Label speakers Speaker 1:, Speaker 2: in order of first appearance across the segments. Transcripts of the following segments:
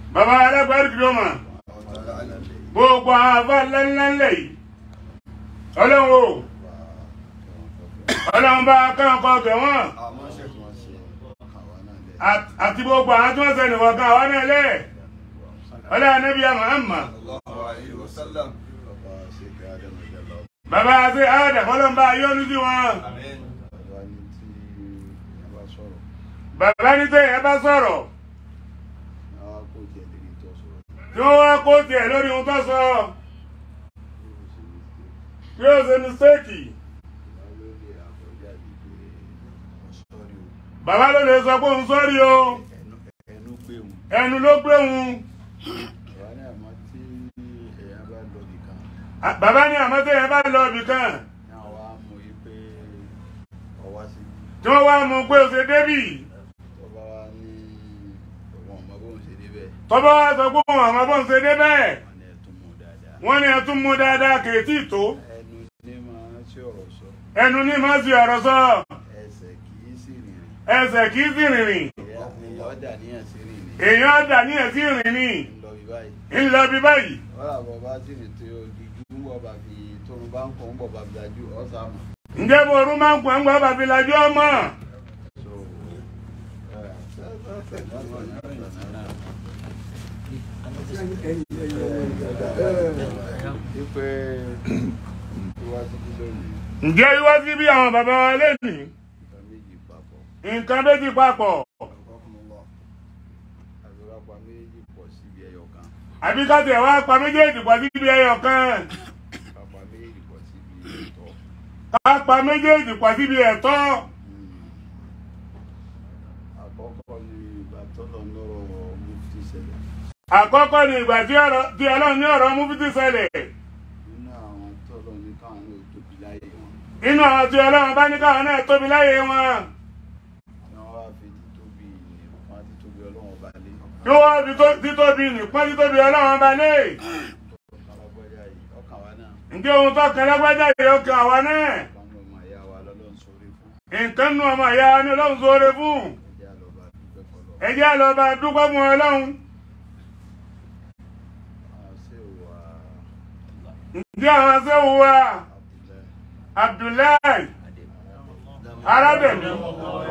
Speaker 1: bàbá alágbárí kìlọ́mà gbogbo àwọn àbá ńláńlẹ̀ yìí ọlọ́run o ọlọ́run bá kọ́ńkọ́ kẹ̀ wọ́n
Speaker 2: àmọ́ ṣe kí wọ́n ṣe àwa náà lẹ̀.
Speaker 1: àt- àti gbogbo àwọn tí wọ́n sẹ́ni wọ̀kan àwọn náà lẹ̀ ọlọ́run anábì Muhammad
Speaker 2: Sallallahu alaihi wasallam. bàbá ṣe kí ádámù jẹ́ lọ.
Speaker 1: bàbá àti àdà ọlọ́run bá yọ́nú sí wọn
Speaker 2: bàbá ní tí ẹ bá sọ̀rọ̀
Speaker 1: bàbá ní tẹ̀yìn ẹ bá sọ̀rọ̀
Speaker 2: àwa kò jẹ́ lérí tó sọ̀rọ̀.
Speaker 1: tí wọ́n wá kó tiẹ̀ lórí ohun tó sọ tí ó ṣe mistéèkì
Speaker 2: ìwà lórí àkọjáde pé ọ̀sọ́rí o.
Speaker 1: bàbá ló lè sọ pé òun sọ́rí o
Speaker 2: ẹnu ẹnu gbé wọn.
Speaker 1: ẹnu ló gbé òun
Speaker 2: àwa ní àmọ́ tí èèyàn bá lọ nìkan
Speaker 1: À- bàbá ní àmọ́ tẹ̀yìn bá lọ ibì kan
Speaker 2: ní àwa mú yí pé ọwá sí
Speaker 1: tí wọ́n wá mú pé ó ṣe débì
Speaker 2: tó bá wá ní òun ọmọ bóun ṣe débẹ̀
Speaker 1: tọ́bọ́ wá sọ pé òun àmọ́ bó ń ṣe débẹ̀
Speaker 2: wọn ni ẹ tún mú dáadáa.
Speaker 1: wọ́n ní ẹ tún mú dáadáa kèétí tó
Speaker 2: ẹnu ní máa ń ṣe ọ̀rọ̀ sọ
Speaker 1: ẹnu ní má sí ọ̀rọ̀ sọ
Speaker 2: ẹsẹ̀ kì í sì rìnrìn
Speaker 1: ẹsẹ̀ kì í sì rìnrìn
Speaker 2: èèyàn ọ̀dà níyàn sí rìn ní
Speaker 1: èèyàn dà ní ẹ̀sí rìn ní
Speaker 2: ń lọ bí báyìí.
Speaker 1: ń lọ bí báyìí
Speaker 2: wọ́n àbọ̀ bá sì rìn tí ojújú ń bọ̀ bá fi tóun bá ń kọ́ ń bọ̀ bá fi dájú ọ̀sà mọ̀.
Speaker 1: ǹjẹ́ bo orun máa ń pọ̀ ń gbọ́ bàbí lajú ọmọ
Speaker 2: so ipe wá títí lónìí
Speaker 1: ǹjẹ́ wíwá sí bí àwọn bàbá wa lẹ́nìí
Speaker 2: nǹkan méjì papọ̀
Speaker 1: nǹkan méjì papọ̀
Speaker 2: àgbẹ̀lápá méjì pọ̀ síbi ẹyọ kan
Speaker 1: àbí ká tẹ̀ wá pa méjèèjì pọ̀ síbi ẹyọ kan
Speaker 2: kápá méjì pọ̀ síbi ìtọ́.
Speaker 1: ká pa méjèèjì pọ̀ síbi ẹ̀tọ́
Speaker 2: àkọ́kọ́ ni ìgbà tọ́lọ̀ lọ́rọ̀ mufti ṣẹlẹ̀
Speaker 1: àkọ́kọ́ ni ìgbà tí ọ̀rọ̀- tí ọlọ́run ní ọ̀rọ̀ mú fìtì ṣẹlẹ̀
Speaker 2: nínú àwọn tọ́lọ̀ ní káwọn náà tóbi láyé wọn
Speaker 1: inú àwọn tí ọlọ́run bá ní káwọn náà tóbi láyé wọn
Speaker 2: ni wọ́n wá fi títóbi nìkan títóbi ọlọ́wọ́n bá lé
Speaker 1: kí wọ́n fi tó- títóbi nìpọ́n títóbi ọlọ́run bá lé
Speaker 2: kálágbájá yìí ọkàn wa náà
Speaker 1: ǹjẹ́ ohun tó kan lágbájá yìí ó kan àwa náà
Speaker 2: kan ní ọmọ ìyá wa lọ́lọ́run sórí fún
Speaker 1: nǹkan nu ọmọ ìyá wa ní ọlọ́run sóore fún
Speaker 2: ẹjẹ́ àlọ́ba
Speaker 1: ẹ jẹ́
Speaker 2: dúpẹ́ kọlọ́
Speaker 1: lọ bá dúpẹ́ fún ọlọ́run
Speaker 2: àṣẹ ìwà
Speaker 1: ǹjẹ́ àwọn sẹ́wọ̀n wa
Speaker 2: Abdullahi
Speaker 1: Abdullahi arábẹ̀mí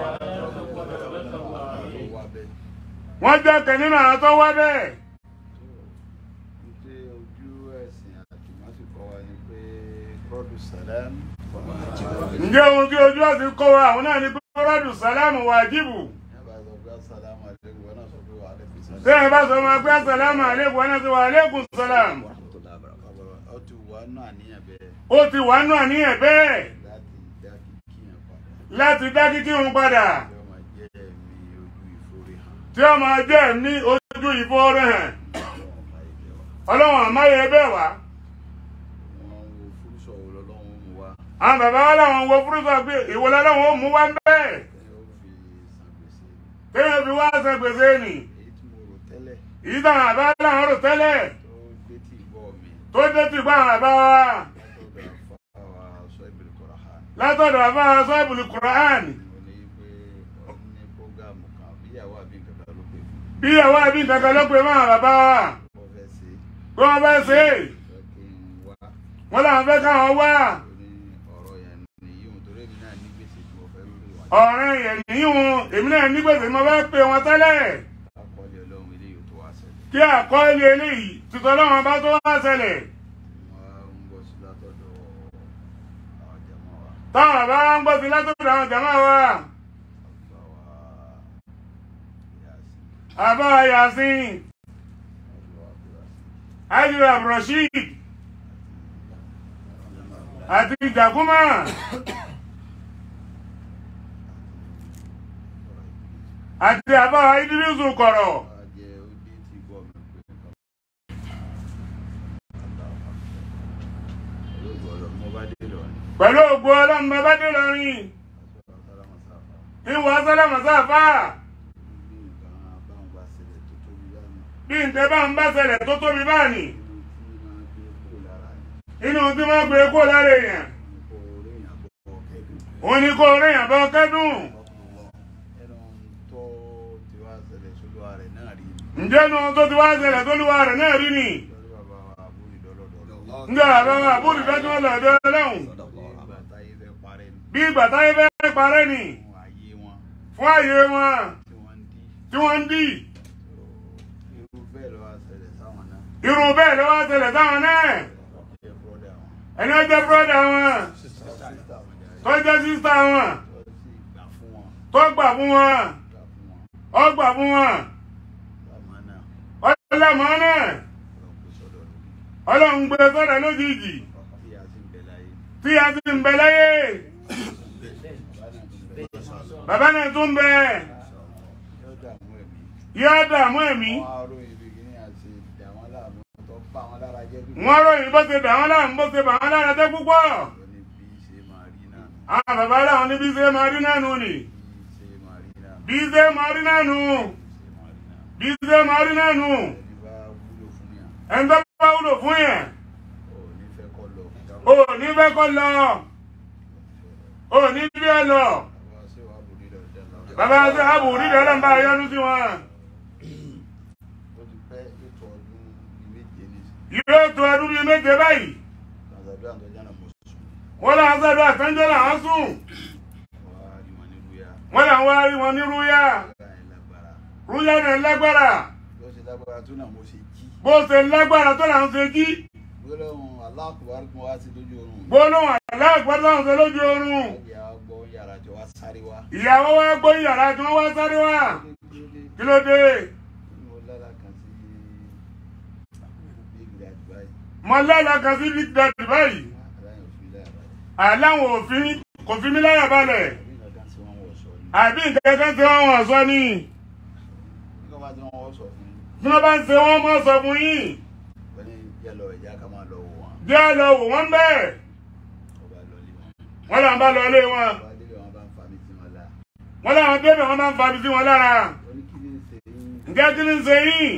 Speaker 2: ló wá bẹ́ẹ̀
Speaker 1: wọ́n jẹ́ kan nínú àwọn tó wá bẹ́ẹ̀
Speaker 2: ní pé ojú ẹ̀sìn àtìmọ́sí kọ́ wa ni pé rọ́dù sàlám
Speaker 1: ǹjẹ́ ohun tí ojú ọ̀sìn kọ́ wa àwọn náà ní pé rọ́dù sálámù wàjíbù
Speaker 2: nígbà tó gbá sàlámù àdéhùn wọn náà sọ pé wà á lẹ́kùn sàlám.
Speaker 1: tí ẹ bá sọ ma pé sálámù àlékún wọn náà sọ wà àlékún sálámù
Speaker 2: ó ti wà nù àníyàn bẹ́ẹ̀
Speaker 1: ó ti wà nù àníyàn bẹ́ẹ̀
Speaker 2: láti dá kíkí yẹn padà
Speaker 1: láti dá kíkí òun padà
Speaker 2: tí ó máa jẹ́ ẹ̀mí
Speaker 1: tí ó máa jẹ́ ní
Speaker 2: ojú ìforí hàn
Speaker 1: ojú ìfowórẹ́ hàn
Speaker 2: ọlọ́run
Speaker 1: ọlọ́run
Speaker 2: máa yẹ bẹ́ẹ̀ wá.
Speaker 1: àmáyé bẹ́ẹ̀ wá
Speaker 2: wọ́n wo fúrúsọ̀ wo lọ́lọ́run mú wá
Speaker 1: àwọn bàbá wa làwọn wo fúrúsọ pé ìwọ lọ́lọ́run ó mú wá ń bẹ́ẹ̀
Speaker 2: tí ó fi san gbèsè
Speaker 1: téèyàn fi wá san gbèsè nì
Speaker 2: èyí tí mo rò tẹ́lẹ̀
Speaker 1: èyí táwọn àbá làwọn rò tẹ́lẹ̀
Speaker 2: tó gbé tí ìbọ̀ mi
Speaker 1: tó dé ti bá àwọn àbá wa
Speaker 2: látọ̀dọ̀ àfáwà sọ ìbìlì kọ̀rọ̀ ha
Speaker 1: látọ̀dọ̀ àbá sọ ìbùlù Quran
Speaker 2: mo ní pé ó ní prógámù kan bíyàwó àbí nǹkan kan ló pè fún
Speaker 1: bí ìyàwó àbí nǹkan kan ló pe mọ́ àwọn bàbá wa
Speaker 2: mo fẹ́ ṣe
Speaker 1: bí wọ́n fẹ́ ṣe é
Speaker 2: fẹ́ kí n wá
Speaker 1: wọ́n làwọn fẹ́ káwọn wá
Speaker 2: ó ní ọ̀rọ̀ yẹn nìyí òun torí èmi náà ní gbèsè tí mo fẹ́ lórí wọn
Speaker 1: ọ̀rẹ́ yẹn níhun èmi náà ní gbèsè mo fẹ́ pe wọn tẹ́lẹ̀
Speaker 2: akọ́lé ọlọ́run eléyìí tó wá ṣẹlẹ̀
Speaker 1: kí àkọọ́lẹ̀ eléyìí tìtọ́ lọ́wọ́n bá tó wá ṣẹlẹ̀
Speaker 2: wọ́n ń bọ̀ sí látọ̀dọ̀ àwọn jàmọ́ wa
Speaker 1: táwọn bá ń gbọ́ sí látọ̀dọ̀ àwọn jàmáà wa
Speaker 2: àfáwà
Speaker 1: àbá
Speaker 2: yàsí
Speaker 1: yasin
Speaker 2: àfáwà abdulrasheed
Speaker 1: ajira abdulrasheed àti ìjàkúmà àti àbá idrisu kọ̀rọ̀
Speaker 2: ajẹ́ ó dé tí gbọ́ mi pé nǹkan olóògbé ọ̀rọ̀ mo bá dé lọ ní
Speaker 1: pẹ̀lú ògbó ọlọ́run bàbá dé lọ́rin
Speaker 2: aṣọ àtàràmọ́ sáfà
Speaker 1: ìwọ sálámà sáfà
Speaker 2: bí nǹkan báwọn bá ṣẹlẹ̀ tó tóbi lánàá
Speaker 1: bí ǹtẹ́ bá ń bá ṣẹlẹ̀ tó tóbi báàní
Speaker 2: inú tí
Speaker 1: inú tí
Speaker 2: máa gbé kó lára ni
Speaker 1: wọ́n gbé kó lára èèyàn
Speaker 2: kó orí èèyàn bọ́ kẹ́dùn
Speaker 1: òun ni kó ríyàn bọ́ kẹ́dùn
Speaker 2: ẹnu tó ti wá ṣẹlẹ̀ sólúwa rẹ̀ náà rí
Speaker 1: ǹjẹ́ nu tó ti wá ṣẹlẹ̀ tó lúwa rẹ̀ náà rí ni
Speaker 2: lórí bàbá wa àbúrò ìdọ́lọ́dọ̀
Speaker 1: ǹjẹ́ bàbá wa àbúrò ìfẹ́ tí wọ́n lọ ọ̀dọ́ ọlọ́run
Speaker 2: ìgbà táyé fẹ́ parẹ́ ni
Speaker 1: bí ìgbà táyé fẹ́ parẹ́ ni
Speaker 2: fún ayé wọn
Speaker 1: fún ààyè wọn
Speaker 2: tí wọ́n ń dí
Speaker 1: tí wọ́n ń dì
Speaker 2: irú bẹ́ẹ̀ ló wá ṣẹlẹ̀ sáwọn náà
Speaker 1: irú bẹ́ẹ̀ ló wá ṣẹlẹ̀ sáwọn náà
Speaker 2: jẹ́ bọ́dà wọn
Speaker 1: ẹni ó jẹ́ búrọ́dà wọn
Speaker 2: sísá wọn jáde
Speaker 1: tó jẹ́ sísá wọn
Speaker 2: tó sì gbà fún wọn
Speaker 1: tó gbà
Speaker 2: gbà fún wọn
Speaker 1: fún wọn ó gbà fún wọn
Speaker 2: bàmá náà
Speaker 1: ọlọ́mọ náà
Speaker 2: lọ pé sọ́dọ̀ lórí
Speaker 1: ọlọ́run gbé sọ́dọ̀ lójijì
Speaker 2: tí a sì ń bẹ láyé
Speaker 1: tí a ti ń bẹ láyé
Speaker 2: bàbá náà tún bẹ
Speaker 1: bàbá náà tún bẹ
Speaker 2: yóò dààmú ẹ̀mí
Speaker 1: yóò dààmú ẹ̀mí
Speaker 2: wọn á ròyìn bí kìíní àti dà wọn láàmú tó bá wọn lára jẹ́ pípọ̀
Speaker 1: wọ́n ròyìn bó ṣe bà wọ́n láàmú bó ṣe bà wọ́n lára jẹ́ púpọ̀
Speaker 2: lóní bí ṣe máa rí náà
Speaker 1: àwọn bàbá láwọn níbi ṣe máa rí náà nù ni
Speaker 2: bí ṣe máa rí náà
Speaker 1: bí ṣe máa rí náà nù
Speaker 2: ṣe máa rí náà
Speaker 1: bí ṣe máa rí náà nù
Speaker 2: ẹni bá wúlò fún yàn
Speaker 1: ẹni tó bá wúlò fún yẹn
Speaker 2: ò ní fẹ́ kọ́ lọ
Speaker 1: ò ní fẹ́ kọ́ lọ ò ní bí ẹ lọ
Speaker 2: bàbá ṣe wà bò nílò ìjà lọ.
Speaker 1: bàbá ṣe àbò nídìí ọlọ́mbà yọnu sí wọn
Speaker 2: ó ti pẹ́ ètò ọdún méje ní
Speaker 1: yóò tó ọdún bíi méje báyìí
Speaker 2: nàzàbí àtọ́jà náà mo sùn
Speaker 1: wọ́n là ń sọ́dọ̀ àtẹ́jọ́ làwọn sùn
Speaker 2: wà á rí wọn ní rúyà
Speaker 1: wọ́n là ń wá rí wọn ní rúyà
Speaker 2: rúyà yẹn lágbára
Speaker 1: rúyà náà lágbára
Speaker 2: bí ó ṣe lágbára tó náà mo ṣe jí
Speaker 1: bó ṣe lágbára tó là ń ṣe jí
Speaker 2: gbólóhùn aláàkúbárí mo wá sí lójú oorun
Speaker 1: gbólóhùn aláàgbọ́dọ̀ láwọn ṣe lójú oorun
Speaker 2: ẹ̀jẹ̀ àgbọ̀ yàrá jọ wá sáré wá
Speaker 1: ìyàwó wa gbó yàrá tí wọ́n wá sáré wá kí ló dé
Speaker 2: mo lára kan sí big dad báyìí
Speaker 1: mo lálàá kan sí big daddy báyìí
Speaker 2: aláyọ̀ òfin lára
Speaker 1: àláwọn òfin kò fi mí láyà balẹ̀
Speaker 2: àbí nǹkan kan sí wọn wọ̀ sọ ni
Speaker 1: àbí nǹkan kan tí wọ́n wọ̀n sọ ni
Speaker 2: nígbà bá tí wọ́n wọ́ sọ fún
Speaker 1: tí wọ́n bá ń ṣe wọ́n mọ́ sọ fún yín
Speaker 2: wọ́n ní yẹ lọ ìjà ká máa lọ wò wọn
Speaker 1: bí a lọ wò wọ́n bẹ́ẹ̀
Speaker 2: ọba lọ lé wọn
Speaker 1: wọ́n là ń bá lọ ilé wọn
Speaker 2: ọba délé wọn bá ń fa mi sí wọn la
Speaker 1: wọ́n làwọn débẹ̀ wọ́n máa ń fabi sí wọn lára
Speaker 2: wọ́n ní kí ni ń ṣe yín
Speaker 1: ǹjẹ́ kí ni ń ṣe yín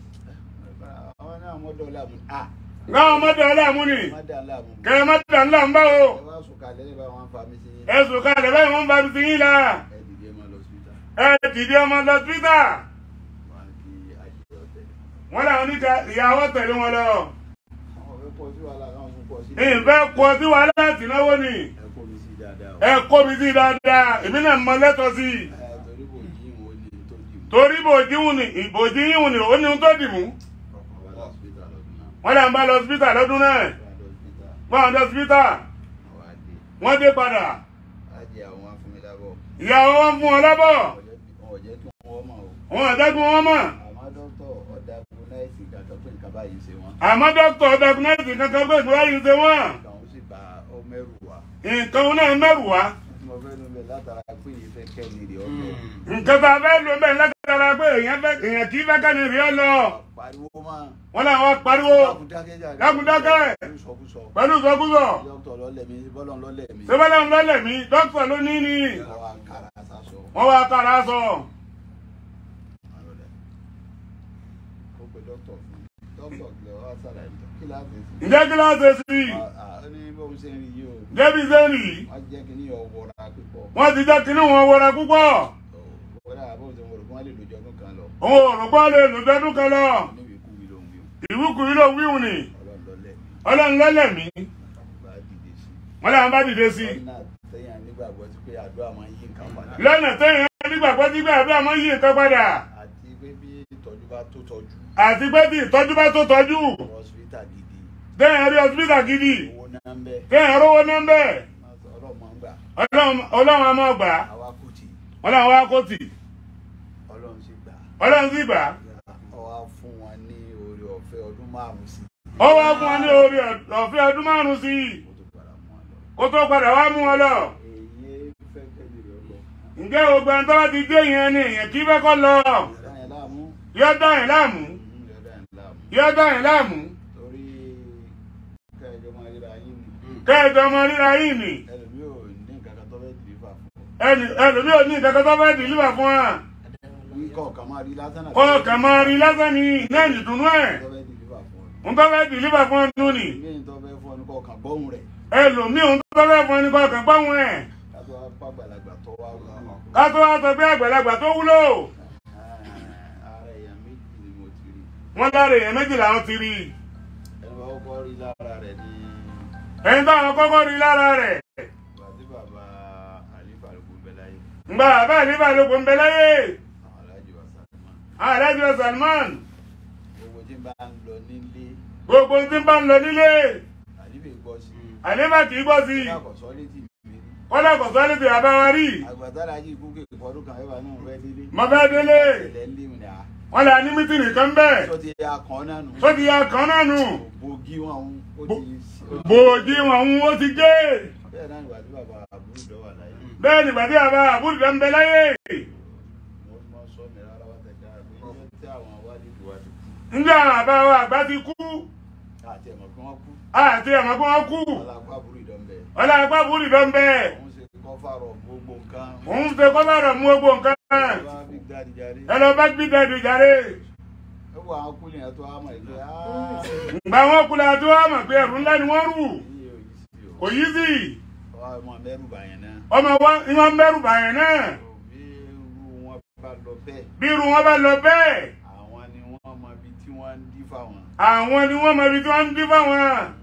Speaker 2: àwọn náà mọ́ dọ̀ láàmú à
Speaker 1: káwọn ọmọdé ọlọ́àmú ni
Speaker 2: má dà láàmú
Speaker 1: kẹrẹ mọ́tò ńlá ń bá o
Speaker 2: ẹ wá sùn kalẹ̀ níbà wọn fa mi sí yín
Speaker 1: ẹ̀sùn kalẹ̀ báyìí wọ́n ń fabi sí yín lára
Speaker 2: ẹ dìde máa lọ síta
Speaker 1: ẹ dìde ọmọ lọ twitter
Speaker 2: wọn kí àjẹ ọ̀tẹ̀
Speaker 1: wọ́n làwọn oníkà ìyàwó tẹ̀lé wọn lọ
Speaker 2: àwọn fẹ́ pọ̀ sí wàhálà àwọn tún pọ̀ sí
Speaker 1: ìfẹ́ kọ sí wàhálà láti náwó ni
Speaker 2: ẹ kó mi sí dáadáa o
Speaker 1: ẹ kó mi sí dáadáa èmi náà mọ lẹ́tọ̀ọ́ sí i
Speaker 2: ẹ torí kò jí ìwọ ní tó jì mú
Speaker 1: torí bòjíwù ni ìbòjí yíwù ni ó ní ohun tó dì mú
Speaker 2: ọkọ̀ wà lọ́sítà lọ́dún náà
Speaker 1: wọ́n là ń bá lọ hospital lọ́dún náà
Speaker 2: wà lọ́sítà
Speaker 1: wọ́n àwọn hospital
Speaker 2: àwọn àdé
Speaker 1: wọ́n dé padà
Speaker 2: ajé àwọn afúnmilábọ̀
Speaker 1: ìyàwó wọn fún wọn lábọ̀
Speaker 2: ọ̀jẹ́ kí wọ́n mọ̀ o
Speaker 1: wọn àdágún wọn mọ̀
Speaker 2: àmọ́ dókítà ọ̀dà gúnáìsì gàtọ̀ pé nǹkan báyìí ṣe wọ́n
Speaker 1: àmọ́ dókítà ọ̀dàkùnẹ́sì kankan pé ìgbéra yìí ṣe wọ́n
Speaker 2: nǹkan ó sì bá ọ mẹ́rù wá
Speaker 1: nǹkan wọn náà mẹ́rù wá
Speaker 2: tí mo fẹ́ nu bẹ̀ látara pé ìfẹ́ kẹ́ni rè ọ̀bẹ
Speaker 1: nǹkan tá a fẹ́ lò bẹ́ẹ̀ lágbára pé èèyàn fẹ́ èèyàn kì í fẹ́ kẹ́ni rí ọ lọ
Speaker 2: pariwo máa
Speaker 1: wọn làwọn pariwo
Speaker 2: dákúndákẹ́
Speaker 1: dákúndákẹ́.
Speaker 2: pẹ̀lú sọkúsọ
Speaker 1: pẹ̀lú ìsọkúsọ
Speaker 2: dókítà lọ́lẹ̀ mi bọ́lọ̀ lọ́lẹ̀ mi
Speaker 1: sẹ́fẹ́lẹ́ ń lọ́lẹ̀ mí dókítà ló ní ní
Speaker 2: ọwọ́ àkàrà àsásọ
Speaker 1: wọ́n wá kára sọ
Speaker 2: àrọ̀lẹ̀ ó pe dókítà fún mi dókítà kìlọ̀ wá sára ẹ̀ kí láti sí
Speaker 1: ǹjẹ́ kí ló ṣe sí i
Speaker 2: ó ní bó ń ṣe ń rí yìí o
Speaker 1: débi sẹ́ni yìí
Speaker 2: wọ́n jẹ́ kí ní ọ̀wọ́ra pípọ̀
Speaker 1: wọ́n ti jẹ́ kínní wọn wọra púpọ̀
Speaker 2: wọ́n dà bó ń ṣe wọ́n rò kí wọ́n lè lójọ́ ọdún kan lọ
Speaker 1: òun ò rò pọ́ lè lò dọ́dún kan lọ
Speaker 2: níbi ikú wí ló ń wí
Speaker 1: ìwúkú yìí ló wíwù ni
Speaker 2: ọlọ́run lọ́lẹ̀ mi
Speaker 1: ọlọ́run lọ́lẹ̀ mí
Speaker 2: bá dìde sí
Speaker 1: wọ́n làwọn bá dìde sí i
Speaker 2: lọ́nà tẹ́yàn nígbàgbọ́ sí pé àdúrà máa ń yí nǹkan padà
Speaker 1: lọ́nà téèyàn nígbàgbọ́ sí pé àdúrà máa ń yí nǹkan padà
Speaker 2: àti pé bí ìtọ́jú bá tó tọ́jú
Speaker 1: àti pé tí ìtọ́jú bá tó tọ́jú
Speaker 2: hospital gidi
Speaker 1: téèyàn rí hospital gidi
Speaker 2: owó náà ń bẹ
Speaker 1: téèyàn rówó náà ń bẹ̀
Speaker 2: ọlọ́run máa ń gbà
Speaker 1: ọlọ́run ọlọ́run á máa gbà á
Speaker 2: àwa kò tì
Speaker 1: wọ́n làwọn wá kó tì
Speaker 2: ọlọ́run sì gbà
Speaker 1: ọlọ́run sì gbà á
Speaker 2: ọ wá fún wọn ní oore ọ̀fẹ́ ọdún márùn-ún sí
Speaker 1: ó wá fún wọn ní orí ọ̀fẹ́ ọdún márùn-ún sí i
Speaker 2: kó tó padà mú wọn lọ
Speaker 1: kó tó padà wá mú wọn lọ
Speaker 2: èyí fẹ́ kẹ́lẹ́ rẹ̀ lọ
Speaker 1: ǹjẹ́ gbogbo ẹni tó bá ti dé yẹn ni èèyàn kí fẹ́ kọ́ lọ
Speaker 2: yọ̀dá yẹn láàmú
Speaker 1: yọ dá yẹn láàmú
Speaker 2: yọ̀dá yẹn láàmú
Speaker 1: yọ dá yẹn láàmú
Speaker 2: torí kẹ́ẹ̀jọ́ máa ríra yín ni
Speaker 1: kẹ́ẹ̀dọ̀ ọmọ ríra yìí ni
Speaker 2: ẹlòmí ò ní nǹkan kan tó fẹ́ dìrífà fún
Speaker 1: ẹnì ẹlòmí ò ní ìkẹ́kẹ́ tó fẹ́ dìlíbà fún wa
Speaker 2: nǹkan ọ̀kan máa rí lásán náà
Speaker 1: kọ́ kàn máa rí lásán ni náà nìdùnnú ẹ̀
Speaker 2: tó fẹ́ dìrífà fún ọ
Speaker 1: ń tó fẹ́ dìlíbà fún ọdún ni
Speaker 2: ilé tó fẹ́ fún ọ ní kọ́ ọ̀kan gbọ́hùn rẹ̀
Speaker 1: ẹlòmí òun tó fẹ́ fún ẹni kọ́ kàn gbọ́hùn ẹ̀
Speaker 2: kátó wá pàgbàlagbà tó wá wù ọ́
Speaker 1: ká tó wá sọ pé àgbàlagbà tó wúlò
Speaker 2: ara èèyàn méjì ni mo
Speaker 1: wọ́n lára èèyàn méjì làwọn ti rí i
Speaker 2: ẹni bá kọ́kọ́ rí lára rẹ̀ ní
Speaker 1: ẹni táwọn kọ́kọ́ rí lára rẹ̀
Speaker 2: ìgbà tí bàbá àlífà ló kú bẹ́ẹ̀ láyé
Speaker 1: ńgbà bàbá àlífà ló kún bẹ láyé
Speaker 2: àwọn alájọ àsàlùmọ́
Speaker 1: alájọ Salman
Speaker 2: gbogbo tí ń bá ń lọ nílé
Speaker 1: gbogbo tí ń bá ń lọ nílé
Speaker 2: àlífà gbọ́ sí i
Speaker 1: àlífà kì í gbọ́ sí i
Speaker 2: lákọ̀ọ́sọ́ létí mi rí
Speaker 1: kọ́lá kò sọ létí bàbá wa rí
Speaker 2: àgbàtàrà yìí kú kéèké fọdún kan ẹ̀fà náà fẹ́ délé
Speaker 1: mo fẹ́ délé
Speaker 2: ẹ̀lẹ́ ń lé mi ní à
Speaker 1: wọ́n là ní mítìnì kan bẹ́ẹ̀
Speaker 2: sọ ti ya kan náà nù
Speaker 1: tó ti ya kan náà nù
Speaker 2: bògì wọn ń ó
Speaker 1: Bo-
Speaker 2: ti
Speaker 1: bòójì wọn ń ó ti gé
Speaker 2: bẹ́ẹ̀ náà ìgbà tí bàbá àbúrò dọ́wà láyé
Speaker 1: bẹ́ẹ̀ nígbà tí bàbá àbúrò tó ń bẹ láyé
Speaker 2: wọ́n mọ sọ mi rárá wá tẹ̀ka pé iye tí àwọn wádìí tó wá ti kú
Speaker 1: ńgbà bàbá wa àgbà ti kú
Speaker 2: àti ẹ̀mọ̀ pé wọ́n kú
Speaker 1: àti ẹ̀mọ́ pé wọ́n kú
Speaker 2: alágbó àbúrò ìdánbẹ̀
Speaker 1: ọlá àgbà àbúrò tó ń bẹ
Speaker 2: òun ṣe kọ́fàrọ̀ gbogbo nǹkan
Speaker 1: òun ṣe kọ́bàrọ̀ mú gbogbo nǹkan
Speaker 2: bá big daddy jáde
Speaker 1: ẹ lọ bá gbí dẹ́dù jáde
Speaker 2: ẹ wọ àwọn kúlẹ̀ yẹn tó á mọ̀ ìgbé
Speaker 1: ǹgbà wọn kú la tó wá mọ̀ pé ẹ̀rù ńlá ni wọ́n rù
Speaker 2: iye òyì sí o
Speaker 1: kò yí sí
Speaker 2: ọmọ mẹ́rù bàyẹn náà
Speaker 1: ọmọ wa ìwọ̀n mẹ́rù bàyẹn náà
Speaker 2: bí irú wọn bá lọ bẹ́ẹ̀
Speaker 1: bí irú wọn bá lọ bẹ́ẹ̀
Speaker 2: àwọn ni wọ́n mọ ibi tí wọ́n ń dí fáwọn
Speaker 1: àwọn ni wọ́n mọ ibi tí wọ́n ń dín fáwọn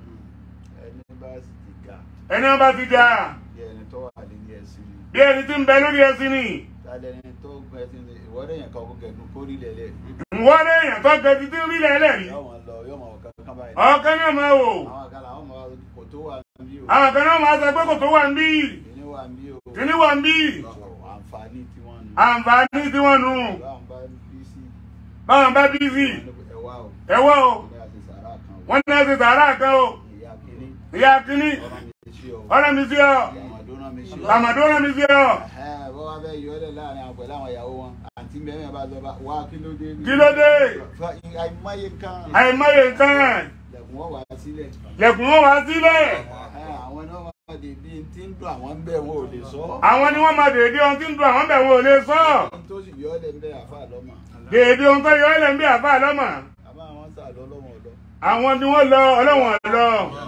Speaker 2: ẹni bá sì ti ga
Speaker 1: ẹni wọn bá ti jà
Speaker 2: bí ẹni tó wà lórí ẹsìn ni
Speaker 1: bí ẹni tí ń bẹ lórí ẹṣin ni
Speaker 2: tálẹ̀ ẹni tó gbẹ ẹsìn ni ìwọ́dẹ̀ yẹn kan kó kẹ̀kún kórìí lẹ̀lẹ̀
Speaker 1: wọ́n lé èèyàn tó gẹ títí rí lẹ́lẹ́rìí
Speaker 2: yóò máa lọ yóò máa wọ kankan báyìí
Speaker 1: ọ̀kan náà máa wò
Speaker 2: àwọn àkàlà àwọn ọmọ kò tó wà níbí o
Speaker 1: àwọn kan náà máa sọ pé kò tó wà ń bí
Speaker 2: kíní wà níbí o
Speaker 1: kíní wà ń bí
Speaker 2: àǹfààní tí wọ́n nù
Speaker 1: àǹfààní tí wọ́n nù
Speaker 2: báwọn bá bí sí
Speaker 1: báwọn bá bí sí
Speaker 2: ẹwà o
Speaker 1: ẹwọ́ o
Speaker 2: ní àti sàrà kan o
Speaker 1: wọ́n ní láti sàárà kan o
Speaker 2: ìyá kíní
Speaker 1: ìyá kíní
Speaker 2: ọ̀rọ̀ mi sí o
Speaker 1: ọ̀rọ̀ mi sí ọ
Speaker 2: àmàdó náà mi sí o
Speaker 1: àmàdó rẹ̀ mi sí ọ
Speaker 2: Ẹ̀hẹ́n, bọ́ wá fẹ́ yọ ọ́ lẹ̀ láàrin àwọn pẹ̀lú àwọn ìyàwó wọn àǹtí mẹ́rin bá lọ bá wá kí ló dé
Speaker 1: kí ló dé
Speaker 2: Fa- àìmọye kan
Speaker 1: àìmọye nǹkan
Speaker 2: lẹ̀kùn wọ́n wá sílẹ̀
Speaker 1: lẹ̀kùn wọn wá sílẹ̀
Speaker 2: Ẹ̀hẹ́n, àwọn náà máa dé bí n tí ń dùn àwọn ń bẹ̀ wọn ò lè sọ
Speaker 1: àwọn ni wọ́n máa dèédé ohun tí ń dùn àwọn bẹ̀ wọn ò lè sọ
Speaker 2: ohun tó sì yọ ọ́ lẹ̀ ń bẹ̀ àfa lọ́mọ
Speaker 1: dèédé ohun tó yọ ọ́ lẹ̀ ń bí àbá lọ́mọ
Speaker 2: àmọ́ àwọn sà lọ lọ́wọ́ ọ̀dọ́
Speaker 1: àwọn ni wọ́n lọ ọlọ́wọ̀n lọ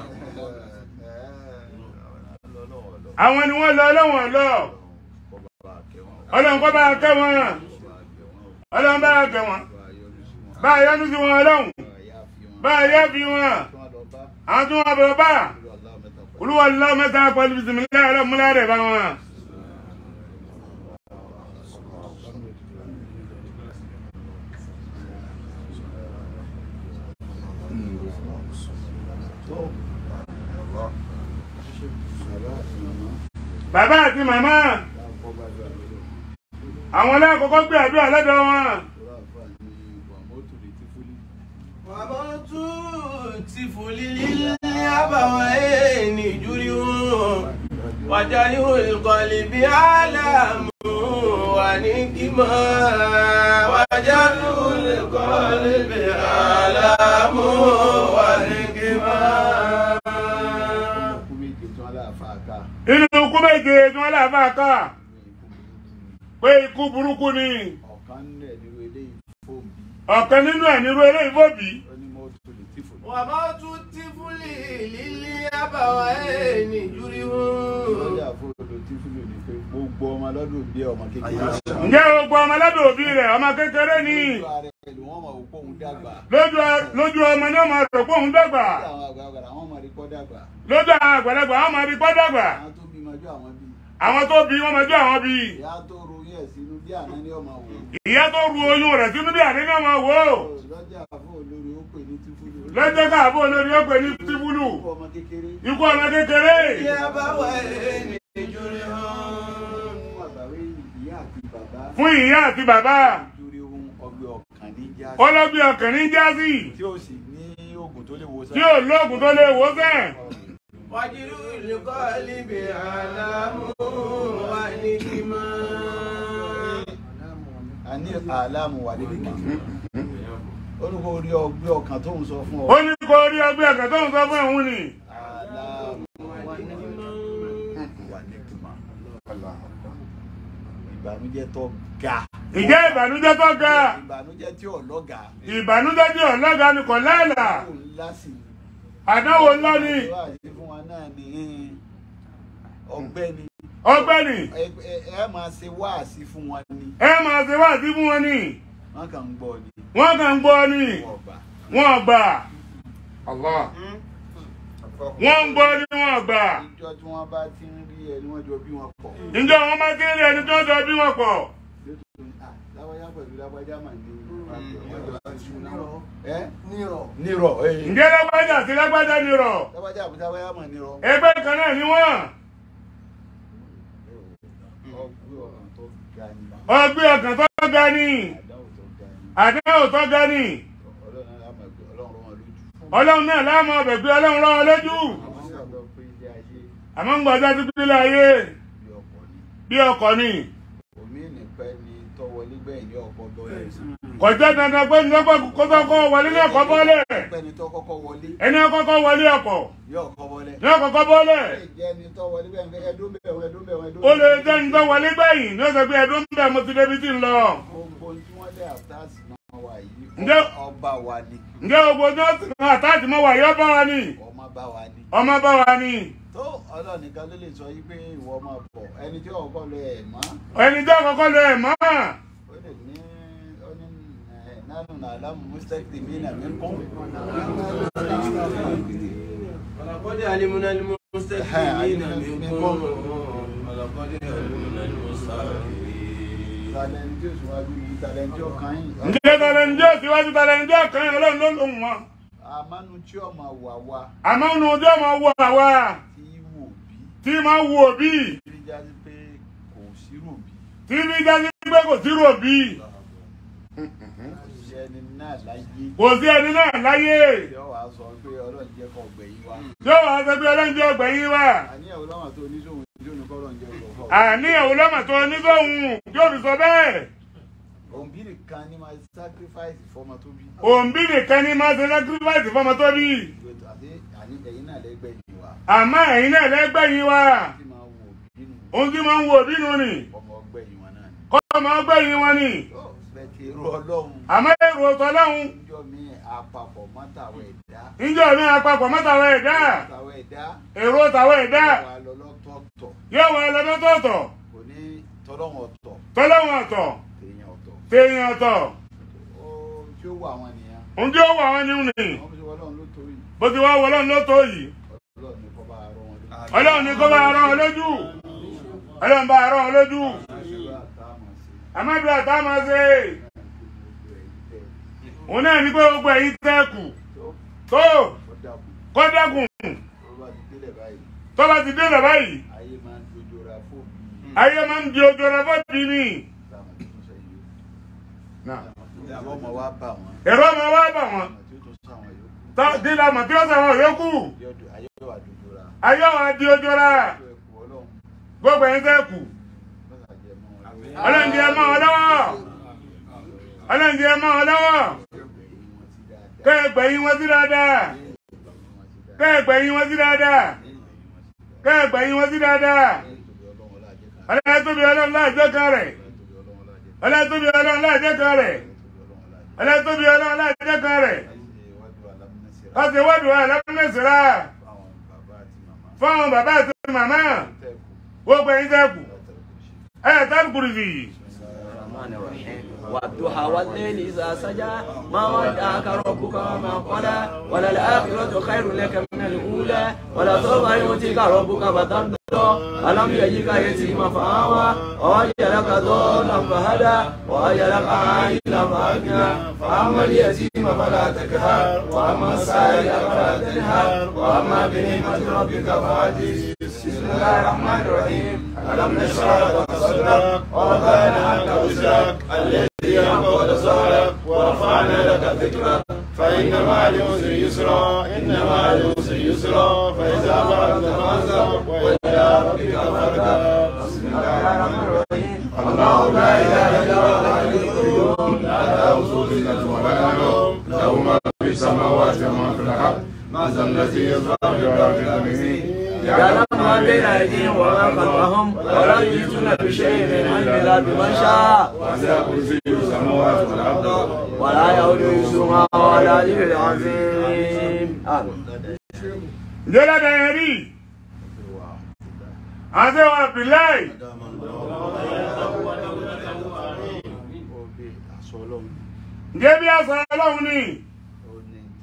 Speaker 1: àwọn ni wọ́n lọ ọlọ́wọ̀n lọ ọlọ́run kọ́ bá kẹ́ wọn ọlọ́run bá kẹ́ wọn bá a yọ́nú sí wọn ọlọ́run bá a yẹ́ fi wọn àwọn tí wọ́n bọ̀ bá olúwa lọ́wọ́ mẹ́ta pẹ̀lú bisimilá ọlọ́múlá rẹ̀ bá wọn. bàbá àti màmá àwọn alákọ̀ọ́kọ́ gbé àdúrà lọ́dọ̀ wọn.
Speaker 3: وموت طفل للأبوين جريء وجريء القلب عالم ونكما وجريء القلب عالم ونكما
Speaker 1: inú ikú méje tí wọ́n láfa ká pé ikú burúkú ni
Speaker 2: ọ̀kan nẹ̀ nínú eléyìí fóònù bí
Speaker 1: ọ̀kan nínú ẹ̀ nírú eléyìí fòbí.
Speaker 2: ó ní mọ́tò lè tí fò ní.
Speaker 3: وموت الطفل للأبوين جريء
Speaker 2: lọ́jà fóònù tí fúlù ní pé gbogbo ọmọ lọ́dún bí ọmọ kékeré.
Speaker 1: ǹjẹ́ gbogbo ọmọ lọ́dọ̀ òbí rẹ̀ ọmọ kékeré ni
Speaker 2: lójú ara ẹ̀ ló wọ́n mọ̀ òpó òun dàgbà.
Speaker 1: lójú lójú ọmọ náà máa rò pé òun dàgbà
Speaker 2: Bí àwọn àgbàlagbà àwọn ọmọ rí kọ́ dàgbà.
Speaker 1: lójú àwọn àgbàlagbà àwọn máa rí pọ́ dàgbà
Speaker 2: àwọn tó bímọ ọjọ́ àwọn bí.
Speaker 1: àwọn tó bí wọn máa jọ àwọn bí
Speaker 2: ìyá tó ro yẹ̀ sínú bí àná ní ọmọ wò.
Speaker 1: ìyá tó ru oyún rẹ̀ sínú bí àdéhùn máa wò ó
Speaker 2: lọ́jà fún olórí ó pè ní tífúlù.
Speaker 1: lọ́jọ́ káàbọ̀ olórí ó pè ní tíbúlù
Speaker 2: Ikú ọmọ kékeré.
Speaker 1: ikú ọmọ kékeré
Speaker 3: للأبوين جريء
Speaker 2: Fún àgbàwé ìyá àti bàbá.
Speaker 1: fún ìyá àti bàbá
Speaker 2: Nítorí ohun ọgbẹ́ ọkàn ní jáde.
Speaker 1: ọlọ́bí ọkàn ní jásí
Speaker 2: Tí ó sì ní oògùn tó lè wo
Speaker 1: tí ò lóògùn tó lè wò sẹ́ẹ̀.
Speaker 3: وجريء القلب عالم ونكما
Speaker 2: a ní àlámù wà níbi kan. Olùkọ́ orí ọgbẹ́ ọkàn tó ń sọ fún ọ.
Speaker 1: ó ní kó rí ọgbẹ́ ọkàn tó ń sọ fún òun ni
Speaker 2: Àlámù wà níbi kan. Ìbànújẹ́ tó ga.
Speaker 1: ìjẹ́ ìbànújẹ́ tó ga
Speaker 2: Ìbànújẹ́ tí ò lọ́gà.
Speaker 1: ìbànújẹ́ tí ọ̀lọ́gà ni kò láàlà
Speaker 2: Kò ńlá sí i.
Speaker 1: àdánwò ńlá ni
Speaker 2: Ìwà àti fún wa náà ní ọgbẹ́ni.
Speaker 1: ọgbẹ́ni
Speaker 2: Ẹ ẹ- ẹ máa ṣe wáàsí fún wọn ni.
Speaker 1: ẹ máa ṣe wá sí fún wọn ni
Speaker 2: Wọ́n kàn ń gbọ́ ni.
Speaker 1: wọ́n kàn ń gbọ́ ni
Speaker 2: Wọ́n gbà.
Speaker 1: wọn gbà Allah wọn ń gbọ́ ní wọn gbà
Speaker 2: ìjọ tí wọ́n bá ti ń rí ẹni wọ́n jọ bí wọn pọ̀.
Speaker 1: ǹjẹ́ wọn máa kéré ẹni tó ń jọ bí wọn pọ̀
Speaker 2: láwájá pẹ̀lú láwájá mà ní ẹ́
Speaker 3: nírọ̀
Speaker 2: nírọ̀ ẹ́
Speaker 1: ǹjẹ́ lágbájá sí lágbájá ni rọ̀
Speaker 2: láwájá àbí láwájá mà nírọ̀
Speaker 1: ẹgbẹ́ kan náà ni wọ́n
Speaker 2: ọgbẹ́ ọ̀ràn tó ga ni
Speaker 1: ọgbẹ́ ọkàn tó ga ni
Speaker 2: àdáwò tó ga
Speaker 1: àdéhùn tó ga
Speaker 2: ni
Speaker 1: ni
Speaker 2: ọlọ́run náà lámà gbé ọlọ́run wọn lójú.
Speaker 1: ọlọ́run náà láàmú ọbẹ̀ gbé ọlọ́run rán wọn lójú
Speaker 2: àwọn sábà pé ilé ayé
Speaker 1: àmọ́ ń gbọ́dọ̀ tó gbélé ayé
Speaker 2: bí ọkọ̀ ni
Speaker 1: bí ọkọ̀ ni
Speaker 2: omi nìpẹ́ ni tọ́wọlé gbẹ̀yìn ní ọkọ̀ bọ́ọ̀lù
Speaker 1: kọjá dandan pé ní ọkọ̀ kótó kọ́ wọlé ní ọkọ̀ bọ́ọ̀lẹ̀
Speaker 2: pẹ́ ni tọ́ kọ́kọ́ wọlé
Speaker 1: ẹni ọkọ̀ wọlé ọkọ̀
Speaker 2: ní ọkọ̀ bọ́ọ̀lẹ̀
Speaker 1: ní ọkọ̀ bọ́ọ̀lẹ̀
Speaker 2: lè jẹ́ ni tọ́wọlé gbẹ̀yìn ẹdún bẹ̀rù ẹdún bẹ̀rù ẹdún
Speaker 1: ó lè jẹ́ ní tó wọlé gbẹ̀yìn ní ọ̀sẹ̀ pé ẹ̀dùn bẹ̀ mo ti débi tí ń lọ
Speaker 2: gbogbo tí wọ́n lé àtàsì náà wà yìí
Speaker 1: Ǹjẹ́-
Speaker 2: ọba wa ni
Speaker 1: ǹjẹ́ gbogbo ní ọ̀sẹ̀ kan àtàtì mọ́ wà yọ́ bá wa ni
Speaker 2: ọmọ bá wa ni
Speaker 1: ọmọ bá wa ni
Speaker 2: tó ọlọ́run nìkan ló lè sọ yí pé ìwọ máa bọ̀ ẹni tí ọkọ̀ lọ ẹ̀ mọ́
Speaker 1: ẹni tó kọ́kọ́ lọ ẹ̀ mọ́
Speaker 2: ó lè ní ó ní ẹ̀ nánú nàlámù mustaqdi mí nà mí kún.
Speaker 3: ولقد علمنا المستكبرين منكم ولقد علمنا المستكبرين
Speaker 2: talẹ́ntì òṣùwájú ni talẹ́ntì ọkàn yìí.
Speaker 1: ǹjẹ́ tàlẹ́njọ́ síwájú tàlẹ́njọ́ kan yẹn ọlọ́run ló lòun wọn
Speaker 2: àmánu tí ọmọ wà wá
Speaker 1: àmọ́ inú ojú ọmọ wọ àwa
Speaker 2: tí wò bí
Speaker 1: tí máa ń wo òbí
Speaker 2: rí jáde pé kò sírò bí
Speaker 1: tí bí jáde pé kò sí ròbí
Speaker 2: ṣe ẹni náà láyé
Speaker 1: kò sí ẹni náà láyé
Speaker 2: tí ọ wàá sọ pé ọlọ́run jẹ́ kọ́ gbẹ̀yìn wa.
Speaker 1: yóò wá sọ pé ọlọ́njẹ́ ọgbẹ̀yìn wa
Speaker 2: àníyàn ọlọ́run tó oníṣòwò tí ó ní kọ́ ọlọ́run jẹ́ ọgbọ̀n.
Speaker 1: àníyàwó lọ́mọ tó onígbòhùn yóò fi sọ bẹ́ẹ̀
Speaker 2: òǹbí nìkan ni máa sacrifice fọmọ tó bí.
Speaker 1: òǹbí nìkan ní máa ṣe sacrifice fọmọ tó bí
Speaker 2: àti àní ẹ̀yin náà lẹ́gbẹ̀ẹ́ wa
Speaker 1: àmọ́ ẹ̀yin náà lẹ́gbẹ̀yìn wa
Speaker 2: tí máa wò bínú
Speaker 1: ohun tí máa ń wo òbí nù ni
Speaker 2: ọmọ ọgbẹ̀yìn wọn náà ni.
Speaker 1: kọ́ ọmọ ọgbẹ̀yìn wọn ni
Speaker 2: tó bẹ̀tì irú ọlọ́run
Speaker 1: àmọ́ èrò tọ́lọ́hún
Speaker 2: níjọ́ mi àpapọ̀ mọ́tàwọ̀ ẹ̀dá
Speaker 1: níjọ́ mi àpapọ̀ mọ́tàwọ̀ ẹ̀dá
Speaker 2: mọ́tàwọ̀ ẹ̀dá
Speaker 1: èrò tàwọ̀ ẹ̀dá
Speaker 2: wà lọ́lọ́tọ̀ọ̀tọ̀
Speaker 1: yóò wá lọ́dọ́tọ̀ọ̀tọ̀
Speaker 2: kò ní tọ́lọ́wọ̀n ọ̀tọ̀
Speaker 1: tọ́lọ́hún ọ̀tọ̀
Speaker 2: tèèyàn ọ̀tọ̀
Speaker 1: téèyàn ọ̀tọ̀
Speaker 2: ó tí ó wà àwọn ènìyàn
Speaker 1: ohun tí ó wà wọn ní nì
Speaker 2: àwọn bí wọ́n lọ́run ló torí
Speaker 1: bó ti wá wọlọ́run ló tó yìí
Speaker 2: ọlọ́run ní kọ́ bá rọ wọn lójú.
Speaker 1: ọlọ́run ní kó bá rán ọ lójú ọlọ́run bá rán ọ lójú
Speaker 2: àṣírò àtàmọ̀ sí
Speaker 1: àmọ́ bí àtà máa ṣe
Speaker 2: gbogbo ẹ̀yìn tẹ̀
Speaker 1: òun náà ní pé gbogbo ẹ̀yin tẹ́kù
Speaker 2: tó
Speaker 1: tó
Speaker 2: kọ́dàkùn
Speaker 1: kọ́dẹ́kùn
Speaker 2: tó bá ti délẹ̀ báyìí
Speaker 1: tó bá ti dé lọ báyìí
Speaker 2: ayé máa ń dojú ra fóònù
Speaker 1: ayé máa ń di ojú ọ̀rọ̀ bọ́ọ̀dì ni
Speaker 2: táwọn tó tún sẹ́yìn yóò àwọn ọmọ wa bà wọ́n
Speaker 1: èrò ọmọ wa bà wọ́n
Speaker 2: ọmọ tí ó tún sáwọn yòókù
Speaker 1: tó dídá mọ̀ tí ó sàwọn yòókù
Speaker 2: yóò dùn ayé yóò wà dojú ra
Speaker 1: ayé wa di ojú ọ̀rọ̀
Speaker 2: tó ẹkù ọlọ́run
Speaker 1: gbogbo ẹ̀yin tẹ́kù
Speaker 2: mọ́tà jẹ́ mọ́ wọn lórí
Speaker 1: ọlọ́run di ẹ mọ́ ọ lọ́wọ́ ọlọ́run di ẹ mọ́ ọ lọ́wọ́
Speaker 2: ẹgbẹ̀yìn wọn ti dáadáa
Speaker 1: kẹ́ẹ̀gbẹ̀yìn wọn sí dáadáa kẹ́ẹ̀gbẹ̀yìn wọn sí dáadáa kẹ́ẹ̀gbẹ̀yìn wọn sí dáadáa ọlọ́run tóbi ọlọ́run láàjọ kan rẹ̀ ọlọ́run tóbi ọlọ́run láàjọ kan rẹ̀ ọlọ́run tóbi ọlọ́run láàjọ kan rẹ̀ wọ́n ti wọ́dù wa lọ́mọ́síra fún àwọn bàbá àti màmá gbogbo ẹ̀yin tẹ́kù ẹ̀ tẹ́kù kùrìsì.
Speaker 4: الرحمن الرحيم والضحى والليل إذا سجى ما ودعك ربك وما قلى وللآخرة خير لك من الأولى ولسوف يؤتيك ربك فترضى ألم يجدك يتيما فآوى ووجدك ضالا فهدى ووجدك عائلا فأغنى فأما اليتيم فلا تكهر وأما السائل فلا تنهر وأما بنعمة ربك فحدث بسم الله الرحمن الرحيم ألم نشرح لك صدرك ووضعنا عنك وزرك الذي أنقض ظهرك ورفعنا لك ذكرك فإن مع العسر يسرا إن مع العسر يسرا فإذا فرغت فانصب وإلى ربك فارغب بسم الله الرحمن الرحيم الله لا إله إلا هو الحي القيوم لا تأخذه سنة ولا نوم له ما في السماوات وما في الأرض ما ذا الذي يشفع عنده بإذنه يعلم ما بين أيديهم وما خلفهم ولا يحيطون بشيء من علم إلا بمن شاء وسع كرسيه السماوات والأرض ولا يؤود حفظهما ولا العلي العظيم آمين
Speaker 1: Njẹ́lá dẹ̀yẹ̀ rí, àti wọn Abdullahi,
Speaker 2: Obe aṣọ ọlọ́run
Speaker 1: ǹjẹ́ bí àṣà ọlọ́run ni,
Speaker 2: ó ní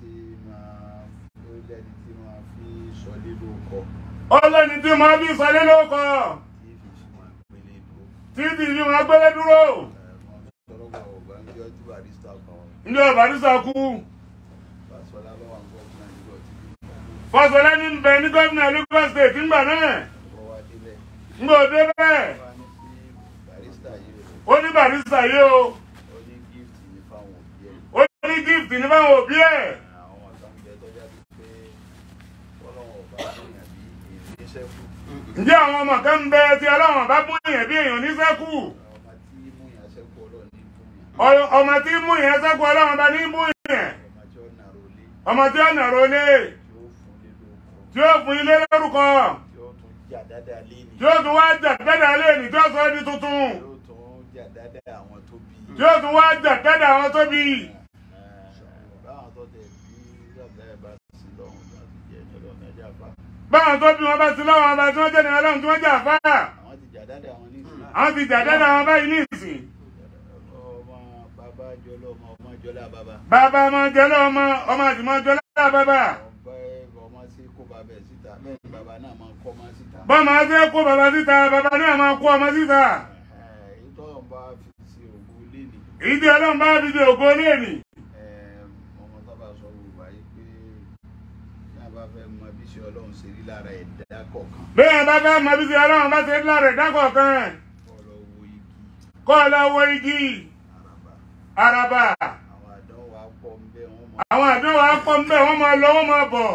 Speaker 2: kọ́
Speaker 1: ọlọ́ni tí mo bí sọlé ló kọ
Speaker 2: tí fi ṣe máa gbélé dúró.
Speaker 1: títí fi wọn gbélé dúró
Speaker 2: tọ́lọ́gbà ọ̀gbà ń jọ tí barista kan
Speaker 1: ní ọbàdísà kú
Speaker 2: Fáṣọlá lọ́wọ́ àwọn gómìnà nígbà tí
Speaker 1: fọsọlẹ ní bẹ ní gómìnà Lagos state ńgbà náà
Speaker 2: wọ́n wá délẹ̀.
Speaker 1: ńgbà òde bẹ́ẹ̀
Speaker 2: wọ́n á ní sí barista yìí rẹ̀
Speaker 1: ó ní bàdísà yìí o
Speaker 2: ó ní gift ní fáwọn òbí ẹ̀.
Speaker 1: ó ní gift ní báwọn òbí ẹ̀
Speaker 2: àwọn àtàǹjẹ tó jáde pé ọlọ́run ọba èèyàn bí èyí ní sẹ́kù
Speaker 1: ǹjẹ́ àwọn ọmọ kan ń bẹ tí ọlọ́run bá mú èèyàn bí èèyàn ní sẹ́kù
Speaker 2: ọmọ tí mú yàn sẹ́kù ọlọ́run ní fún yàn
Speaker 1: Ọ- ọmọ tí mú èèyàn sẹ́kù ọlọ́run bá ní mú èèyàn
Speaker 2: ọmọ tí ó nàró lé
Speaker 1: ọmọ tí ó nàró lé
Speaker 2: tí ó fún lé lóko
Speaker 1: tí ó fún ilé lórúkọ
Speaker 2: tí ó tún jà dáadáa lé ní
Speaker 1: tí ó tún wá jà dáadáa lé ní tí ó sọ ẹ́ di tuntun
Speaker 2: tí ó tún jà dáadáa àwọn tó bí
Speaker 1: tí ó tún wá jà dáadáa àwọn tó bí
Speaker 2: báwọn tó tẹ̀ bí yàtọ̀ ẹ̀ bá sí lọ́hùn láti jẹ́ ní ọlọ́run ẹja fa
Speaker 1: báwọn tó bí wọn bá sí lọ́wọ́ ọba tí wọ́n jẹ́ ní ọlọ́run tí wọ́n jà fáà
Speaker 2: àwọn ti jà dáadáa àwọn nísìnyí
Speaker 1: àwọn ti jà dáadáa àwọn báyìí ní ìsìn
Speaker 2: ọmọ bàbá jọlọ ọmọ ọmọ jọlá bàbá
Speaker 1: bàbá ọmọ jẹlẹ ọmọ ọmọ àtìmọ́ jọlá bàbá
Speaker 2: ọba ọmọ sí kó bàbá ẹ̀ síta bẹ́ẹ̀ ni bàbá náà máa ń kọ́ ọmọ síta.
Speaker 1: bọ́mọ á fẹ́ kó bàbá síta bàbá náà máa kó ọmọ síta
Speaker 2: ìtọ́lọ̀ bá fi sí ògùn ilé ni
Speaker 1: èyí tí ọlọ́run bá fi di ògo léènì
Speaker 2: ọmọ sábà sọ Yorùbá yìí pé ní a bá fẹ́ mọ bí ṣe Ọlọ́run ṣe rí lára ẹ̀dá kọ̀ọ̀kan
Speaker 1: bẹ́ẹ̀ bá fẹ́ mọ bí ti ọlọ́run bá ṣe ńlá rẹ̀ dákọ̀ kan
Speaker 2: kọ́ lọ wo igi
Speaker 1: kọ́ ọ lọ wo igi
Speaker 2: àràbà
Speaker 1: àràbà
Speaker 2: àwọn àdánwò wa pọ̀ ń bẹ́ wọ́n mọ
Speaker 1: àwọn àdéhùn akọ ń bẹ wọ́n máa lọ wọ́n máa bọ̀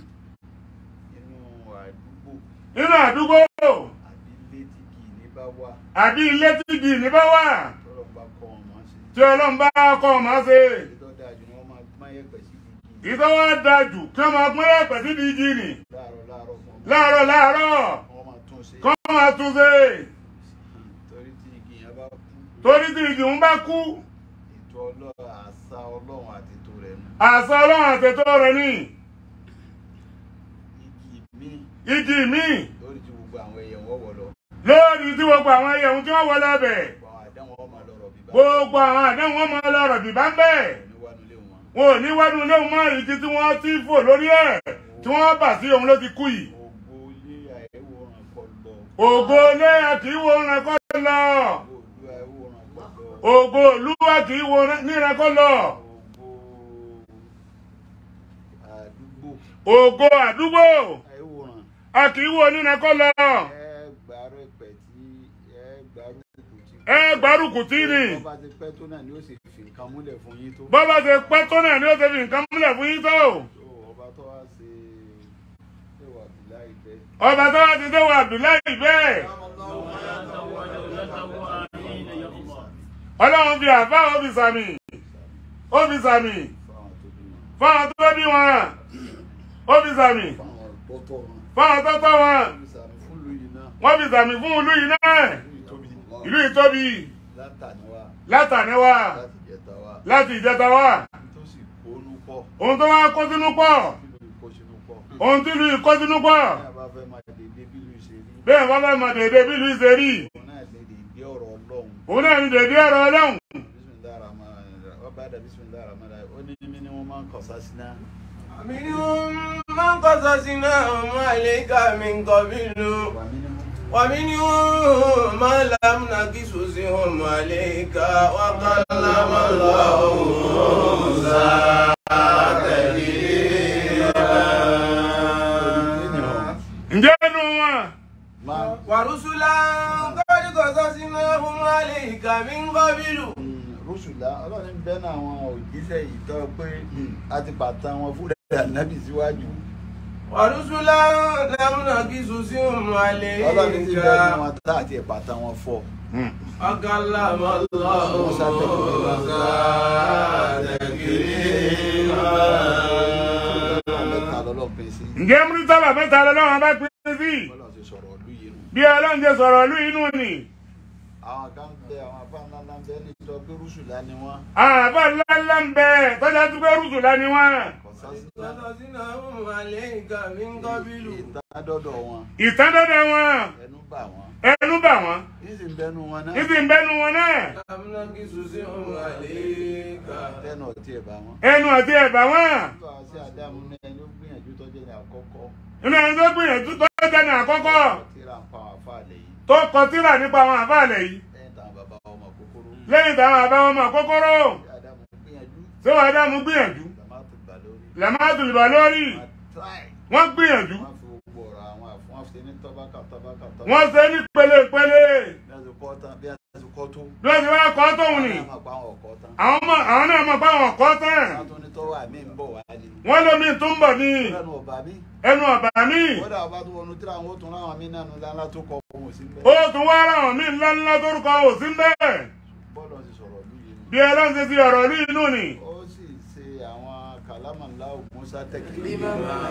Speaker 2: inú àdúgbò
Speaker 1: nínú àdúgbò
Speaker 2: àbí ilé tí kì í ní bá wà
Speaker 1: àbí ilé tí igi ní bá wà
Speaker 2: tọ́lọ̀ bá kọ́ wọn mọ́ sí
Speaker 1: tí ọlọ́run bá kọ́ ọ máa ṣe
Speaker 2: ìtọ́ dáa jù ni wọ́n máa gbọ́n yẹ̀pẹ̀ sí igi
Speaker 1: ìtọ́wọ́ dájú kí wọ́n máa pín ẹ̀pẹ̀ síbi igi nì
Speaker 2: láàárọ̀ láàárọ̀ fún
Speaker 1: láàárọ̀ láàárọ̀
Speaker 2: wọ́n máa tún ṣe
Speaker 1: kọ́ máa tún ṣe
Speaker 2: torí tí igi yẹn bá kú
Speaker 1: torí tí igi ń bá kú
Speaker 2: ètò ọlọ́run àṣà ọlọ́run àti ètò rẹ̀ nù
Speaker 1: àṣà ọlọ́run àtẹ̀tọ́ rẹ̀ ní
Speaker 2: igi míì
Speaker 1: igi míì
Speaker 2: lórí tí gbogbo àwọn ẹyẹ wọn wọ lọ
Speaker 1: lórí tí gbogbo àwọn ẹyẹ ohun tí wọ́n wọlé ọbẹ̀
Speaker 2: gbogbo àwọn àdáwọn ọmọ lọrọ bíbá
Speaker 1: gbogbo àwọn àdéhùn wọn máa lọ́rọ̀ bìbá ń bẹ́ẹ̀
Speaker 2: níwájú ilé wọn
Speaker 1: wọn ò ní wádùn ilé wọn mọ́ ìdí tí wọ́n ti fò lórí ẹ̀ tí wọ́n bà sí òun ló ti kú yìí
Speaker 2: gbogbo ilé àìwòrán kọ lọ
Speaker 1: ògo ilé kì í wo ìran kọ́ lọ
Speaker 2: gbogbo àìwòrán kọ lọ
Speaker 1: ògo olúwa kì í wo níran kọ́ lọ
Speaker 2: gbogbo àdúgbò
Speaker 1: ògo àdúgbò
Speaker 2: àìwòrán
Speaker 1: a kì í wo níran kọ́ lọ
Speaker 2: ẹ gbàrú ẹpẹ tí ẹ gbàrú kùkù tí.
Speaker 1: ẹ gbárùkù tí ni
Speaker 2: bọ́ bá ti pẹ́ tó náà ni ó sì fi nǹkan múlẹ̀ fún yín tó.
Speaker 1: bọ́bá ṣe pẹ́ tó náà ni ó ṣe fi nǹkan múlẹ̀ fún yín tó
Speaker 2: tó ọba tó wá ṣe ẹwà bìlá ìbẹ́.
Speaker 1: ọba tó wá ti déwà Abdullahi bẹ́ẹ̀ ọlọ́run fi àbá ó fi sàmì ó fi sàmì
Speaker 2: fáwọn tó bí wọn
Speaker 1: fáwọn tó bí wọn ó fi sàmì
Speaker 2: fáwọn gbọ́tọ̀ wọn.
Speaker 1: fáwọn tó tọ́ wọn
Speaker 2: ìsàmì fún ìlú yìí náà
Speaker 1: wọ́n fi sàmì fún ìlú yìí náà
Speaker 2: ìlú tóbi
Speaker 1: ìlú ìtóbi
Speaker 2: látàníwá
Speaker 1: látàníwá
Speaker 2: láti jẹta wá
Speaker 1: láti ìjẹta wá
Speaker 2: tó sì kónú pọ̀
Speaker 1: ohun tó wá kó sínú pọ̀
Speaker 2: nínú ìkó sínú pọ̀.
Speaker 1: ohun tí ìlú yìí kó sínú pọ̀
Speaker 2: ní àbá fẹ́ máa dèdè bí ìlú ṣe rí.
Speaker 1: bẹ́ẹ̀ wọ́n fẹ́ mọ dèdè bí ìlú ṣe rí
Speaker 2: òun náà lè dèdè ọ̀rọ̀ ọlọ́run.
Speaker 1: òun náà ní dèdè ọ̀rọ̀ ọlọ́run
Speaker 2: bisimilahi rahman rahim ọba ada bisimilahi rahman rahim ó ní mímí ni wọ́n máa ń kọ̀ sásínà.
Speaker 3: منهم من قصصناهم عليك من قبل
Speaker 2: wà mí ni wọ́n.
Speaker 3: ومنهم ما لم نقصصهم عليك وكلم الله موسى تكليما
Speaker 1: ǹjẹ́ inú wọn
Speaker 2: máa
Speaker 3: ورسلا قد قصصناهم عليك من قبل
Speaker 2: rúṣùlá ọlọ́run ń bẹ́ẹ̀ náà àwọn òjíṣẹ́ yìí tọ́ pé a ti bàtà wọn fún rẹ̀ nábì síwájú.
Speaker 3: ورسلا لم نقصصهم
Speaker 2: ọlọ́run ti
Speaker 3: عليك
Speaker 2: bẹ́ẹ̀ náà wọn tá àti ìbàtà wọn fọ́.
Speaker 3: وكلم الله
Speaker 2: موسى
Speaker 3: موسى
Speaker 2: mẹ́ta lọ́lọ́pin sí.
Speaker 1: ǹjẹ́ múrítàbà mẹ́ta lọ́wọ́ bá pín sí
Speaker 2: bọ́lá ti sọ̀rọ̀ ọdún yìí nù.
Speaker 1: bí ọlọ́run ṣe sọ̀rọ̀ ìlú inú ni
Speaker 2: àwọn kan bẹ àwọn afá ńlá ńlá ń bẹ ní ìjọ pé rúṣùlá ni wọ́n.
Speaker 1: àwọn àbá ńláńlá ń bẹ tọ́jà tó fẹ́ rúṣùlá ni wọ́n
Speaker 2: kò sásínà.
Speaker 3: قصصناهم عليك من قبل
Speaker 2: ìtàdọ́dọ̀ wọn
Speaker 1: ìtàn dọ́dọ̀ wọn
Speaker 2: ẹnu bà wọn.
Speaker 1: ẹnu bà wọn
Speaker 2: ìsìn bẹnu wọn náà.
Speaker 1: ìsì ń bẹnu wọn náà
Speaker 3: لم نقصصهم عليك
Speaker 2: tẹnu ọtí ẹ̀ bá wọn.
Speaker 1: ẹnu àti ẹ̀bà wọn
Speaker 2: nígbà sí àdámù náà ẹni ó gbìyànjú tọ́jú ní àkọ́kọ́
Speaker 1: inú ẹni tó gbìyànjú tó jẹ́ ní àkọ́kọ́
Speaker 2: tíra ń pa àwọn àfáàlẹ̀ yìí
Speaker 1: tó kọ tírà nípa àwọn àfáàlẹ̀ yìí
Speaker 2: lẹ́yìn táwọn bàbá ọmọ kòkòrò
Speaker 1: lẹ́yìn táwọn àbá wọn mọ̀ kókóró
Speaker 2: tí Ádámù gbìyànjú
Speaker 1: tí wọ́n dámú gbìyànjú
Speaker 2: làmá tó gbà lórí
Speaker 1: lẹ́mọ́tò ìbà lórí
Speaker 2: wọ́n try
Speaker 1: wọ́n gbìyànjú
Speaker 2: wọ́n fi gbogbo ọ̀rọ̀ àwọn àfọwọ́n wọ́n fi ní tọ́bákà tọ́bákà tọ́bákà
Speaker 1: wọ́n ṣe ní pẹ̀lẹ́pẹ̀lẹ́
Speaker 2: bí wọ́n ti kọ́ tán bí wọ́n ti kọ́ tó
Speaker 1: bí wọ́n ti wá kọ́ tóun ni
Speaker 2: wọ́n máa pa àwọn ọ̀kọ́ tán
Speaker 1: àwọn mọ̀ àwọn náà mọ̀ pé àwọn kọ́ tán
Speaker 2: wọ́n tún ní tọ́wọ́ àmì ń bọ̀ wá ní
Speaker 1: wọ́n lómi tó ń bọ̀ ní
Speaker 2: lẹ́nu ọ̀bà mi
Speaker 1: ẹnu ọ̀bà mi
Speaker 2: kódà ọba tó wọnú tíra àwọn ó tún ráwọn mí nánu lánlá tó kọ ohun sí
Speaker 1: ó
Speaker 2: bẹ́ẹ̀
Speaker 1: tún wá ráwọn míì ńláńlá tórúkọ òsín bẹ́ẹ̀
Speaker 2: bọ́ọ̀lù ti sọ̀rọ̀ lóye
Speaker 1: bí ẹlọ́run ti fi ọ̀rọ̀ rí inú ni
Speaker 2: ó sì ṣe àwọn kàlámàlá òmùsá tẹkìlímà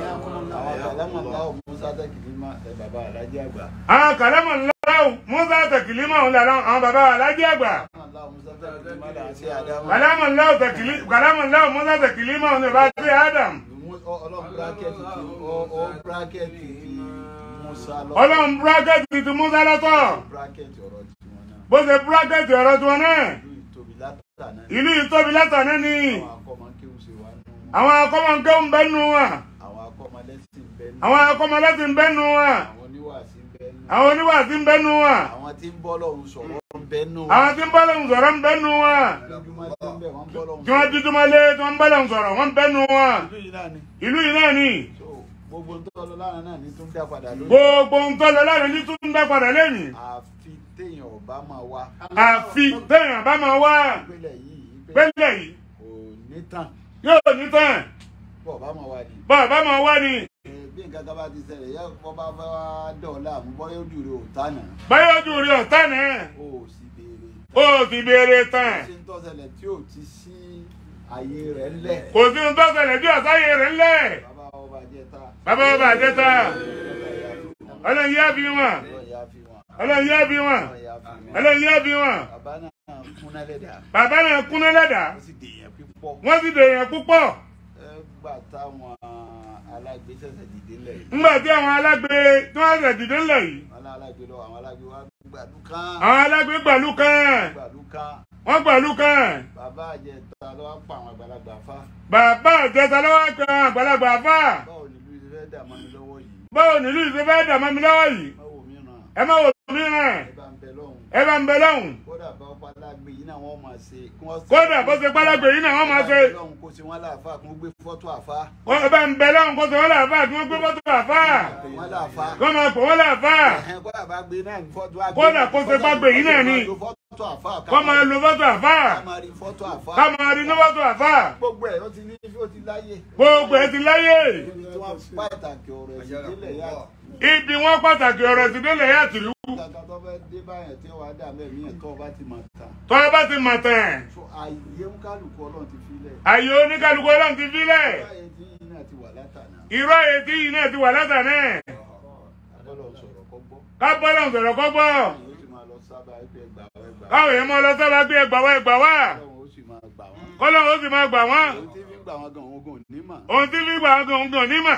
Speaker 2: àwọn kàlámàlá òmùsá tẹkìlímà ẹ bàbá alájẹ àgbà
Speaker 1: àwọn kàlámọ̀ ńlá musa tẹkìlímọ̀ ń lára àwọn bàbá alájí àgbà
Speaker 2: kàlámàlá òmùsá tẹkìlímà là ń ṣe àdámà
Speaker 1: kàlámọ̀ ńlá tẹkìlí- kàlámọ̀ ńlá musa tẹkìlímọ̀ ń bá sí adam
Speaker 2: ọlọ́run bírákẹ́tì ti ọ bírákẹ́tì ti musa lọ
Speaker 1: ọlọ́run búrákẹ́tì ti musa lọ́tọ̀
Speaker 2: bírákẹ́tì ọ̀rọ̀ tiwọn náà
Speaker 1: bó ṣe búrákẹ́tì ọ̀rọ̀ tiwọn náà
Speaker 2: ìlú ìtóbi látàná
Speaker 1: ìlú ìtóbi látàná ni
Speaker 2: àwọn akọ́mọ kéwù ṣe wá nù
Speaker 1: àwọn akọ́mọ̀nkẹ́ ń bẹ́nu wa
Speaker 2: àwọn akọ́mọ lẹ́sìn bẹ́ẹ̀ nù
Speaker 1: àwọn akọ́mọlẹ́sì ń bẹ́nu wa
Speaker 2: àwọn oníwàásí bẹ́ẹ̀ nù
Speaker 1: àwọn oníwàásí ń bẹ́nu wa
Speaker 2: àwọn tí ń bọ́ lọ́hùn sọ̀rọ̀ bẹ́ẹ̀ nù
Speaker 1: àwọn tí ń bá lóhùn sọ̀rọ̀ ń bẹ́nu wa
Speaker 2: lójúmọ́ tí ń bẹ̀ wọ́n bọ́ lọ́hùn
Speaker 1: tí wọ́n dúdú mọ́lé tí wọ́n ń bá lóhùn sọ̀rọ̀ wọ́n ń bẹ́nu wa
Speaker 2: ìlú yìí náà ni
Speaker 1: ìlú yìí náà ni
Speaker 2: so gbogbo tó lọ lára náà ní tún dá padà lónìí
Speaker 1: gbogbo ń tọ́ lọ láàrin ní tún ń dá padà lẹ́yìn
Speaker 2: àfi téèyàn ọba máa wá
Speaker 1: àfi téèyàn bá máa wá
Speaker 2: ìpínlẹ̀ yìí ìpínlẹ̀
Speaker 1: pẹ́lẹ̀ yìí
Speaker 2: kò ní tàn
Speaker 1: yóò ní tán
Speaker 2: bọ̀ ọba máa wá ni
Speaker 1: bá a bá máa wá ni
Speaker 2: Eh, bí nǹkan kan bá ti ṣẹlẹ̀ yẹ kó bá fẹ́ wá dọ̀ọ́lá mú bọ́yá ojú rẹ̀ ò tánà
Speaker 1: báyọ̀ ojú rí ọ̀tá náà
Speaker 2: ó sì béèrè
Speaker 1: ó ti béèrè tán
Speaker 2: ṣé ń tọ́sẹ̀lẹ̀ tí ò ti sí ààyè rẹ̀ ńlẹ̀
Speaker 1: kò sí ohun tó ṣẹlẹ̀ bí ọ̀sáyé rẹ̀ ńlẹ̀
Speaker 2: bàbá ọba jẹta
Speaker 1: bàbá ọba àjẹta ọlọ́run yá bí wọn
Speaker 2: ọlọ́yà fi wọn
Speaker 1: ọlọ́run yá bí wọn
Speaker 2: ọlọ́yà fi wọn
Speaker 1: ọlọ́run yá bí wọn
Speaker 2: bàbá náà kúnná lẹ́dà
Speaker 1: bàbá náà kúnná lẹ́dàá
Speaker 2: ó sì dèèyàn pípọ̀
Speaker 1: wọ́n sì dèèyàn púpọ̀
Speaker 2: ẹ gbà táwọn alágbé ṣẹ̀ṣẹ̀ dìde lẹ̀ yìí
Speaker 1: ńgbà tí àwọn alágbe tí wọ́n ṣẹ̀ dìde ńlẹ̀ yìí
Speaker 2: wọn lá alágbé lọ àwọn alágbé wa gbàdú kán
Speaker 1: àwọn alágbe gbàlú kan
Speaker 2: gbàdú kán
Speaker 1: wọ́n gbàlú kan
Speaker 2: bàbá àjẹta ló wá pa àwọn àgbàlagbà fá
Speaker 1: bàbá àjẹta lọ́wọ́ kan àgbàlagbà fà
Speaker 2: báwo ni ìlú ìfẹ́ dà mọ́ mi lọ́wọ́ yìí
Speaker 1: báwo nílùú ìṣe fẹ́ dà mọ́ mi lọ́wọ́ yìí
Speaker 2: báwo mìíràn
Speaker 1: ẹ má wò mí ràn
Speaker 2: ẹ bá ń bẹ lọ́hùn
Speaker 1: ẹ bá ń bẹ lọ́hùn
Speaker 2: kódà bá ọ̀pá alágbé yìí náà wọ́n máa ṣe kí wọ́n
Speaker 1: kódà bó ṣe pálágbè yìí náà wọ́n máa ṣe
Speaker 2: lọ́hùn kó ṣe wọ́n láàfà kí wọ́n gbé fọ́tò àfá
Speaker 1: wọ́n bá ń bẹ lọ́hùn kó ṣe wọ́n làáfà kí wọ́n gbé fọ́tò àfà
Speaker 2: wọ́n láàfà
Speaker 1: kó máa pè wọ́n làáfà
Speaker 2: ẹ̀hẹ́n kódà bá gbé náà ní fọ́tò àgbé
Speaker 1: Kódà kó ṣe bá gbé yìí náà ni.
Speaker 2: fọ́tò àfá
Speaker 1: kó máa lo fọ́tò àfà
Speaker 2: ká máa rí fọ́tò àfá
Speaker 1: ká máa rí ní fọ́tò àfà
Speaker 2: gbogbo ẹ̀ ó ti ní ó ti láyé
Speaker 1: gbogbo ẹ ti láyé
Speaker 2: ibi tí wọ́n pàtàkì ọ̀rọ̀ ẹ̀sìn délẹ̀ yá
Speaker 1: ibi wọn pàtàkì ọ̀rọ̀ ti délẹ̀ yá tìlú
Speaker 2: kàkà tó fẹ́ dé báyẹn tí wàá dà mẹ́mí ẹ̀ tó bá ti mọ̀ tán
Speaker 1: tó bá ti mọ̀ tán
Speaker 2: so àyè ń kálukú ọlọ́run ti filẹ̀
Speaker 1: àyè oníkálukú ọlọ́run ti fílẹ̀
Speaker 2: báyẹn tí yìí náà ti wà látànà
Speaker 1: irú àyè tí yìí náà ti wà látàná
Speaker 2: àbọ̀lọ̀ sọ̀rọ̀ kọ́ gbọ́
Speaker 1: ká bọ́lá ń sọ̀rọ̀ kọ́ gbọ́
Speaker 2: yóò sì máa lọ sábà ẹgbẹ́ ẹgbà ẹgbà
Speaker 1: káwọn èèyàn mọ́ lọ sábà gbé ẹgbà wá ẹgbà wá
Speaker 2: ọlọ́run ó sì máa gbà wọ́n
Speaker 1: kọ́lọ́run ó sì máa gbà wọ́n
Speaker 2: ohun tí fi ń gbà wọ́n gan òun gan nímọ̀
Speaker 1: ohun tí fi gbà wọn gan gan nímọ̀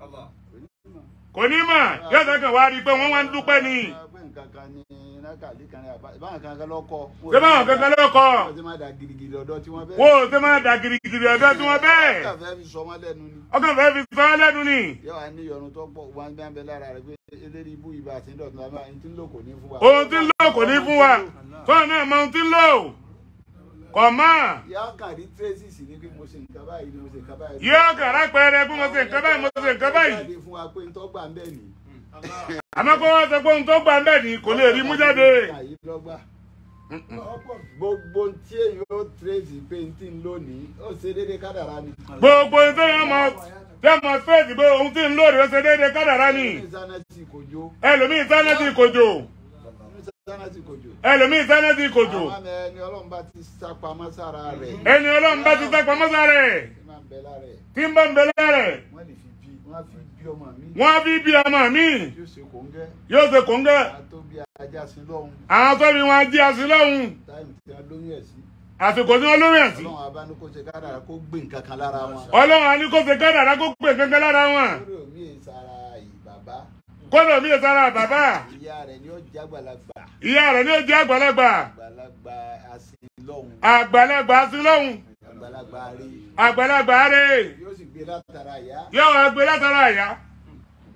Speaker 1: kò nímọ̀ yóò sẹ́kàn wá rí i pé wọ́n wá ń dúpẹ́ ni
Speaker 2: pé nǹkan kan ní nákàlí kan ní àbá ìbáwọn kankan lọ́kọ́
Speaker 1: ṣé báwọn kankan lọ́kọ̀
Speaker 2: wọ́n ti máa da girigiri ọ̀dọ́ tí wọ́n bẹ́ẹ̀
Speaker 1: wo ṣé máa dà girigiri ọ̀dọ́ tí wọ́n bẹ́ẹ̀
Speaker 2: kà fẹ́ fi sọ wọ́n lẹ́nu ni
Speaker 1: ọkàn fẹ́ fi sọ ọ́ lẹ́nu ni
Speaker 2: yóò wá ní ìyọnu tó pọ̀ wọn bá ń bẹ lára rẹ̀ pé eléyìí ibú ibà àti ìdọ̀tún àbá ẹni tí ń lò kò ní fún wa.
Speaker 1: ohun tí ń lò kò ní fún wa tó náà mọ ohun tí ń lò kọ̀ mọ́
Speaker 2: ìyá kan rí tracy sí ni pé mo ṣe nǹkan báyìí ni mo ṣe nǹkan báyìí.
Speaker 1: yóò kàrá pẹrẹ bí mo ṣe nǹkan báyìí mo ṣe nǹkan báyìí
Speaker 2: jáde fún wa pé n tó gbà ń bẹ̀ ni.
Speaker 1: àmọ́ kó wọ́n sọ pé ohun tó gbà ń bẹ̀ ni kò lè rí mú jáde
Speaker 2: àyè lọ́gbà. gbogbo tí èyí ó tracy pé n tí ń lónìí ó ṣe déédéé kádàrá ni.
Speaker 1: gbogbo ohun tó yẹn mọ tẹ́ mọ fẹ́ẹ̀sì pé ohun tí ń lò rẹ̀ ṣe déédéé kádàrá ni
Speaker 2: ní sanati kò jó
Speaker 1: ẹlòmíì sánẹ́tì kòjò
Speaker 2: ní sanati kò jó.
Speaker 1: ẹlòmíì sánẹ́tì kòjò
Speaker 2: àwọn àmì ẹni ọlọ́run bá ti sápamọ́ sára rẹ̀.
Speaker 1: ẹni ọlọ́run bá ti sápá mọ́sá rẹ̀
Speaker 2: tí máa ń bẹ lára ẹ̀
Speaker 1: tí ń bá ń bẹ lára rẹ̀
Speaker 2: wọ́n lè fi bí wọ́n á fi bí ọmọ mi.
Speaker 1: wọ́n á bí bí ọmọ mi
Speaker 2: yóò ṣe kòńgẹ́
Speaker 1: yóò ṣe kòńgẹ́
Speaker 2: àtó bí ajá sí lọ́hùn
Speaker 1: àwọn tó bí wọn jí àsí lọ́hùn
Speaker 2: táìmù tí wọ́n lóyún ẹ̀ sí.
Speaker 1: àsìkò tí wọ́n lórí ẹ̀ sí
Speaker 2: ọlọ́run abánú kó ṣe kádàrá kó gbé nǹkan kan lára wọn.
Speaker 1: ọlọ́run á ní kó ṣe kádàrá kó pè kankan lára wọn
Speaker 2: lórí omi ìsara ìbàbá
Speaker 1: kọ́dọ̀ mi sára bàbá
Speaker 2: ìyá rẹ̀ ni ó jẹ́ àgbàlagbà
Speaker 1: ìyá rẹ̀ ní ó jẹ́ àgbàlagbà
Speaker 2: àgbàlagbà asinlọ́hùn
Speaker 1: àgbàlagbà sí lọ́hùn
Speaker 2: àgbàlagbà rí
Speaker 1: àgbàlagbà rẹ̀
Speaker 2: yóò sì gbé látara ìyá
Speaker 1: yóò wá gbé látara àyà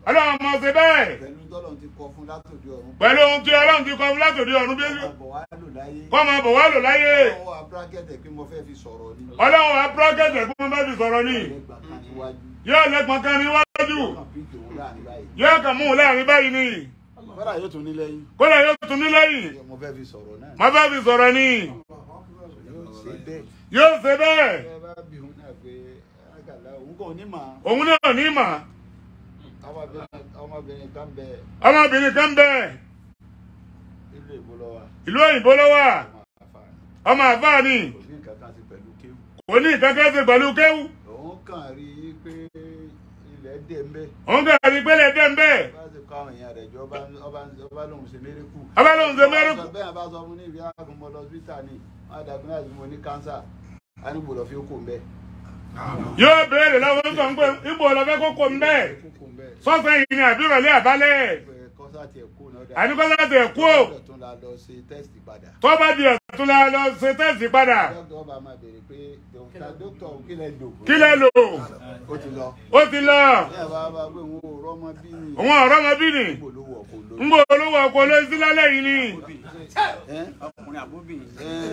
Speaker 1: ọlọ́run mọ̀ ṣe bẹ́ẹ̀
Speaker 2: pẹ̀lú tọ́lọ̀ ti kọ fún látòdì ọ̀run
Speaker 1: pẹ̀lú ohun tí ọlọ́run ti kọ fún látòdì ọ̀run bí
Speaker 2: àbọ̀ wá lò láyé
Speaker 1: kọ́ máa bọ̀ wá lò láyé
Speaker 2: ọwọ́ abúrákẹ́tẹ̀ pé mo fẹ́ fi sọ̀rọ̀ ni
Speaker 1: ọlọ́run wa pírọ́kẹ̀tẹ̀ kí wọ́n bá fi sọ̀rọ̀ ní
Speaker 2: ẹgbà kan níwájú
Speaker 1: yóò lẹ́gbọ̀n kan níwájú
Speaker 2: kàn bí tòun láàrin báyìí
Speaker 1: yóò kàn mú un láàrin báyìí ni
Speaker 2: kọ́dà yóò tún ní lẹ́yìn
Speaker 1: kódà yóò tún ní lẹ́yìn
Speaker 2: mo fẹ́ fi sọ̀rọ̀ náà
Speaker 1: má bá fi sọ̀rọ̀ ní
Speaker 2: yóò ṣe bẹ́ẹ̀
Speaker 1: yóò ṣe bẹ́ẹ̀
Speaker 2: ẹ bá bí òun náà pé àgàlà òun kò ní mà
Speaker 1: òun náà ní mà
Speaker 2: ọmọbìnrin ọmọbìnrin kan bẹ
Speaker 1: ọmọbìnrin kan bẹ́ẹ̀
Speaker 2: ilé ìbò lọ wa
Speaker 1: ìlú òyìnbó ló wà
Speaker 2: ọmọ àfààní
Speaker 1: ọmọ àfáà ni
Speaker 2: kò ní nǹkan kan sí pẹ̀lú kéwù
Speaker 1: kò ní ìkankan ṣe pẹ̀lú kéwù
Speaker 2: òun kàn rí i pé ilẹ̀ dé ń bẹ́
Speaker 1: òun kàn rí pélé dé ń bẹ́ẹ̀
Speaker 2: bá ti kọ́ àwọn èèyàn rẹ̀ jọ ọba ọba ọba lòun ṣe mérekù
Speaker 1: ọba lòun ṣe mérekù.
Speaker 2: bẹ́ẹ̀ bá sọ fún ní ìwé àgùnmọ́ lọ hospital ni wọ́n á dàgbé náà mo ní kánsà á ní gbọ́dọ̀ fi ó kò ń bẹ́
Speaker 1: yóò béèrè lọ́wọ́ tó ń pè ibò lọ́fẹ́ kókó ń bẹ́ẹ̀
Speaker 2: kó kò ń bẹ́
Speaker 1: sọ́sẹ̀ yìí ni àbírọ̀lẹ́ àbálẹ̀
Speaker 2: kọ́sà tiẹ̀ kó náà dà
Speaker 1: àníkọ́ láti ẹ̀kú ò
Speaker 2: Dọ́kítọ̀ tún la lọ ṣe tẹ́sítì padà
Speaker 1: tó bá di ẹ̀tún la lọ ṣe tẹ́sì padà
Speaker 2: dókítà ọba máa béèrè pé dókítà dókítà kí lẹ lò
Speaker 1: kí lẹ lò
Speaker 2: ó ti lọ
Speaker 1: ó ti lọ
Speaker 2: ní ẹ̀ bá bá pé òun ò rọ́mọ bí ni
Speaker 1: òun ọ̀rọ̀ ọmọ bí ni
Speaker 2: kò lówó ọkọ̀ lówó.
Speaker 1: ń gbọ́ olówó ọkọ̀ ló sí lálẹ́ yìí ni
Speaker 2: ọkùnrin àbóbìnrin.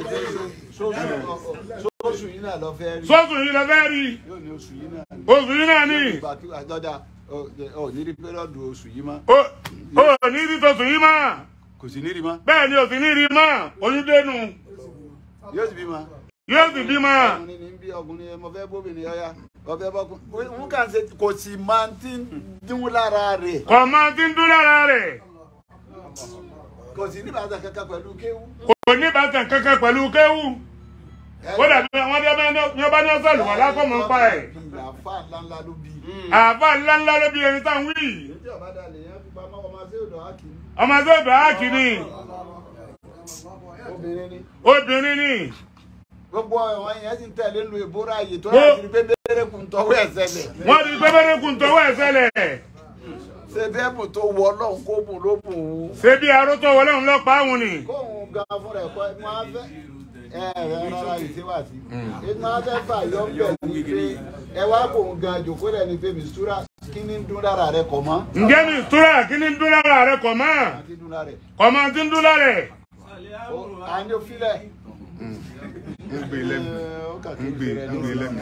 Speaker 2: sóṣù yìí náà lọ fẹ́ rí.
Speaker 1: sọ́ọ̀tù yìí lọ fẹ́ rí
Speaker 2: yóò ní oṣù yìí náà ní.
Speaker 1: oṣù yìí náà ní
Speaker 2: ìgbà tí àjọdá ọ ní rí pẹ́rọ́dù oṣù yìí mọ́.
Speaker 1: ó ó ní rí tòṣù yìí mọ́
Speaker 2: kò sí ní rí mọ́.
Speaker 1: bẹ́ẹ̀ ni òsì ní rí mọ́ oyún dénú
Speaker 2: yóò sì bí mọ́.
Speaker 1: yóò sì bí mọ́
Speaker 2: ọkùnrin ní bí ọkùnrin ẹ mọ fẹ́ bóbìnrin ọ̀yá ọ̀fẹ́ bọ́kùnrin. òun kàn ṣe kò sì máa ti ń dín lára rẹ̀.
Speaker 1: kò mọ tí ń dún lára rẹ̀
Speaker 2: kò sì ní bàtà kankan pẹ̀lú kéwú.
Speaker 1: kò ní bàtàn kankan pẹ̀lú kéwù ó dàbí wọn bí wọn bá ní ọsẹ lùwà lákọ̀mọ́ ń pa ẹ̀
Speaker 2: àfa ńláńlá ló bí.
Speaker 1: àbá ńláńlá ló bí ẹni tá à ń wí
Speaker 2: ètò ọ̀bádà lè yẹn fi pamọ́ ọmọ sí odò ákìrí.
Speaker 1: ọmọ tó bẹ̀ á kì ní
Speaker 2: obìnrin ni.
Speaker 1: obìnrin ni
Speaker 2: gbogbo ẹ̀wọ̀n yẹn ti ń tẹ̀lé lu ìbúra yìí tó
Speaker 1: Ó.
Speaker 2: yà sí pé bẹ́ẹ̀rẹ̀ kùn tọ́wọ́ ẹ̀ sẹ́lẹ̀.
Speaker 1: wọ́n ti gbé bẹ́rẹ̀ kùn tọwọ́ ẹ̀ sẹ́lẹ̀
Speaker 2: ṣe bẹ́ẹ̀bù tó wọ ọlọ́run kó bùn ló bùn ún.
Speaker 1: ṣé bí arótó wọlé òun lọ pa òun ni
Speaker 2: kóun gan fún rẹ̀ kọ́ ẹ̀ máa fẹ́ ẹ ẹ rárá yìí ṣé wà sí. ẹ máa fẹ́ fà yọ bẹ̀ ní pé ẹ wá kóun gan jòkó rẹ̀ ní pé mistura kí ni ń dún lára rẹ̀ kọ̀ mọ́.
Speaker 1: ǹjẹ́ mi ìtura kí ni ń dún lára rẹ̀ kọ̀ mọ́
Speaker 2: àti dún lára rẹ̀.
Speaker 1: kọ̀ mọ́ tí ń dún lára rẹ̀
Speaker 2: Ó, à ń yóò filẹ̀.
Speaker 5: ń gbé lẹ́nu
Speaker 2: Ó kà kí
Speaker 5: ń gbé ń gbé lẹ́nu.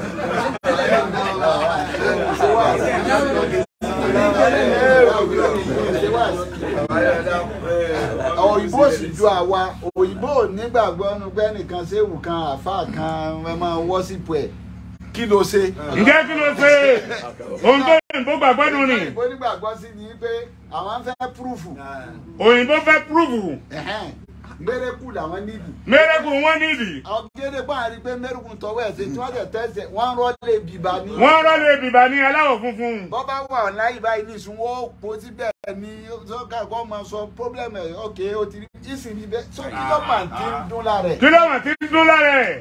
Speaker 2: òyìnbó sì ju àwa òyìnbó ò nígbàgbọ́ nu pé nìkan séwù kan àfa kan ẹ máa wọ́ sípò ẹ̀ kí ló ṣe.
Speaker 1: ǹjẹ́ kí ló ṣe ohun tó òyìnbó gbàgbọ́ nù ni
Speaker 2: òyìnbó nígbàgbọ́ sí ni pé àwọn fẹ́ púrúfù
Speaker 1: òyìnbó fẹ́ púrúfù
Speaker 2: mérekù làwọn nídìí.
Speaker 1: mẹ́rẹ́kù wọn nídìí
Speaker 2: àwọn gédé bá a rí i pé mérekù tọwọ́ ẹ̀ ṣe tí wọ́n tẹ̀ tẹ́sẹ̀ wọ́n rọ́lé bìbá ní.
Speaker 1: wọ́n rọ́lé bìbà ní aláwọ̀ funfun
Speaker 2: bọ́ bá wà láyé báyìí ní ìsún wọ́n po síbẹ̀ ní sọ́kà kọ́ máa sọ pọ́blẹ́mù ẹ̀ ọ̀kẹ́ ó ti rí ìsìn níbẹ̀ sọ kí ló máa ti ń dún lára ẹ̀.
Speaker 1: kí ló wà tí ń dún lára ẹ̀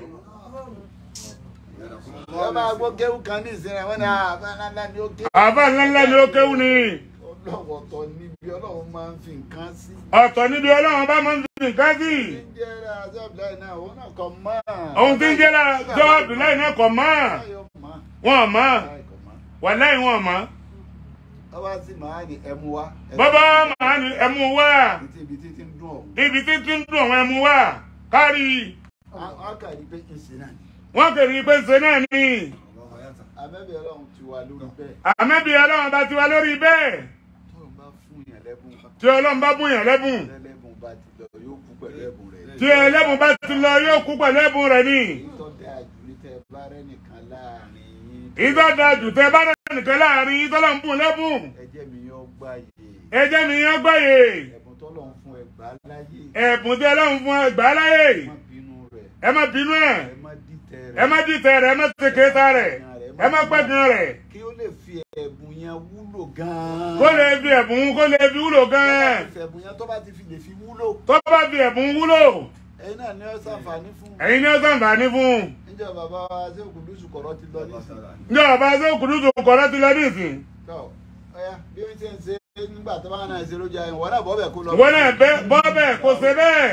Speaker 2: ẹ máa gbọ́ kéwù kan ní ìsinmi wọn ni àbáńlá ni ó ké.
Speaker 1: àbá ńláńlá ni ó kéwù ni
Speaker 2: ọlọ́wọ́ tọ́ níbi ọlọ́run máa ń fi nǹkan sí.
Speaker 1: ọ̀tọ̀ níbi ọlọ́run bá máa ń fi nǹkan sí
Speaker 2: ń jẹ́ azọ́bìláì náà òun náà kọ́ mọ́.
Speaker 1: ohun tí ń jẹ́ lára jọ́ọ̀dù láì náà kọ̀ mọ́ wọn mọ́ wà láì wọn mọ́
Speaker 2: ọba sì máa ní ẹmu wa.
Speaker 1: bọ́bá màá ní ẹmu wá
Speaker 2: ibi tí ti ń dùn ọ́.
Speaker 1: ibi tí tí ń dùn àwọn ẹmu wá kárí
Speaker 2: a kà ní pé ìsìn náà ni.
Speaker 1: wọn kèrè pé ṣe náà ni
Speaker 2: abẹ́bẹ̀ ọlọ́run ti wà lórí bẹ́ẹ̀.
Speaker 1: àmẹ́bí ọlọ́run bá ti wá lórí bẹ́ẹ̀
Speaker 2: tóun bá fún yàn lẹ́bùn
Speaker 1: tí ọlọ́run bá bùn yàn lẹ́bùn
Speaker 2: lẹ́lẹ́bùn bá ti lọ yóò kú pẹ̀lú ẹ̀bùn rẹ̀.
Speaker 1: tí ẹlẹ́bùn bá ti lọ yóò kú pẹ̀lú ẹ̀bùn rẹ̀ ni
Speaker 2: tó dáa jù ní tẹ bá rẹ́ nìkan láàrin yín.
Speaker 1: ìtọ́jà jù tẹ bá rẹ̀ nìkan láàrin yín tọ́lọ́ ń bùn lẹ́bùn
Speaker 2: ẹjẹ́ mi yóò gbáyé.
Speaker 1: ẹjẹ́ mi yán gbáyé
Speaker 2: ẹ̀bùn tọ́lọ̀ ń fún ẹgbà láyé.
Speaker 1: ẹ̀bùn tí ọlọ́run fún ẹgbà láyè
Speaker 2: ẹ má bínú rẹ̀.
Speaker 1: ẹ má bínú ẹ̀
Speaker 2: ẹ má dìtẹ̀ rẹ̀.
Speaker 1: ẹ má dìtẹ̀ rẹ̀ ẹ má tẹ̀kẹ́ta rẹ̀ ẹ má pẹ́gun rẹ̀
Speaker 2: kí ó lè fi ẹ̀bùn yẹn wúlò gan-an.
Speaker 1: kó lè fi ẹ̀bùn kó lè fi wúlò gan-an
Speaker 2: ẹ̀bùn yẹn tó bá ti fi lè fi wúlò.
Speaker 1: tó bá fi ẹ̀bùn wúlò
Speaker 2: ẹ̀yin náà ni ó ṣàǹfààní fún.
Speaker 1: ẹ̀yin ni ó sàǹfààní fún
Speaker 2: níjọ́ bàbá wa ṣé òkùndùsù kọ̀rọ̀ ti lọ nísìnyí.
Speaker 1: ní ọba tó kùdú tó kọ̀rọ̀ ti lọ nísìn
Speaker 2: tọ́ ọ̀ya bí wọ́n ti ń ṣe nígbà tó bá náà ṣe lójú ayé wọn náà bọ́ bẹ̀ kó lọ.
Speaker 1: wọn náà bẹ bọ́ bẹ́ẹ̀ kó ṣe bẹ́ẹ̀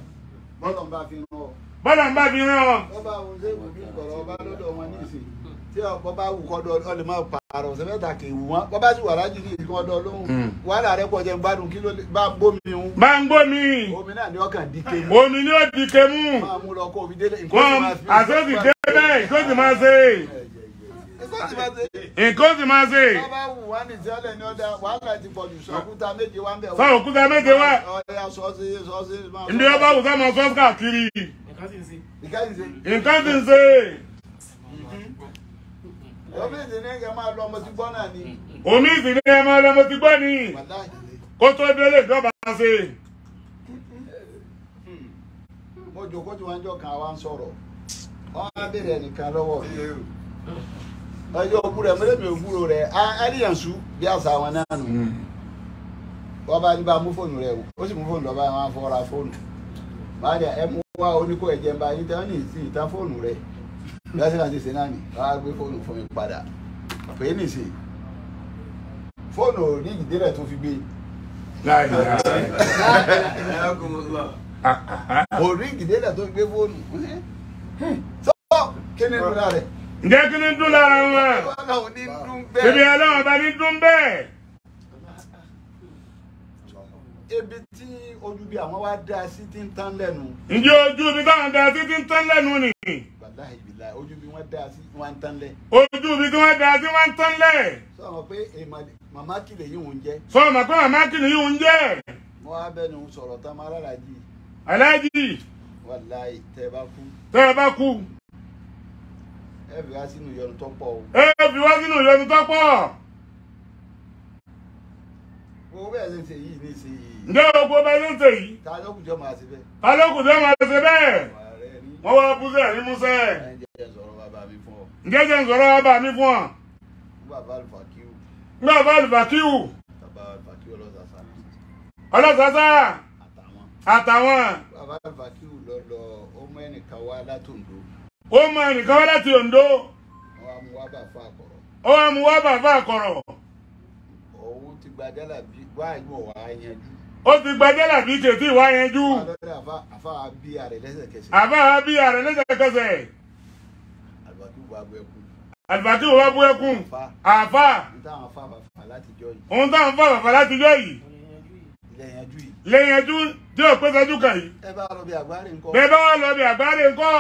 Speaker 2: bọ́lọ̀ ń bá fi rán ọ.
Speaker 1: bọ́lá ń bá fi rán ọ
Speaker 2: wọ́n bá wọn ṣe òkùndùsù kọ̀rọ̀ ọba lọ́dọ̀ wọn nísìnyí. tí ọkọ bá wù kọ́ dọ ọ lè má pààrọ̀ ọ̀sẹ̀ mẹ́ta kì í wù wọ́n bọ́ bá sì wà lájú ní ìkan ọdọ lóhùn wàhálà rẹ pọ̀ jẹ́ gbádùn kí ló lè bá bómi ń
Speaker 1: bá ń gbómi
Speaker 2: omi náà ní ọkàn díke mú
Speaker 1: omi ni ó di kemú
Speaker 2: máa mú lọ kó omi délé nǹkan
Speaker 1: wọn
Speaker 2: sì máa fi
Speaker 1: àsọ́sì dé bẹ́ẹ̀ nǹkan sì máa ṣe
Speaker 2: nǹkan sì máa ṣe
Speaker 1: nǹkan sì máa ṣe
Speaker 2: bá bá wù wá ní ìṣẹ́lẹ̀ ní ọ̀dà wàhálà ti pọ̀ jù sọ́kúta méje wá ń bẹ̀
Speaker 1: sọ òkúta méje wá
Speaker 2: ọ̀ya sọ́ọ́sì sọ́ọ́sì máa
Speaker 1: ndí ọba wù sọmọ sọ́ọ̀sì káàkiri
Speaker 2: ìkànnì ṣe
Speaker 1: nǹkan sì ń ṣe
Speaker 2: omi ìdí ní kẹ́ máa lọ ọmọ tí gbọ́ náà ni
Speaker 1: omi ìsìn ní ẹ máa lọmọ ti gbọ́ ni
Speaker 2: wàláhì
Speaker 1: kó tó délé ìjọba ṣe
Speaker 2: mo jòkó tí wọ́n jọ kan wá ń sọ̀rọ̀ wọ́n á bèrè ẹnìkan lọ́wọ́ mi ọjọ́ òkú rẹ̀ mẹ́lẹ́mì òkúrò rẹ̀ àríyànṣú bí àṣà wọn náà nù wọ́n bá ní bá mú fóònù rẹ̀ wò ó sì mú fóònù lọ́ba wọn fọ́ra fóònù máa dẹ̀ ẹ mú wá oníkó ẹ̀jẹ̀ ń bá yín tán ní ìsìn ìtàn fóònù rẹ̀ lọ́sẹ̀ àti ìsìn náà nì wọ́n á gbé fóònù fún mi padà pé é nìsín fóònù ní ìdílé tó fi gbé orí ìdílé tó fi gbé fóònù sọ kí ni ìdúrà rẹ̀
Speaker 1: ǹjẹ́ kí ni dún lára wọn
Speaker 2: wọn náà ò ní dún bẹ́ẹ̀.
Speaker 1: ibi ọlọ́run bá ní dún bẹ́ẹ̀
Speaker 2: ebi tí ojú bí àwọn wá dá sí ti ń tán lẹ́nu
Speaker 1: ǹjẹ́ ojú ibi táwọn da sí ti ń tán lẹ́nu ni
Speaker 2: wàláhì bìlà ojú bí wọ́n dá sí wọ́n ń tán lẹ̀.
Speaker 1: ojú ibi tí wọ́n da sí wọ́n ń tán lẹ̀
Speaker 2: sọ wọn pé èèmọ̀ màmá kìlẹ̀ yìí ń jẹ́
Speaker 1: sọ ma pé màmá kìnnì yìí ń jẹ́
Speaker 2: wọ́n á bẹ́ẹ̀ ni ń sọ̀rọ̀ tán máa rárá jì
Speaker 1: aláàjì
Speaker 2: wàláhì tẹ́ ẹ bá kú
Speaker 1: tẹ́ ẹ bá kú
Speaker 2: ẹ fi wá sínú ìyọnu tó pọ̀ o.
Speaker 1: ẹ fi wá sínú ìyọnu tó pọ̀
Speaker 2: owó bẹ́ẹ̀ ṣe ń ṣe yìí ní ìsìn yìí
Speaker 1: ǹjẹ́ gbogbo bá ṣe ń ṣe yìí
Speaker 2: ta ló kù jọ máa ṣe bẹ́ẹ̀.
Speaker 1: alókùn tó máa ṣe bẹ́ẹ̀
Speaker 2: ààrẹ rí
Speaker 1: wọ́n wá búṣẹ́ ní múṣẹ́
Speaker 2: ẹ̀ ń jẹ́ sọ̀rọ̀ bàbá mi fún ọ
Speaker 1: ǹjẹ́ jẹ́ ń sọ̀rọ̀ ọba mi fún ọ
Speaker 2: fún bàbá àlùfàkíù
Speaker 1: nígbà bá àlùfàkíwù
Speaker 2: bàbá àlùfàkíù ọlọ́sàsà
Speaker 1: ọlọ́sàsà
Speaker 2: àtàwọn
Speaker 1: àtàwọn
Speaker 2: bàbá àlùfàkíù lọ lọ ọmọ ẹnìkan wá látòǹdó
Speaker 1: ó mọ ẹnìkan wá láti Oǹdó
Speaker 2: wọn á mú wá bà fún àkọrọ
Speaker 1: ó wá mú wá bàbá àkọ̀rọ̀
Speaker 2: òun ti gba jálàbí wá ìmọ̀ wá yanjú
Speaker 1: ó ti gbajẹ́ làbí kètì wá yanjú
Speaker 2: alọ́dẹ àfa àfa bí ààrẹ lẹ́sẹ̀kẹsẹ̀
Speaker 1: àbá bí ààrẹ lẹ́sẹ̀kẹsẹ̀
Speaker 2: àlùfàkíù wá gbọ́ ẹkú
Speaker 1: àlùfàkíwù wá bú ẹkún àfà
Speaker 2: níta àwọn afa bàbà látijọ́ yìí
Speaker 1: òun táwọn fà bàbá látijọ́ yìí
Speaker 2: ilẹ̀ yanjú yìí
Speaker 1: lẹ́yìn ẹjú tí ò pé sẹ́jú kàn yìí
Speaker 2: ẹ bá lọ bí àgbáre ńkọ́
Speaker 1: bẹ́ẹ̀ bá wà lọ bí àgbáre ńkọ́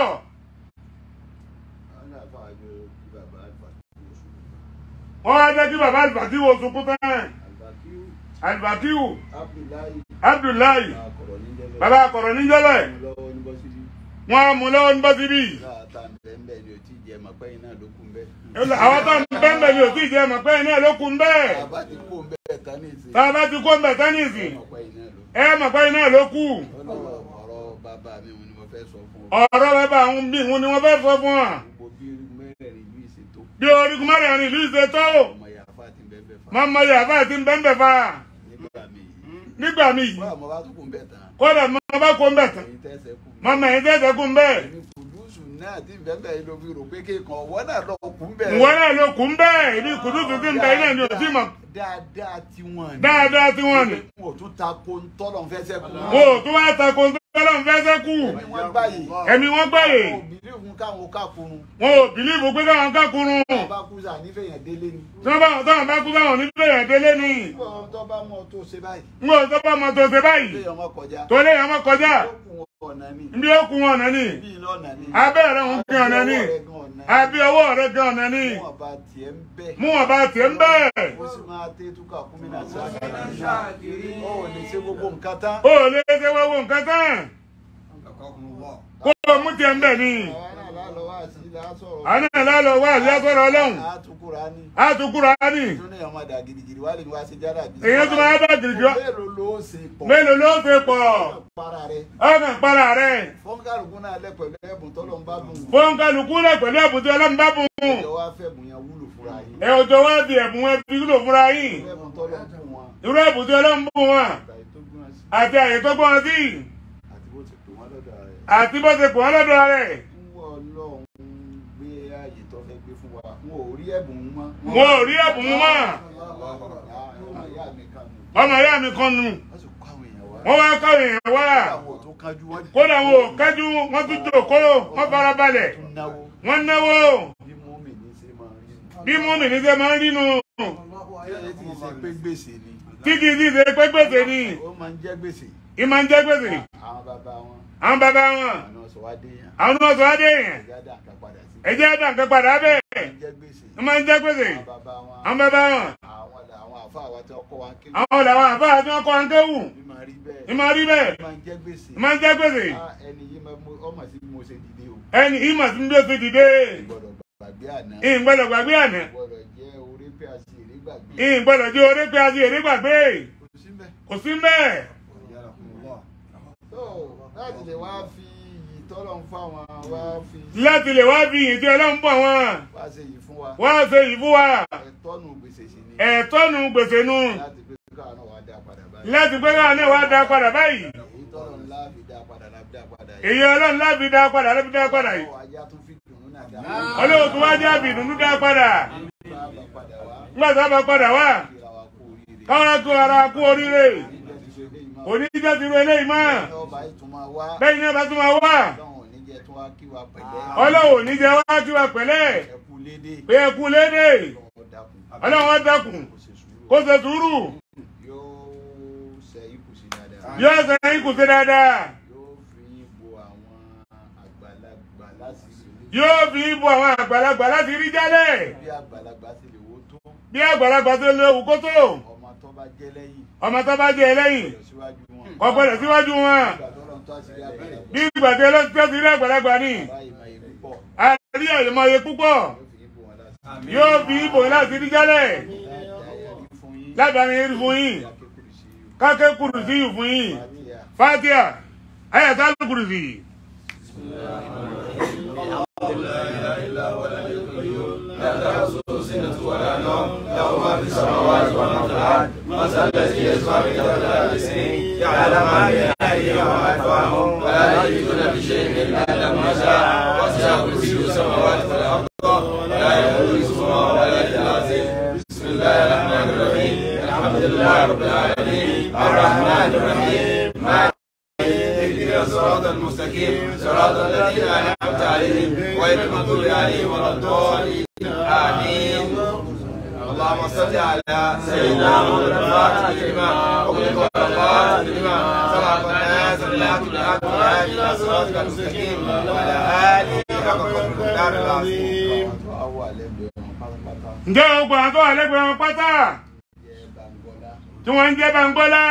Speaker 2: àwọn àfa àjọ bí bàbá àlùfàkíù oṣù
Speaker 1: wọ́n wá jẹ́ kí bàbá àlùfàkíwù oṣù kú tán
Speaker 2: àlùfàkíù
Speaker 1: àlùfàkíwù
Speaker 2: abdullahi
Speaker 1: abdullahi
Speaker 2: àkọ̀rọ̀ níjẹ́lẹ̀
Speaker 1: bàbá àkọ̀rọ̀ níjọ́lẹ̀
Speaker 2: lọ́wọ́ ní bọ́sibí
Speaker 1: wọ́n á mú lọ́wọ́ ní bọ́sibí
Speaker 2: láàtà ńbẹ́ńbẹ́ ni ò tí ì jẹ́ màpẹ́yìn náà ló kún bẹ́ẹ̀.
Speaker 1: àwọn tó ń bẹ́ẹ̀ bẹ́ẹ̀ ni ò tí ì jẹ́ mọ̀ pé iná ló kún bẹ́ẹ̀
Speaker 2: bàbá ti kú bẹ́ẹ̀ tán ní ìsìn.
Speaker 1: tá a bá ti kó ń bẹ̀ tánìsì
Speaker 2: màpẹ́yìn náà ló
Speaker 1: ẹ mọ̀ pé iná ló kú
Speaker 2: ọlọ́rọ̀ ọ̀rọ̀ bàbá mi òun ni mo fẹ́ sọ fún ọ.
Speaker 1: ọ̀rọ̀ bàbá àwọn bí wọn ni wọ́n fẹ́ sọ fún wa
Speaker 2: gbogbo bí mẹ́rẹ̀ẹ̀rin yìí ṣe tó
Speaker 1: bí orígun mẹ́rin ìlú ìṣe tó
Speaker 2: ọmọ yàrá ti bẹ́ẹ̀ bẹ́ẹ̀ fa
Speaker 1: máa mọ yàrá àti bẹ́ẹ̀ fa
Speaker 2: nígbà mi yìí.
Speaker 1: nígbà mi yìí
Speaker 2: bọ́lá mo bá tún kún bẹ́ẹ̀ tán
Speaker 1: kódà máa bá kó ń bẹ̀ tán
Speaker 2: èyí tẹ́sẹ̀ kú.
Speaker 1: máa mọ ẹ̀yìn tẹ́sẹ̀ kú ń bẹ́ẹ̀
Speaker 2: èmi kùdùsù náà ti bẹ́ẹ̀ bẹ́ẹ̀ ló fi rò pé kéèkan ọ̀wọ́ náà lọ kún bẹ́ẹ̀.
Speaker 1: ìwọ náà ló kú ń bẹ́ẹ̀ ibi kùdùsù ti ń bẹ iná ni ò tí mọ̀
Speaker 2: dáadáa tí wọ́n ní.
Speaker 1: dáadáa tí wọ́n ní
Speaker 2: wọn ò tún ta ko ń tọ́lọ̀ ń fẹ́ sẹ́kù.
Speaker 1: wọn ò tún wá tako tọ́lọ́ ń fẹ́ sẹ́kù
Speaker 2: ẹ̀mí wọn gbáyé.
Speaker 1: ẹ̀mí wọn gbáyè
Speaker 2: wọn ò bìlí fún káwọn kákùrún.
Speaker 1: wọn ò bìlíìfù pé káwọn kákùrún
Speaker 2: wọn bá kú sà nífẹ̀ẹ́ yẹn délé ni.
Speaker 1: tí wọ́n bá táwọn bá kú báwọn nílé yẹn délé ni
Speaker 2: nígbà wọn tó bá mọ tó ṣe báyìí.
Speaker 1: ń gbọ́ tó bá mọ tó ṣe báyìí
Speaker 2: ilé ọmọ kọjá.
Speaker 1: tó lé yẹn mọ́ kọjá
Speaker 2: ó kún ọ̀nà ni.
Speaker 1: bí ó kú wọn ọ̀nà ni
Speaker 2: bí iná ọ̀nà ni.
Speaker 1: abẹ́rẹ́ ń kí ọ̀nà ni àbí ọwọ́ rẹ̀ gan ọ̀nà ni
Speaker 2: wọn bá tiẹ̀ ń bẹ́.
Speaker 1: mú wọn bá tiẹ̀ ń bẹ́ẹ̀
Speaker 2: ó sì máa tẹ́ túkà kún mi náà sáà. ó ò lè ṣe gbogbo nǹkan tán.
Speaker 1: ó lè ṣe wọ́wọ́ nǹkan tán kó o mú tiẹ̀ ń bẹ̀ ni
Speaker 2: àwa náà lálọ́ wá sí ilé asọ̀rọ̀.
Speaker 1: àná lálọ́ wá àbí asọ̀rọ̀ ọlọ́run
Speaker 2: àtúkùrá ni.
Speaker 1: àtúkúra ni
Speaker 2: tún ní ọmọ dà gidigidi wá lè ní wá sí jára bí.
Speaker 1: èyí tó máa bá gidi jọ
Speaker 2: mélòó ló ṣe pọ̀.
Speaker 1: mélòó ló ṣe pọ̀
Speaker 2: para rẹ̀.
Speaker 1: ọkàn para rẹ̀
Speaker 2: fọ́nkàlùkù náà lẹ pẹ̀lú ẹ̀bùn tọ́lọ́ ń bá bùn.
Speaker 1: fóun kálukú lẹ̀ pẹ̀lú ẹ̀bùn tí ọlọ́run bá bùn
Speaker 2: ìjọ wa fẹ́ bùn yẹn wúlò fúnra yìí.
Speaker 1: ẹ òjò wá fi ẹ̀bùn ẹ fi lò fúnra yín
Speaker 2: ẹ̀bùn tọ́lọ́ ń bùn wọn.
Speaker 1: irú ẹ̀bùn tí ọlọ́run bùn wọn
Speaker 2: àtàyè tó gbọ́n sí
Speaker 1: àti àyè tó gbọ́n sí
Speaker 2: àti bó ti pè wọ́n lọ́dọ̀ rẹ̀.
Speaker 1: àti bó ṣe pọ̀ wọ́n lọ́dọ̀ rẹ̀
Speaker 2: ń wọ ọlọ́run gbé ààyè tó fẹ́ gbé fún wa. wọn ò rí ẹ̀bùn mọ́.
Speaker 1: wọn ò rí ẹ̀bùn mọ́
Speaker 2: ọmọ ìyá mi kan nù.
Speaker 1: ọmọ ìyá mi kan nù
Speaker 2: wọ́n sì kó àwọn èèyàn wá.
Speaker 1: wọ́n wá káwọn èèyàn wá
Speaker 2: àwọn tó kájú wọn.
Speaker 1: kódà wọn ò kájú wọn tún jòkó wọn farabalẹ̀
Speaker 2: tún náwó
Speaker 1: wọ́n náwó
Speaker 2: bí mọ́mì ní ṣe máa
Speaker 1: bí mọ́mì ní ṣe máa ń rínú
Speaker 2: Ṣé tí ì ṣe pé gbèsè ni?
Speaker 1: tí kì í sì ṣe pé gbèsè ni
Speaker 2: Ó máa ń jẹ́ gbèsè.
Speaker 1: ì máa ń jẹ́ gbèsè
Speaker 2: Àwọn bàbá wọn,
Speaker 1: àwọn bàbá wọn
Speaker 2: àwọn sọ wá dé yàn.
Speaker 1: àwọn náà sọ adé yẹn
Speaker 2: Ìjà dà ká padà sí.
Speaker 1: ẹjẹ́ ẹ̀dá nǹkan padà bẹ́ẹ̀
Speaker 2: Ó ń jẹ́ gbèsè.
Speaker 1: ì máa ń jẹ́ gbèsè
Speaker 2: Àwọn bàbá wọn,
Speaker 1: àwọn bàbá wọn
Speaker 2: àwọn àwọn àfa àwọn tí wọ́n kọ́ wa ń kéwì.
Speaker 1: àwọn làwọn àbá tí wọ́n kọ́ àǹkéwù
Speaker 2: Bí máa rí bẹ́ẹ̀.
Speaker 1: ì máa rí bẹ́ẹ̀
Speaker 2: Ó máa ń jẹ́ gbèsè.
Speaker 1: ì máa ń jẹ́ gbèsè
Speaker 2: Ah, Ẹni yìí máa mú ọmọ sí bí mo ṣe dìde o.
Speaker 1: ẹni ìmọ̀ tí ń bí ó ti dìde
Speaker 2: Gbọ́dọ̀ gbàgbé àná.
Speaker 1: ìgbọ́dọ̀ gbàgbé àná
Speaker 2: Gbọ́dọ̀ jẹ́ orí pé a ṣe èrè gbàgbé.
Speaker 1: ìgbọ́dọ̀ jẹ́ orí pé a ti èrè gbàgbé
Speaker 2: Kò sí mbẹ́.
Speaker 1: kò sí bẹ́ẹ̀
Speaker 2: tó láti lè wá fi iyì tọ́lọ̀ ń fáwọn wá fi
Speaker 1: láti lè wá fi ìyìn tí ọlọ́run bọ̀ wọn
Speaker 2: wá ṣe yìí fún wa
Speaker 1: wá ṣe yìí fún wa
Speaker 2: ẹ̀tọ́nù gbèsè sí ni
Speaker 1: ẹ̀tọ́nu gbèsè nu
Speaker 2: láti pé káwọn náà wá dá padà báyìí
Speaker 1: láti pé káwọn náà wá dá padà báyìí
Speaker 2: èyí tọ́lọ̀ ńlá fi dá padà láfi dá padà yìí
Speaker 1: èyí ọlọ́run láfi dá padà láfi dá padà yìí
Speaker 2: Ọwọ́ ajá tún fi dùnú náà dá
Speaker 1: ọlọ́run tó wá jẹ́ àbí ìdùnnú dá padà
Speaker 2: bá bá padà wá
Speaker 1: nígbà tó bá padà wá
Speaker 2: kíra wa kú oríire
Speaker 1: káwọn kó ara kú oríire
Speaker 2: Níjẹ́ ti ṣe eléyìí máa
Speaker 1: òní jẹ́ ti ru eléyìí mọ́
Speaker 2: ní ọba yìí tún máa wá
Speaker 1: bẹ́ẹ̀ ni ọba tó máa wá
Speaker 2: Ọlọ́run ò ní jẹ́ tún wá kí wa pẹ̀lẹ́
Speaker 1: ọlọ́run ò ní jẹ́ wá kí wa pẹ̀lẹ́
Speaker 2: ẹkú lédè
Speaker 1: pé ẹ kú léde
Speaker 2: Ọlọ́run dákun
Speaker 1: ọlọ́run wá dákun
Speaker 2: kò ṣe sùúrù
Speaker 1: kó ṣe sùúrù
Speaker 2: yóò ṣe ikú sí dáadáa
Speaker 1: yóò ṣe yín kù sí dáadáa
Speaker 2: yóò fi yín bo àwọn àgbàlagbà láṣìírí
Speaker 1: yóò fi ibò àwọn àgbàlagbà láti rí jálẹ̀
Speaker 2: bí àgbàlagbà ti lè wó tó
Speaker 1: bí àgbàlagbà tó léwu kó tó
Speaker 2: ọmọ tó bá jẹ́ lẹ́yìn
Speaker 1: ọmọ tó bá jẹ ẹlẹ́yìn
Speaker 2: lọ síwájú wọn
Speaker 1: kò gbọdọ̀ síwájú wọn
Speaker 2: ìgbà tó lọ́n tó àṣírí àgbàlagbà
Speaker 1: bí ìgbà tí ọlọ́run tó ti rí àgbàlagbà ni
Speaker 2: báyìí máa yẹ púpọ̀
Speaker 1: àrí àyèmọye púpọ̀
Speaker 2: yóò fi yín bo wọn láti
Speaker 1: yóò fi ibò láti rí jálẹ̀
Speaker 2: láti àyàrí fún yín
Speaker 1: lábàárín rí fún yín
Speaker 2: akékùrù sí yìí
Speaker 1: kákẹ́ kùrùsí yìí fún yín
Speaker 2: fàtíà
Speaker 1: fatia ayàtà kùrùsí.
Speaker 3: يعلم ما بين أيديهم وما خلفهم ولا يحيطون بشيء إلا بما شاء وسع كرسيه السماوات والأرض ولا يؤوده حفظهما ولا العظيم بسم الله الرحمن الرحيم الحمد لله رب العالمين الرحمن الرحيم مالك اهدنا الصراط المستقيم صراط الذين أنعمت عليهم غير المغضوب عليهم ولا الضالين آمين اللهم صل على سيدنا محمد الفاتح لما أغلق والخاتم لما سبق الناس بالحق بالحق والهادي إلى صراطك المستقيم وعلى آله حق قدر الدار العظيم
Speaker 2: àwọn àwọ̀ àlẹ́gbẹ̀ẹ́ wọn pátápátá
Speaker 1: ǹjẹ́ gbogbo àwọn tó wà lẹ́gbẹ̀ẹ́ wọn pátá
Speaker 2: jẹ́ bàǹgọ́lá
Speaker 1: tí wọ́n ń jẹ́ bàǹgọ́lá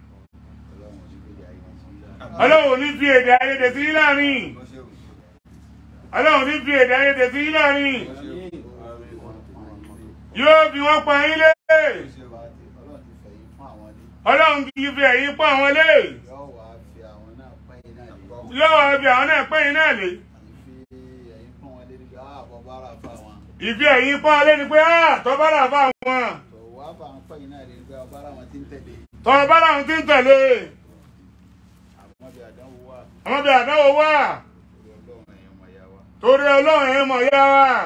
Speaker 2: ọlọ́run ní gbèjà ìwọ̀n sí ilá
Speaker 1: ọlọ́run ò ní fi èdè ayédè sí yín láàrin ọlọ́run ní fi èdè ayédè sí yín láàrin yóò fi wọ́n pa yín lé
Speaker 2: ọlọ́run ti fẹ̀yìn fún àwọn ní
Speaker 1: ọlọ́run kì í fi ẹ̀yìn pọ́ àwọn lé
Speaker 2: yóò wá fi àwọn náà pẹ́yìn náà lé
Speaker 1: yóò wá fi àwọn náà pẹ́yìn náà lé
Speaker 2: ìfi ẹ̀yìn fún wọn lé níbi ààbọ̀ bára fún àwọn
Speaker 1: ìfi ẹ̀yìn pọ́ alẹ́ ni pé á tọ́ bá rà fún àwọn
Speaker 2: tó wá fún àwọn pẹ́yìn náà lé níbi àbára wọn ti ń tẹ̀lé
Speaker 1: tọ́ bá làwọn ti ń tẹ̀lé
Speaker 2: àwọn bí àdánwò wà
Speaker 1: àwọn bí àdáwò wà
Speaker 2: lórí ọlọ́run ẹ̀yàn mọ̀ yá wa
Speaker 1: torí ọlọ́run ẹ̀ mọ̀ yá wa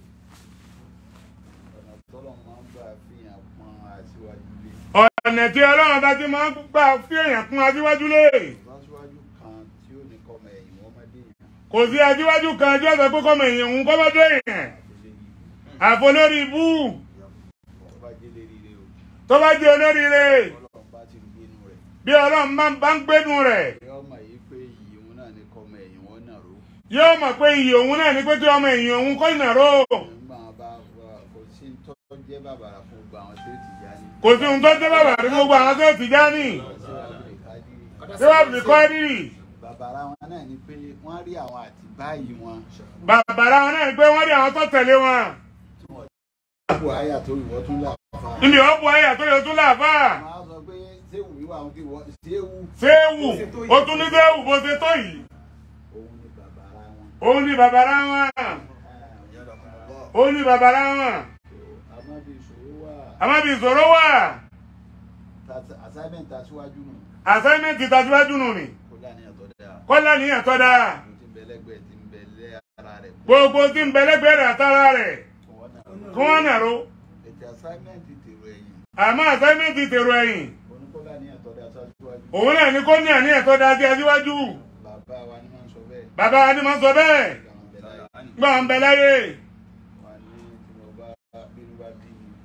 Speaker 2: ọ̀nà tọ́lọ̀ máa ń gbà fihàn pọn aṣíwájú lé
Speaker 1: ọ̀nà tí ọlọ́run bá ti máa ń gbà fi èèyàn kún aṣíwájú lé
Speaker 2: lọ́síwájú kan tí ó ní kọ́mọ ẹ̀yìn wọn mọ́dé yẹn
Speaker 1: kò sí aṣíwájú kan tí ó sọ pé kọ́mọ èèyàn ń kọ́mọdé èèyàn àfolórí ibú
Speaker 2: tó bá jẹ́ lérí rẹ o
Speaker 1: tó bá jẹ́ olóríire
Speaker 2: ọlọ́run bá ti gbé inú rẹ̀
Speaker 1: bí ọlọ́run máa ń bá ń gbénu rẹ̀
Speaker 2: yóò mọ̀ yìí pé iyì òun náà ní kọ́mọ ẹ̀yìn wọn náà ró
Speaker 1: yóò mọ̀ pé iyì òun náà ní pé kí ọmọ èèyàn òun kọ́ ìnàró
Speaker 2: nígbà wọn bá wà- kò sí ń tọ́ jẹ́ bàbàrà fún gbogbo àwọn tí ó ti já ní
Speaker 1: kò sí ohun tó jẹ́ bàbá rí gbogbo àwọn tó ti já ní tí wọ́n fi kọ́ rírì
Speaker 2: bàbàrà wọn náà ni pé wọ́n rí àwọn àti báyìí wọn
Speaker 1: bàbá wọn náà ní pé wọ́n rí àwọn tó tẹ̀lé wọn
Speaker 2: àbò àyà tó ìwọ tún là fà
Speaker 1: níbi ọ̀pọ̀ ayà tó yẹ tún láàfà
Speaker 2: wọn á sọ pé séwù wíwà wọn kí wọ́n séwù
Speaker 1: séwù ó tún ní séwù bó ṣe tó yìí
Speaker 2: òun ni bàbàrà wọn
Speaker 1: òun ní bàbára wọn òun ní bàbára wọn
Speaker 2: àmọ́ bí ìṣòro wà
Speaker 1: àmọ́ bí ìṣòro wà
Speaker 2: assignment aṣíwájú nù
Speaker 1: assignment tàṣíwájú nù ni
Speaker 2: kó láníyàn tó dáa
Speaker 1: kọ́lá níyàn tó dáa
Speaker 2: mo ti ń bẹ lẹ́gbẹ̀ẹ́ ti ń bẹ lẹ́ ara rẹ̀
Speaker 1: gbogbo tí ń bẹ lẹ́gbẹ̀ẹ́ rẹ̀ àtàrà rẹ̀
Speaker 2: kó wọ́n náà
Speaker 1: kí wọ́n nàró
Speaker 2: ètò assignment tèrò ẹ̀yìn
Speaker 1: àmọ́ assignment tèrò ẹ̀yìn
Speaker 2: oníkọ́lá níyàn tó dáa aṣíwájú
Speaker 1: òun náà ní kó ní àníyàn tó dáa sí aṣíwájú
Speaker 2: bàbá wa ni máa ń sọ bẹ́ẹ̀
Speaker 1: bàbá wa ni máa ń sọ bẹ́ẹ̀
Speaker 2: àwọn bẹ̀rẹ̀
Speaker 1: gbọ́n ń bẹ láyé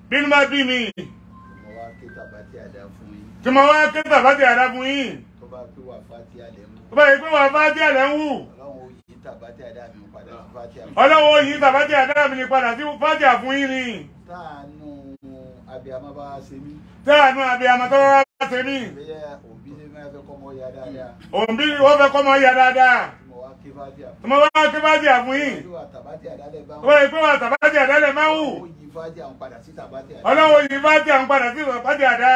Speaker 1: bínú bá bí mi
Speaker 2: mo wá ké tàbátì àdá fún yín
Speaker 1: tí mo wá ké tàbátì àdá fún yín
Speaker 2: tó bá pé wà fátì àlẹ́ mú
Speaker 1: tó bá yẹ pé wà fátì àlẹ́ ń wù
Speaker 2: ọlọ́run ó yí tàbátì àdá mi padà sí fátì àlẹ́
Speaker 1: ọlọ́wọ́ yìí tàbátì àdá mi ní padà sí fátì àfún yín ni
Speaker 2: táànù abiyamọ bá wá ṣe mí
Speaker 1: táànù àbí àmọ́tọ́wọ́ wá ṣe mí
Speaker 2: bẹ́ẹ̀ òbí ṣe máa fẹ́ kọ́ mọ́ ya dáadáa
Speaker 1: òǹbí wọ́n fẹ́ kọ́ mọ yà dáadáa
Speaker 2: tí mo wá ké fátì àfún
Speaker 1: tí mo wá ké fátì àfún yín
Speaker 2: yín wà tàbátì àdá lẹ́ bá
Speaker 1: tó bá yẹ pé wà tàbátì àdá lẹ̀ máa ń wù
Speaker 2: ó yí fátì àwọn padà sí tàbátì àdá
Speaker 1: ọlọ́wọ́ yìí fátì àwọn padà sí fátì àdá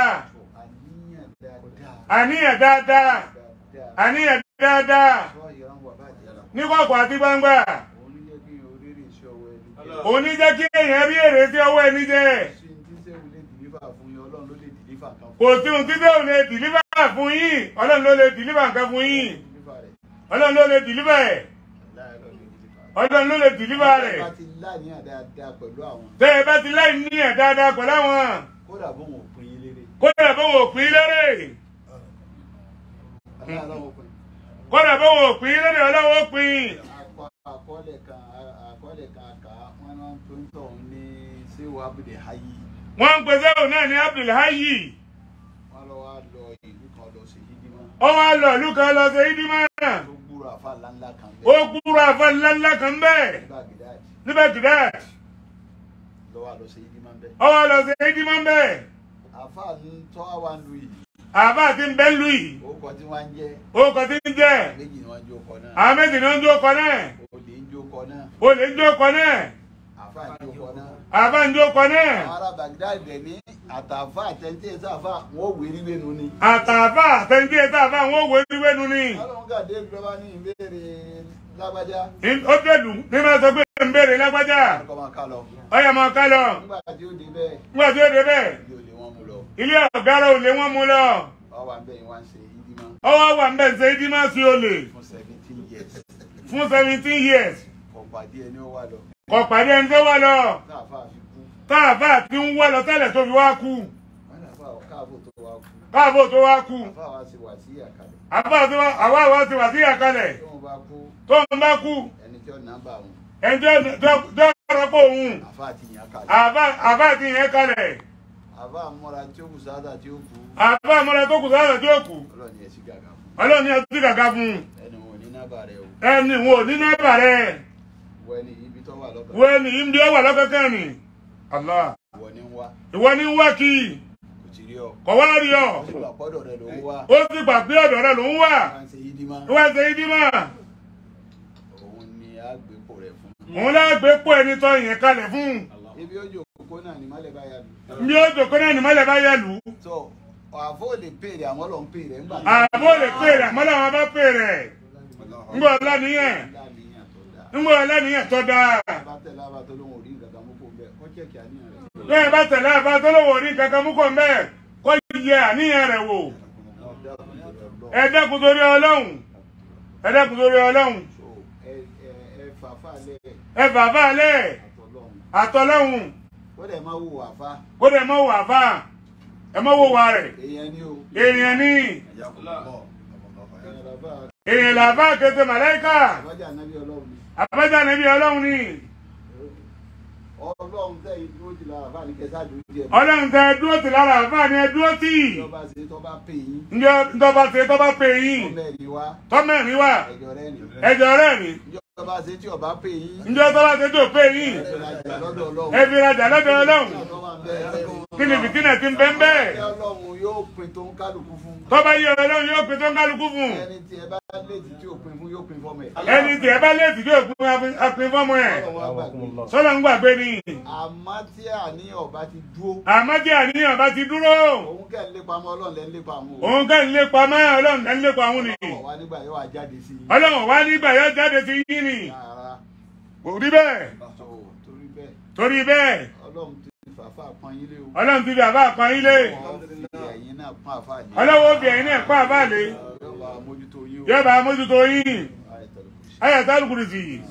Speaker 2: àníyàn dáadáa
Speaker 1: àníyàn dáadáa
Speaker 2: dáadáa
Speaker 1: àníyàn dáadáa
Speaker 2: sọ ìran wà bàjẹ́ lọ
Speaker 1: ní kọ̀kọ̀ àti gbangba
Speaker 2: òun ló jẹ́ kí n oríire iṣẹ́ ọwọ́ ẹni
Speaker 1: òun ní jẹ́ kí èèyàn rí èrè sí ọwọ́ ẹni jẹ
Speaker 2: sí ní tí sẹ́wọ̀n lè dìlífà fún yín ọlọ́run ló lè dìlífà kan
Speaker 1: kò sí ohun títí òun lè dìlíbà fún yín ọlọ́run ló lè dìlíbà nǹkan fún yín
Speaker 2: dìlífà rẹ̀
Speaker 1: ọlọ́run ló lè dìlíbà ẹ̀
Speaker 2: láì lọ lè dìlífà.
Speaker 1: ọlọ́run ló lè dìlíbà rẹ̀
Speaker 2: bá ti láàníyàn dáadáa pẹ̀lú àwọn
Speaker 1: tẹ́ ẹ bá ti láì ní ẹ̀ dáadáa pẹ̀lú àwọn
Speaker 2: kódà bóun ò pin yín lérè
Speaker 1: kódà bó wò pín lérè
Speaker 2: aláàlọ́wọ́ pin
Speaker 1: kódà bó wò pín lérè ọlọ́run ó pín
Speaker 2: akọ àkọọ́lẹ̀ kan àkọọ́lẹ̀ kan kà á wọn náà tó ń tọ̀ ní sẹ́wọ̀ abúlé hayi
Speaker 1: wọ́n ń pèsè òun náà ní abdulhayi
Speaker 2: wọn lọ wá lọ ìlú kan lọ sí yídímọ́
Speaker 1: ó wá lọ ìlú kan lọ sí ìdímọ̀
Speaker 2: tó gbúrò àfa ńláńlá kan
Speaker 1: ó
Speaker 2: bẹ́ẹ̀
Speaker 1: kúrò àfa ńláńlá kan bẹ́ẹ̀
Speaker 2: nígbà gídáàdì
Speaker 1: níbẹ̀ kìdá
Speaker 2: lọ́wọ́ lọ sí yídímọ́ bẹ́ẹ̀
Speaker 1: ó wá lọ sí ìdímọ̀ bẹ́ẹ̀
Speaker 2: àfa ń tọ́ àwa ń lu yìí
Speaker 1: àbá àti ń bẹ́ ń lu yìí
Speaker 2: orúkọ tí wọ́n ń jẹ́
Speaker 1: orúkọ tí ń jẹ́
Speaker 2: méjì ni wọ́n ń jókòó náà
Speaker 1: àwọn méjì ni ó ń jókòó náà
Speaker 2: olè ń jókòó náà
Speaker 1: olè ń jókòó náà
Speaker 2: àfa ń jókòó náà
Speaker 1: àbá ń jókòó náà
Speaker 2: àwọn ará baghdad dẹ̀ ní àtàfà àtẹ̀ntẹ̀ sáfà wọn ò wérí wénu ni.
Speaker 1: àtàfà àtẹnudí ẹ̀ta àfà àwọn òwe wíwẹ́nu ni
Speaker 2: ọlọ́run gàdé ìjọba ní ìbéèrè lágbájá
Speaker 1: ó dẹ̀lù ní máa sọ pé ń béèrè lágbájá
Speaker 2: kọ́ máa ká lọ.
Speaker 1: ọyà máa ká lọ
Speaker 2: nígbà tí ó dé bẹ́ẹ̀
Speaker 1: nígbà tí ó dé bẹ́ẹ̀
Speaker 2: ibi ò lè wọ́n mú lọ.
Speaker 1: ilé ọ̀gá rẹ̀ ò lé wọ́n mú lọ
Speaker 2: wọ́n wà bẹ́ẹ̀ wọ́n ṣe ìdímọ́
Speaker 1: ọwọ́ wà ń bẹ̀ ṣe ìdí máa sí olè
Speaker 2: fún seventeen years.
Speaker 1: fún seventeen years
Speaker 2: kò pàdé ẹni ó wà lọ.
Speaker 1: kò pàdé ẹni tó wà lọ
Speaker 2: káàfà fi kú.
Speaker 1: táàfà tí ń wá lọ tẹ́lẹ̀ tó fi wá kú
Speaker 2: wọ́n náà fà káàbò tó wá kú.
Speaker 1: káàbò tó wá kú
Speaker 2: àfà wa sì wà sí àkàlẹ̀.
Speaker 1: àbá tó wá àwa àwa ti wà sí àkàlẹ̀
Speaker 2: tí wọ́n bá kú
Speaker 1: tó ń bá kú
Speaker 2: ẹni tí ó nàbà wọn
Speaker 1: ẹni tó tó rọ́pò òun
Speaker 2: àfà àti ìyàn kalẹ̀.
Speaker 1: àbá àbá ti yẹn kalẹ̀
Speaker 2: àfà múra tí ó kù sáádà tí ó kú.
Speaker 1: àbá àmọ́ra tó kù sára tí ó kù
Speaker 2: ọlọ́ọ̀ni ẹ̀ sí gàgà fún.
Speaker 1: ọlọ́run ní ọtí gàgà fún un
Speaker 2: ẹni wọn ò ní nàbà rẹ o.
Speaker 1: ẹni wo nínú ẹ̀bà rẹ̀
Speaker 2: wọ ẹni ibi tó wà lọ́kàn.
Speaker 1: wo ẹni yìí ń bí ọ wà lọ́kọ̀ọ́kẹ́ ni Allah
Speaker 2: ìwọ ni ń wá
Speaker 1: ìwọ ní ń wá kí
Speaker 2: kò ti rí ọ.
Speaker 1: kọ̀ wá rí ọ
Speaker 2: ó sì gbà pọ́dọ̀ rẹ ló ń wá.
Speaker 1: ó sì gbà pé ọ̀dọ̀ rẹ̀ ló ń wà
Speaker 2: máa ń ṣe yídí má.
Speaker 1: ó wá ṣe ìdí mọ́
Speaker 2: òun ni àgbépo rẹ fún.
Speaker 1: òun lágbé pọ̀ ẹni tó yẹn kalẹ̀ fún
Speaker 2: ibi ojú òkú náà ni mọ́lẹ̀ bá yà mí.
Speaker 1: bí ó jòkó náà ní mọ́lẹ̀ bá yẹ lù ú
Speaker 2: tó àfọ lè pèrè àwọn lọ ń pèrè ńgbà
Speaker 1: àbó lè pè rẹ̀ mọ́lẹ̀ wọn bá pè rẹ̀ ńgbọ́ ọlánìyàn
Speaker 2: láàníyàn tó dáa.
Speaker 1: ńgbọ́ ọlánìyàn tó dáa
Speaker 2: bá tẹ̀lé àbá tó lóun ò rí nǹkan kan mú kó bẹ́ẹ̀ ó jẹ́ kí àníyàn rẹ̀.
Speaker 1: bẹ́ẹ̀ bá tẹ̀lé àbá tó lówó ní kankan mú kò ń bẹ́ẹ̀ kó yẹ àníyàn rẹ̀ wò ẹ dẹ́kun torí ọlọ́run ẹ dẹ́kun torí ọlọ́run
Speaker 2: so ẹ ẹ ẹ fàáfà lẹ̀
Speaker 1: ẹ bàbá alẹ́
Speaker 2: àtọ̀lọ́hún
Speaker 1: àtọ́lọ́hun
Speaker 2: ó dẹ̀ máa wò àfa
Speaker 1: kó dẹ̀ mọ́ wà fà ẹ mọ́ wò wà rẹ̀
Speaker 2: èèyàn ni o
Speaker 1: èèyàn ní
Speaker 2: èèyàn làbá
Speaker 1: èèyàn làbá kété màláìkà
Speaker 2: àbájá ànábì ọlọ́run ni
Speaker 1: àbájá níbi ọlọ́run ní
Speaker 2: ọlọ́run tẹ̀yìn dúró ti lára àbá ní kẹsà dúró jẹ
Speaker 1: ọlọ́run tẹ dúró tì lára àbá ni ẹ dúró tì
Speaker 2: ìjọba ṣe tó bá pè yín
Speaker 1: ǹjẹ́ ntọ́ba ṣe tọ́ba pè yín
Speaker 2: ọmọ ẹ̀rí wá
Speaker 1: tọ́mẹ̀rin wà
Speaker 2: ẹ̀jọ̀ rẹ̀ ni
Speaker 1: ẹjọ́ rẹ̀ ni
Speaker 2: ìjọba ṣe tí ọba pè yín
Speaker 1: ǹjẹ́ tọ́ba ṣe tó pè yín
Speaker 2: ìrajà lọ́dọ̀ ọlọ́run
Speaker 1: ẹ fi rajà lọ́dọ̀ ọlọ́run kí ni fìtínà ti ń bẹ́ ń bẹ́ẹ̀
Speaker 2: ẹ ọlọ́run yóò pin tó ń kálukú fún
Speaker 1: tọ́ba yẹ ọlọ́run yóò pin tó ń kálukú fún
Speaker 2: ẹni tí ẹ bá léèdì tí ò pin fún yóò pin fọmọ ẹ.
Speaker 1: ẹni tí ẹ bá léèdì yóò pin apin fọ́mọ ẹ̀
Speaker 2: Ọlọ́run wá gbàgbé.
Speaker 1: sọ́lọ́ ń gbàgbé ni
Speaker 2: àmọ́ tí àníyàn ọba ti dúró
Speaker 1: àmọ́ tí àníyàn bá ti dúró
Speaker 2: òun kẹ́ ń lépa mọ́ ọlọ́run lẹ́ ń lépa àwọn
Speaker 1: òun kẹ́ ń lépa mọ́ ọlọ́run kẹ́ ń lépa òun ni
Speaker 2: ọ̀rọ̀ wa nígbà yóò wá jáde sí i.
Speaker 1: ọlọ́run wá nígbà yóò jáde sí yín ni
Speaker 2: Rárá
Speaker 1: kò rí bẹ́ẹ̀
Speaker 2: tó torí bẹ́ẹ̀
Speaker 1: torí bẹ́ẹ̀
Speaker 2: ọlọ́run ti fàáfà pọn yín lé o.
Speaker 1: ọlọ́run ti fi àbá àpọn yín lé
Speaker 2: Ọlọ́run fi ẹ̀yin náà pọn àfà lé.
Speaker 1: ọlọ́run ó fi ẹ̀yin náà pa àbá lé
Speaker 2: Yóò bá mójútó yín o.
Speaker 1: yóò bá mójútó yín
Speaker 2: Ayatul Kursi.
Speaker 1: ayé sálùkùrù sí i.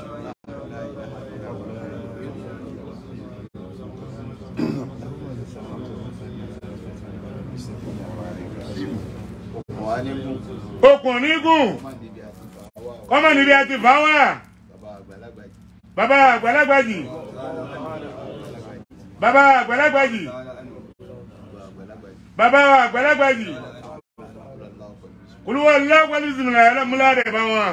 Speaker 2: Ọkàn wa ní kún.
Speaker 1: okùn onígùn
Speaker 2: Má níbi àti fàáwà o.
Speaker 1: kọ́mọ níbi àti fà wá
Speaker 2: Bàbá àgbàlagbà yìí.
Speaker 1: bàbá àgbàlagbà jì bàbá àgbàlagbà yìí bàbá àgbàlagbà yìí olúwa lágbàlú ìsìnkú alámúlá rẹ̀ bá wọn.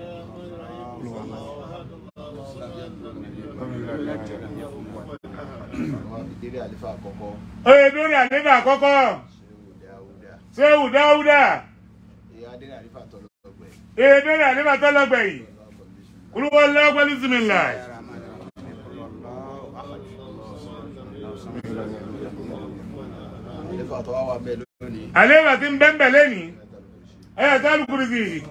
Speaker 2: àwọn ìdílé àlefa àkọ́kọ́
Speaker 1: oye lórí àlébà àkọ́kọ́
Speaker 2: ṣé
Speaker 1: sẹ́wù
Speaker 2: ó dáúdá
Speaker 1: dáúdà
Speaker 2: èyí adílé àlefa tọ́lọ́gbẹ̀
Speaker 1: oye lórí àlébà tọ́lọ́gbẹ̀ yìí olúwa lágbàlú ìsìnkú ńlá.
Speaker 2: àlefa tó wá wà bẹ́ẹ̀ lónìí
Speaker 1: àlébà tí ń bẹ́ńbẹ̀ lẹ́nìí ẹ̀yà tó alùpùpù sí i.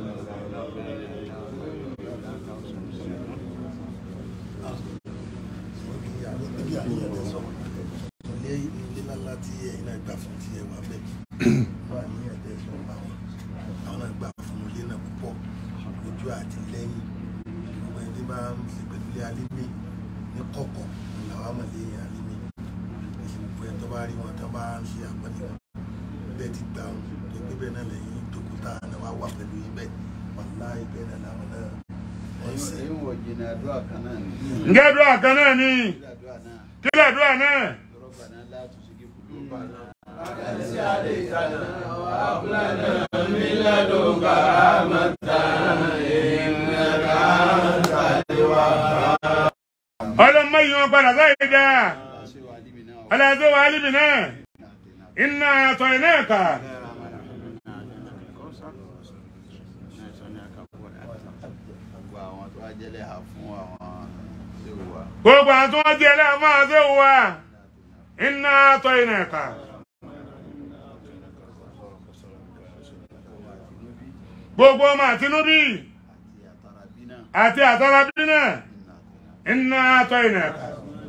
Speaker 6: ilé ilé ńlá tí ẹ̀yin náà gbà fún tí ẹ wà bẹ́ẹ̀ wà ní ẹ̀dẹ́ sọ bá wọn àwọn náà gbà fún ilé náà púpọ̀ ojú àti lẹ́yìn gbogbo ẹni tí bá ń ṣe pẹ̀lú ilé alímì ní kọ̀kọ̀ làwọn àmọ̀lé yẹn alímì èsì gbogbo ẹni tó bá rí wọn tó bá ń ṣe àpọ́nlé wọn bẹ́ẹ̀ ti gbà wọn tó gbé bẹ́ẹ̀ náà lẹ́yìn dókítà náà wá wà pẹ̀lú yín bẹ́ẹ̀ wàláì bẹ́ẹ̀ náà làwọn náà wọ́n ń ṣe
Speaker 2: èyí wọ̀ jìnnà àdúrà kan náà ní
Speaker 1: ǹjẹ́ àdúrà kan náà ni
Speaker 2: ilé àdúrà náà
Speaker 1: kí lè àdúrà náà.
Speaker 2: lọ́rọ̀gbà náà látúnṣe kí kúrò bá náà.
Speaker 1: ọlọ́mọ yìí wọn padà sáyé dá
Speaker 2: ṣé wàá líbi náà
Speaker 1: ọlọ́dún wa alíbi náà iná àtọ̀ iná ẹ̀ka
Speaker 2: gbogbo àwọn tó wá jẹ́lẹ̀ hà fún àwọn ṣé ó wà
Speaker 1: gbogbo àwọn tó wọ́n jẹ́ ẹlẹ́yà máa ṣe wà iná àtọ̀ iná ẹ̀ka gbogbo ọmọ àtinúbí
Speaker 2: àti àtàrà bí
Speaker 1: àti àtàràbí
Speaker 2: náà
Speaker 1: náà iná àtọ̀ iná ẹ̀ka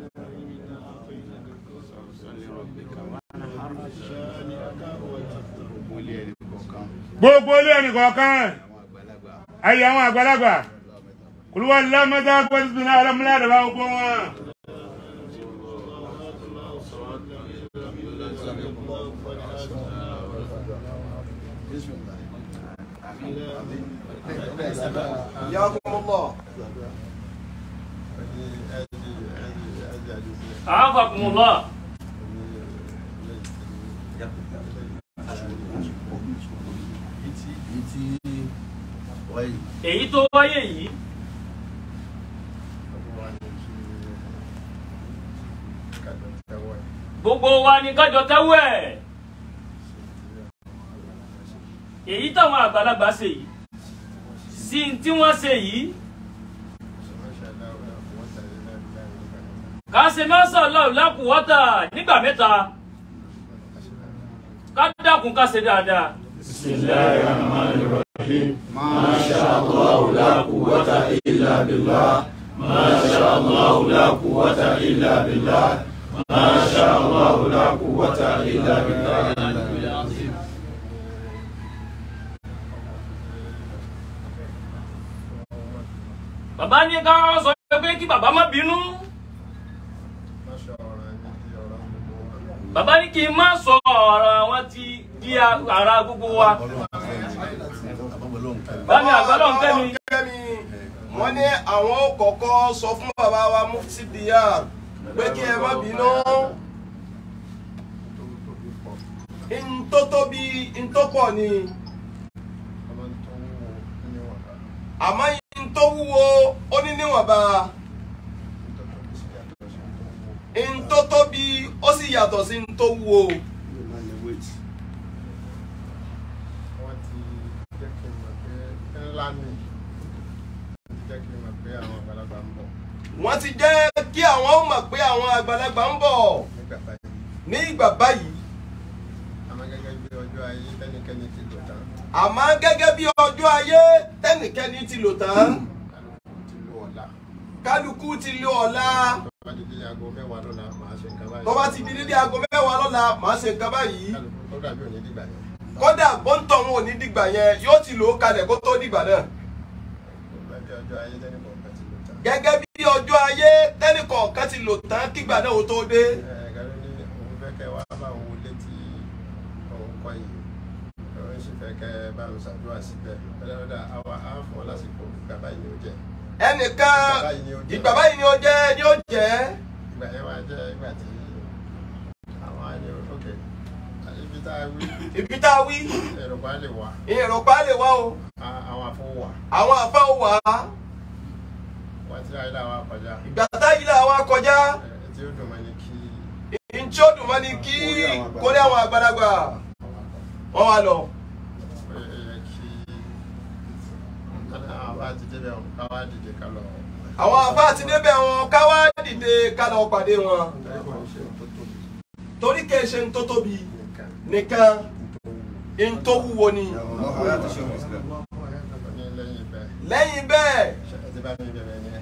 Speaker 2: gbogbo ilé ẹni kọ̀ọ̀kan
Speaker 1: gbogbo ilé ẹnì kọ̀ọ̀kan
Speaker 2: àwọn àgbàlagbà
Speaker 1: ayé àwọn àgbàlagbà kùlùwà lámẹ́ta pẹ̀lú náà alámúlá àdàbà gbogbo wọn.
Speaker 3: ياكم الله
Speaker 4: àáfàkùnmùlá
Speaker 2: èyí tí wáyé
Speaker 4: èyí tó wáyé yìí gbogbo wa ni kájọ tẹ́wọ́ ẹ̀ èyí táwọn àgbàlagbà ṣe yìí sí n tí wọ́n ṣe yìí ká ṣe mọ́sán lọ́wọ́ lákùúwọ́tà nígbà mẹ́ta ká dákun ká ṣe dáadáa. bàbá ní ká sọ pé kí bàbá má bínú bàbá ní kí n má sọ ọ̀rọ̀ àwọn ti di ara gbogbo wa bámi àgbàlọ́ ń kẹ́mi
Speaker 3: kẹ́mi wọ́n ní àwọn ó kọ́kọ́ sọ fún bàbá wa mufti dr pé kí ẹ má bínú ntótóbi ntópọ̀ ni àmọ́ ntówúwo ó ní níwọ̀nba ntótóbi ó sì yàtọ̀ sí ntówúwo.
Speaker 6: wọ́n ti jẹ́ kí n mọ̀ pé ńlá ni jẹ́ kí n mọ̀ pé àwọn àgbàlagbà ń bọ̀
Speaker 3: wọ́n ti jẹ́ kí àwọn ó mọ̀ pé àwọn àgbàlagbà ń bọ̀
Speaker 6: nígbà báyìí
Speaker 3: ní ìgbà báyìí
Speaker 6: àmọ́ gẹ́gẹ́ bí ọjọ́ ayé tẹ́nikẹ́ni ti lò tán
Speaker 3: àmọ́ gẹ́gẹ́ bí ọjọ́ ayé tẹ́nìkẹ́ni ti lò tán
Speaker 6: kálukú ti lò ọ̀la
Speaker 3: kálukú ti lo ọ̀la
Speaker 6: tó bá di dé aago mẹ́wàá lọ́la màá ṣe nǹkan báyìí
Speaker 3: tó bá ti di dédé aago mẹ́wàá lọ́la màá ṣe nǹkan báyìí
Speaker 6: kálukú tó dàbí òní dìgbà yẹn
Speaker 3: kódà bọ́ńtọ̀ wọn ò ní dìgbà yẹn yóò ti lò ó kalẹ̀ kó tó dìgbà náà
Speaker 6: tó bá di ọjọ́ ayé tẹ́nìkan kan ti lò tán
Speaker 3: gẹ́gẹ́ bí ọjọ́ ayé tẹ́nìkọ̀ọ̀kan ti lò tán kígbà náà ó tó dé
Speaker 6: gàrí ní òun fẹ́ kẹ́ wá bá òun létí òun kọ́ yìí òun sì fẹ́ kẹ́ bá òun ṣàdúrà síbẹ̀ ẹlẹ́dàá àwa á fún ọ lásìkò ìgbà báyìí ni ó jẹ́
Speaker 3: ẹnìkan
Speaker 6: Ìgbà báyìí ni ó jẹ́.
Speaker 3: ìgbà báyìí ni ó jẹ́ ni ó jẹ́ ìgbà yẹn wá jẹ́ ìgbà tí àwọn àyè òkè ibi tá a wí
Speaker 7: ibi tá a wí
Speaker 3: Yorùbá lè wà
Speaker 7: èrò pa lè wá o
Speaker 3: á- àwọn àfọwọ́ wà
Speaker 7: àwọn àfa ò wá
Speaker 3: wọ́n ti ayé làwọn kọjá
Speaker 7: ìgbà táyì là wá kọjá
Speaker 3: ẹ̀ tí ó dùn mọ́ ni kí
Speaker 7: ntí ó dùn mọ́ ni kí kórè àwọn àgbàlagbà wọ́n wá lọ.
Speaker 3: ó yẹ kí àwọn bá ti débẹ̀ wọn ká wá dìde ká lọ
Speaker 7: àwọn àfa àti débẹ̀ wọn ká wá dìde ká lọ pàdé wọn
Speaker 3: torí kò ń ṣe tó tóbi
Speaker 7: torí kìí ṣe ń tó tóbi
Speaker 3: nìkan
Speaker 7: nìkan ń tó wúwo ni
Speaker 3: ní lẹ́yìn bẹ́ẹ̀
Speaker 7: lẹ́yìn bẹ́ẹ̀
Speaker 3: ṣe ẹ ti bá mi bẹ̀rẹ̀ yẹn.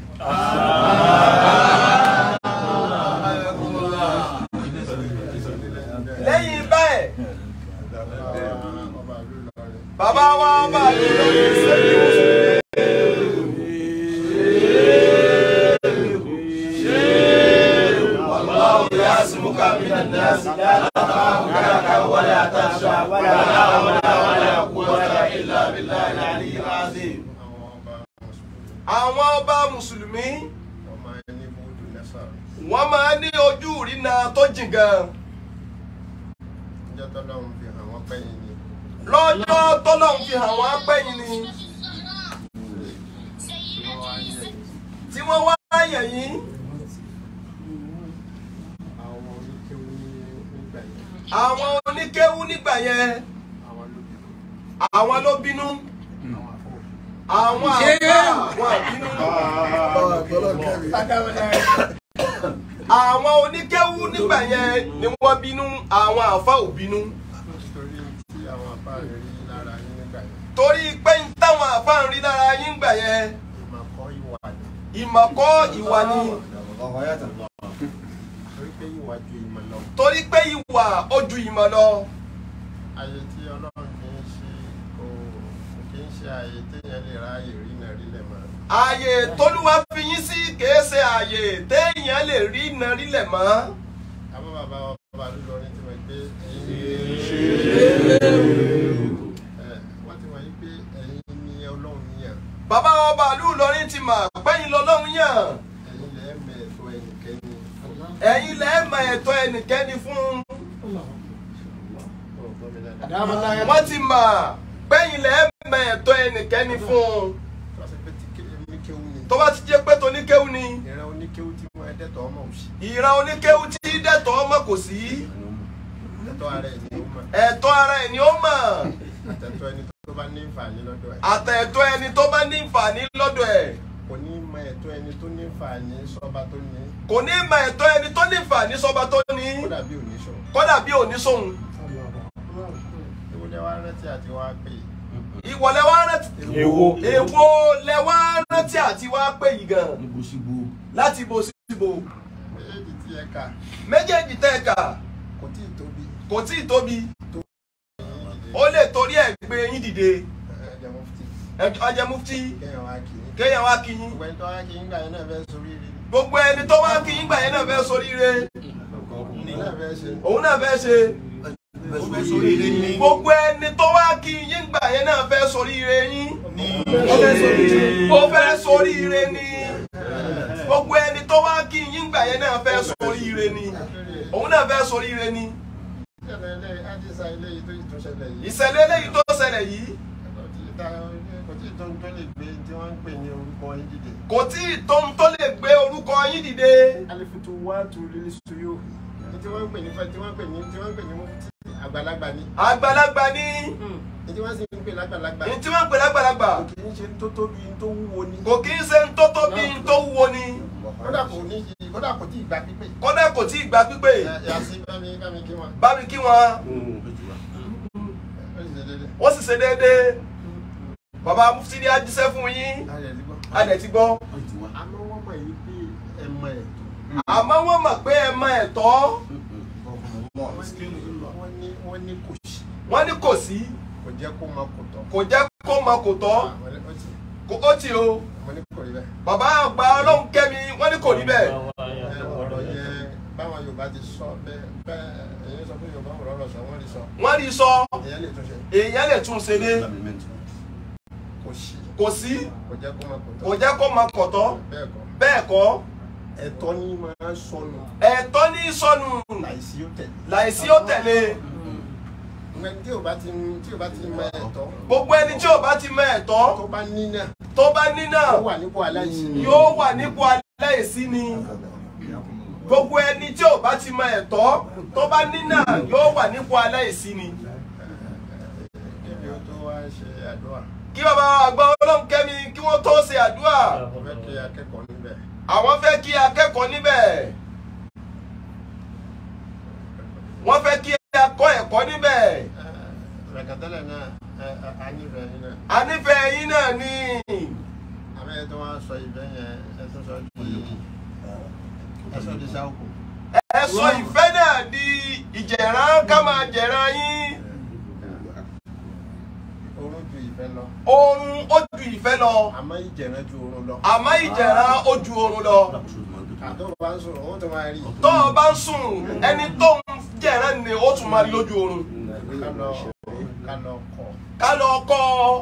Speaker 7: lẹ́yìn bẹ́ẹ̀
Speaker 3: ọba ìlú Ìlọrin
Speaker 7: bàbá wa bá a lè lórí sẹ́yìn والله يعصمك من الناس لا تخاف كركا ولا تخشى ولا حول ولا قوة إلا بالله العلي العظيم
Speaker 3: àwọn ọba mùsùlùmí
Speaker 7: àwọn ọba mùsùlùmí
Speaker 3: wọ́n máa ń ní búdù nẹ́sà
Speaker 7: wọ́n máa ní ojú ìrìnà tó jìn gan
Speaker 3: níjọ́ tọ́lọ́run fi hàn wọ́n pẹ́yìn ni
Speaker 7: lọ́jọ́ tọ́lọ́hún fi hàn wọ́n pẹ́yìn ni
Speaker 3: wọ́n wá yẹ
Speaker 7: tí wọ́n wá yẹ̀ yín
Speaker 3: àwọn oníkéwú ní nígbà yẹn
Speaker 7: àwọn oníkéwú nígbà yẹn
Speaker 3: àwọn ló bínú
Speaker 7: àwọn ló bínú
Speaker 3: àwọn
Speaker 7: àwọn
Speaker 3: àfọ
Speaker 7: àgbà wọn àbínú
Speaker 6: báwa gbọ́dọ̀ kẹ́rin.
Speaker 7: àwọn oníkéwú nígbà yẹn ni wọ́n bínú àwọn àfa ò bínú
Speaker 3: nítorí tí àwọn àbá rẹ̀ rí lára yín nígbà yẹn
Speaker 7: torí pé ń táwọn àfa ń rí lára yín gbà yẹn
Speaker 3: ìmọ̀ kọ́ ìwà ni
Speaker 7: ìmọ̀kọ́ ìwà ni
Speaker 3: torí pé ìwà ju ìmọ̀ lọ
Speaker 7: torí pé ìwà ó ju ìmọ̀ lọ
Speaker 3: ayé tí ọlọ́run kì í ṣe kò kì í ṣe ayé téèyàn lè ráàyè rí náà rí lẹ̀ mọ́
Speaker 7: ààyè tólúwa fi yín sí kìí ṣe ààyè téèyàn lè rí iná rílẹ̀ mọ́
Speaker 3: àmọ́ bàbá ọba lórí tí wọ́n gbé wọ́n ti wọ́n yí pé ẹ̀yin ni ọlọ́run yàn
Speaker 7: bàbá ọba ìlú Ìlọrin ti mà pẹ́yìn lọ́lọ́run yàn
Speaker 3: ẹ̀yin lẹ́ẹ̀mẹ̀ ẹ̀tọ́ ẹnikẹ́ni
Speaker 7: ẹ̀yin lẹ́ẹ̀mọ̀ ẹ̀tọ́ ẹnikẹ́ni fún
Speaker 3: ọ̀gbọ́n mi dáadáa.
Speaker 7: wọ́n ti mà pẹ́yìn lẹ́ẹ̀mọ̀ ẹ̀tọ́ ẹnikẹ́ni fún
Speaker 3: tó bá ṣe pé tí ké- oníkéwú ni
Speaker 7: tó bá ti jẹ́ pé toníkéwú ni
Speaker 3: ìran oníkéwú tí wọ́n ẹ̀dẹ́tọ̀ ọmọ òsì
Speaker 7: ìran oníkéwú tí dẹ̀tọ̀ ọmọ kò sí
Speaker 3: ẹ̀tọ́ ara ẹ̀ ni ó mọ̀
Speaker 7: ẹ̀tọ́ ara ẹ̀ ni ó mọ̀
Speaker 3: àtẹ̀tọ́ ẹni tó bá ní ìfàní lọ́dọ̀ ẹ̀
Speaker 7: àtẹ̀tọ́ ẹni tó bá ní ìfàní lọ́dọ̀ ẹ̀
Speaker 3: kò ní mọ ẹ̀tọ́ ẹni tó ní ìfàní sọ́ba tó ní
Speaker 7: kò ní mọ ẹ̀tọ́ ẹni tó ní ìfàní sọ́ba tó ní
Speaker 3: kó dàbí oníṣọ́
Speaker 7: kódà bí òní sóhun
Speaker 3: ìwúlẹ̀ wa rántí àti wá pè
Speaker 7: ìwọlẹ̀ wá rántí
Speaker 1: Èwo.
Speaker 7: èwo lẹ wá rántí àti wá pé yìí gan láti ibo sí ibo
Speaker 3: méjèèjì tí ẹ kà
Speaker 7: méjèèjì tẹ́ ẹ kà
Speaker 3: kò tí ì tóbi
Speaker 7: kò tí ì tóbi ó lè torí ẹ̀ gbé yín dìde
Speaker 3: ẹ̀jẹ̀ mufti
Speaker 7: Ẹ- ọjẹ mufti
Speaker 3: kéèyàn wá kì í
Speaker 7: kéèyàn wá kí yín
Speaker 3: gbogbo ẹni tó wá kì í gbà yẹn náà fẹ́ sórí rí
Speaker 7: gbogbo ẹni tó wá kí yín gbà yẹn náà fẹ́ soríire
Speaker 3: ni náà fẹ́ ṣe
Speaker 7: òun náà fẹ́ ṣe gbogbo ẹni tó wá kí yín gbà yẹn náà fẹ́ soríire yín ó fẹ́ soríire ni gbogbo ẹni tó wá kí yín gbà yẹn náà fẹ́ soríire ni òun náà fẹ́ soríire ni
Speaker 3: ìṣẹ̀lẹ̀ ilé àdìsá ilé yìí tó yìí tó ṣẹlẹ̀ yìí
Speaker 7: ìṣẹ̀lẹ̀ eléyìí tó ṣẹlẹ̀ yìí
Speaker 3: kò tí ì ta- kò tí ì tó ń tó lè gbé tí wọ́n ń pè ní orúkọ yín dìde.
Speaker 7: kò tí ì tó ń tó lè gbé orúkọ yín dìde
Speaker 3: alifutu wá tu lílí suyo ní tí wọ́n ń pè ní fẹ́ tí wọ́n ń pè ní tí wọ́n ń pè ní mufti àgbàlagbà ni
Speaker 7: àgbàlagbà ní
Speaker 3: ní tí wọ́n sì ń pè lágbàlagbà
Speaker 7: ní tí wọ́n ń pè lágbàlagbà
Speaker 3: kì í ṣe tó tóbi tó wúwo ni
Speaker 7: kò kí ń ṣe ń tó tóbi ń tó wúwo ni
Speaker 3: kódà kò ní yí kódà kò tí ì gba pípé.
Speaker 7: kódà kò tí ì gba pípé
Speaker 3: yàtí bámi bámi kí wọn
Speaker 7: bá mi kí wọn
Speaker 3: ó sì ṣe déédéé.
Speaker 7: wọ́n sì ṣe déédéé bàbá mufti ní ajíṣẹ́ fún yín
Speaker 3: ayẹ̀ ti gbọ́.
Speaker 7: a dẹ̀ ti gbọ́
Speaker 3: àmọ́ wọ́n mọ̀ yìí pé ẹ mọ ẹ̀
Speaker 7: àmọ́ wọ́n mọ̀ pé ẹ mọ ẹ̀tọ́
Speaker 3: wọ́n ní wọ́n ní kò sí
Speaker 7: wọ́n ní kò sí
Speaker 3: kò jẹ́ kó mọ kò tọ́.
Speaker 7: kò jẹ́ kó mọ kò tọ́
Speaker 3: àwọn ní ó ti
Speaker 7: kò ó ti o
Speaker 3: mo ní kò rí bẹ́ẹ̀.
Speaker 7: bàbá àgbà ọlọ́run kẹ́mi wọ́n ní kò rí bẹ́ẹ̀
Speaker 3: ẹ ọ̀rọ̀ yẹn báwọn Yorùbá ti sọ bẹ́ẹ̀ bẹ́ẹ̀ èyí sọ pé Yorùbá wò lọ́rọ̀ sọ wọ́n rí sọ
Speaker 7: wọ́n rí sọ
Speaker 3: èyàn lè tún ṣe
Speaker 7: èèyàn lè tún ṣe dé
Speaker 3: kò sí
Speaker 7: kò sí
Speaker 3: kò jẹ́ kó mọ kò tọ́.
Speaker 7: kò jẹ́ kó mọ kò tọ́
Speaker 3: bẹ́ẹ̀ kọ́
Speaker 7: bẹ́ẹ̀ kọ́
Speaker 6: ẹ̀tọ́ ní máa ń sọnù
Speaker 7: ẹ̀tọ́ ní sọnù
Speaker 6: láìsí ó tẹ̀lé.
Speaker 7: láìsí ó tẹ̀lé
Speaker 6: ìgbà tí o bá ti tí o bá ti mọ ẹ̀tọ́
Speaker 7: gbogbo ẹni tí ò bá ti mọ ẹ̀tọ́
Speaker 6: tó bá ní náà
Speaker 7: tó bá ní náà
Speaker 6: ó wà nípò aláìsí ni.
Speaker 7: yóò wà nípò aláìsí ni gbogbo ẹni tí ò bá ti mọ ẹ̀tọ́ tó bá ní náà yóò wà nípò aláìsí ni
Speaker 6: Kébi o tó wá ṣe àdúrà
Speaker 7: kí bàbá àgbà ọlọ́run kẹ́mi kí wọ́n tó ṣe àdúrà
Speaker 6: mo fẹ́ kí akẹ́kọ̀ọ́ níbẹ̀
Speaker 7: àwọn fẹ́ kí akẹ́kọ̀ọ́ níbẹ̀ wọ́n fẹ́ kí akọ́ ẹ̀kọ́ níbẹ̀
Speaker 6: rẹ̀kẹ̀tẹ́lẹ̀ náà ẹ, ẹ, a nífẹ̀ẹ́ yín náà
Speaker 7: a nífẹ̀ẹ́ yín náà ni
Speaker 6: àmọ́ ẹ tó wá sọ ìfẹ́ yẹn ẹ tó sọ di ẹ sọ di sáwùkù.
Speaker 7: ẹ sọ ìfẹ́ náà di ìjẹ̀rán ká máa jẹ̀rán yín
Speaker 6: Oorun ju ìfẹ́ lọ
Speaker 7: oorun ó ju ìfẹ́ lọ
Speaker 6: àmọ́ ìjẹ̀rán ju oorun lọ.
Speaker 7: àmọ́ ìjẹ̀rán ó ju oorun lọ
Speaker 6: àtọ́ bá ń sọ̀rọ̀ ó tó máa rí
Speaker 7: tó o bá ń sùn ẹni tó ń jẹ̀rán ni ó tún máa rí lójú oorun
Speaker 6: ká lọ ká lọ kọ̀
Speaker 7: ká lọ kọ́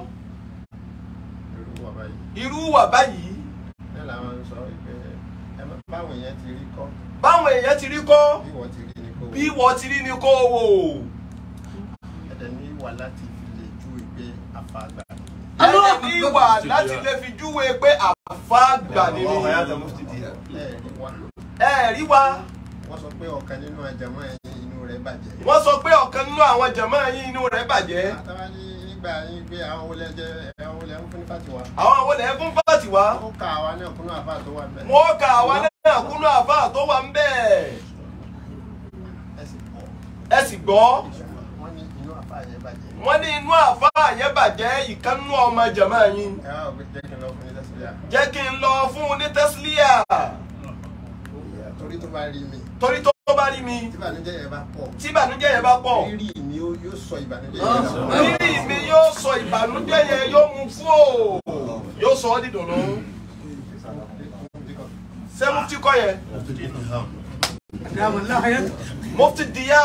Speaker 6: irú wà báyìí.
Speaker 7: irú wà báyìí
Speaker 6: Bẹ́ẹ̀ làwọn ń sọ pé ẹ má báwọn èèyàn ti rí kọ́
Speaker 7: báwọn èèyàn ti rí kọ́
Speaker 6: bí wọ́n ti rí ni kò
Speaker 7: bí wọ́n ti rí ni kó o wò
Speaker 6: ẹ̀dẹ̀ ní ìwà láti fi lè ju ìgbé afáàgbà.
Speaker 7: ẹni ní ìwà láti lè fi júwe pé àfa gbà ni
Speaker 3: Allahu
Speaker 7: mí
Speaker 3: hayata mufti diya.
Speaker 6: Ẹ̀ẹ̀rí wa
Speaker 7: ẹ rí wa
Speaker 6: wọ́n sọ pé ọ̀kan nínú àjàmọ́ ẹ̀yìn inú rẹ̀ bàjẹ́.
Speaker 7: wọ́n sọ pé ọ̀kan nínú àwọn jàmáà yín inú rẹ̀ bàjẹ́
Speaker 6: àtàwọn ní nígbà yín pé àwọn olè jẹ àwọn olè ń fún ní fàtiwá.
Speaker 7: àwọn àwọn ilẹ̀ fún fáàtì wá
Speaker 6: ó ka àwa náà kúnnú àfa tó wà bẹ́ẹ̀.
Speaker 7: wọ́n ka àwa náà kúnú àfa tó wà ń bẹ́ẹ̀
Speaker 6: ẹ sì pọ̀.
Speaker 7: ẹ sì gbọ́
Speaker 6: wọ́n ní inú àfa yẹn bàjẹ́.
Speaker 7: wọ́n ní inú àfa yẹn bàjẹ́ ìkànnú ọmọ jàmáà yín
Speaker 6: ẹ wá òwe jẹ́ kí n lọ fún yín lẹ́sílẹ̀.
Speaker 7: jẹ́ kí n lọ fún un ní tẹ́sílíà
Speaker 6: torí tó bá rí mi
Speaker 7: torí tó bá rí mi
Speaker 6: tí ìbànújẹ́ yẹn bá pọ̀
Speaker 7: tí ìbànújẹ́ yẹn bá pọ̀
Speaker 6: rírì mi ó- yóò sọ ìbànújẹ́ yẹn lọ.
Speaker 7: rírì mi yóò sọ ìbànújẹ́ yẹn yóò mú kúò yóò sọ ọ́ dídùnnú ṣé mufti kọ́ yẹn mufti diya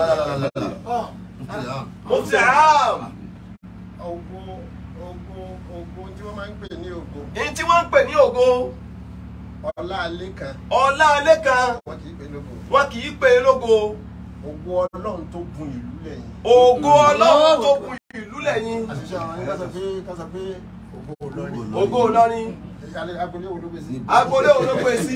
Speaker 7: mufti am
Speaker 6: ogun ogun ogun tí wọ́n máa ń pè ní ogun
Speaker 7: èyí tí wọ́n ń pè ní ògo
Speaker 6: ọlá alẹ́ kan
Speaker 7: ọlá alẹ́ kan
Speaker 6: wọ́n kì í pè lógo
Speaker 7: wọn kì í pè é lógo
Speaker 6: ogun ọlọ́run tó gun ìlú lẹ́yìn.
Speaker 7: ògo ọlọ́run tó kù ìlú lẹ́yìn
Speaker 6: àṣìṣe àwọn yẹn kásá pé kásá pé ogun olórin.
Speaker 7: ògo Ìlọrin
Speaker 6: alẹ́ agbolé wo ló gbé sí.
Speaker 7: agboolé olóògbé sí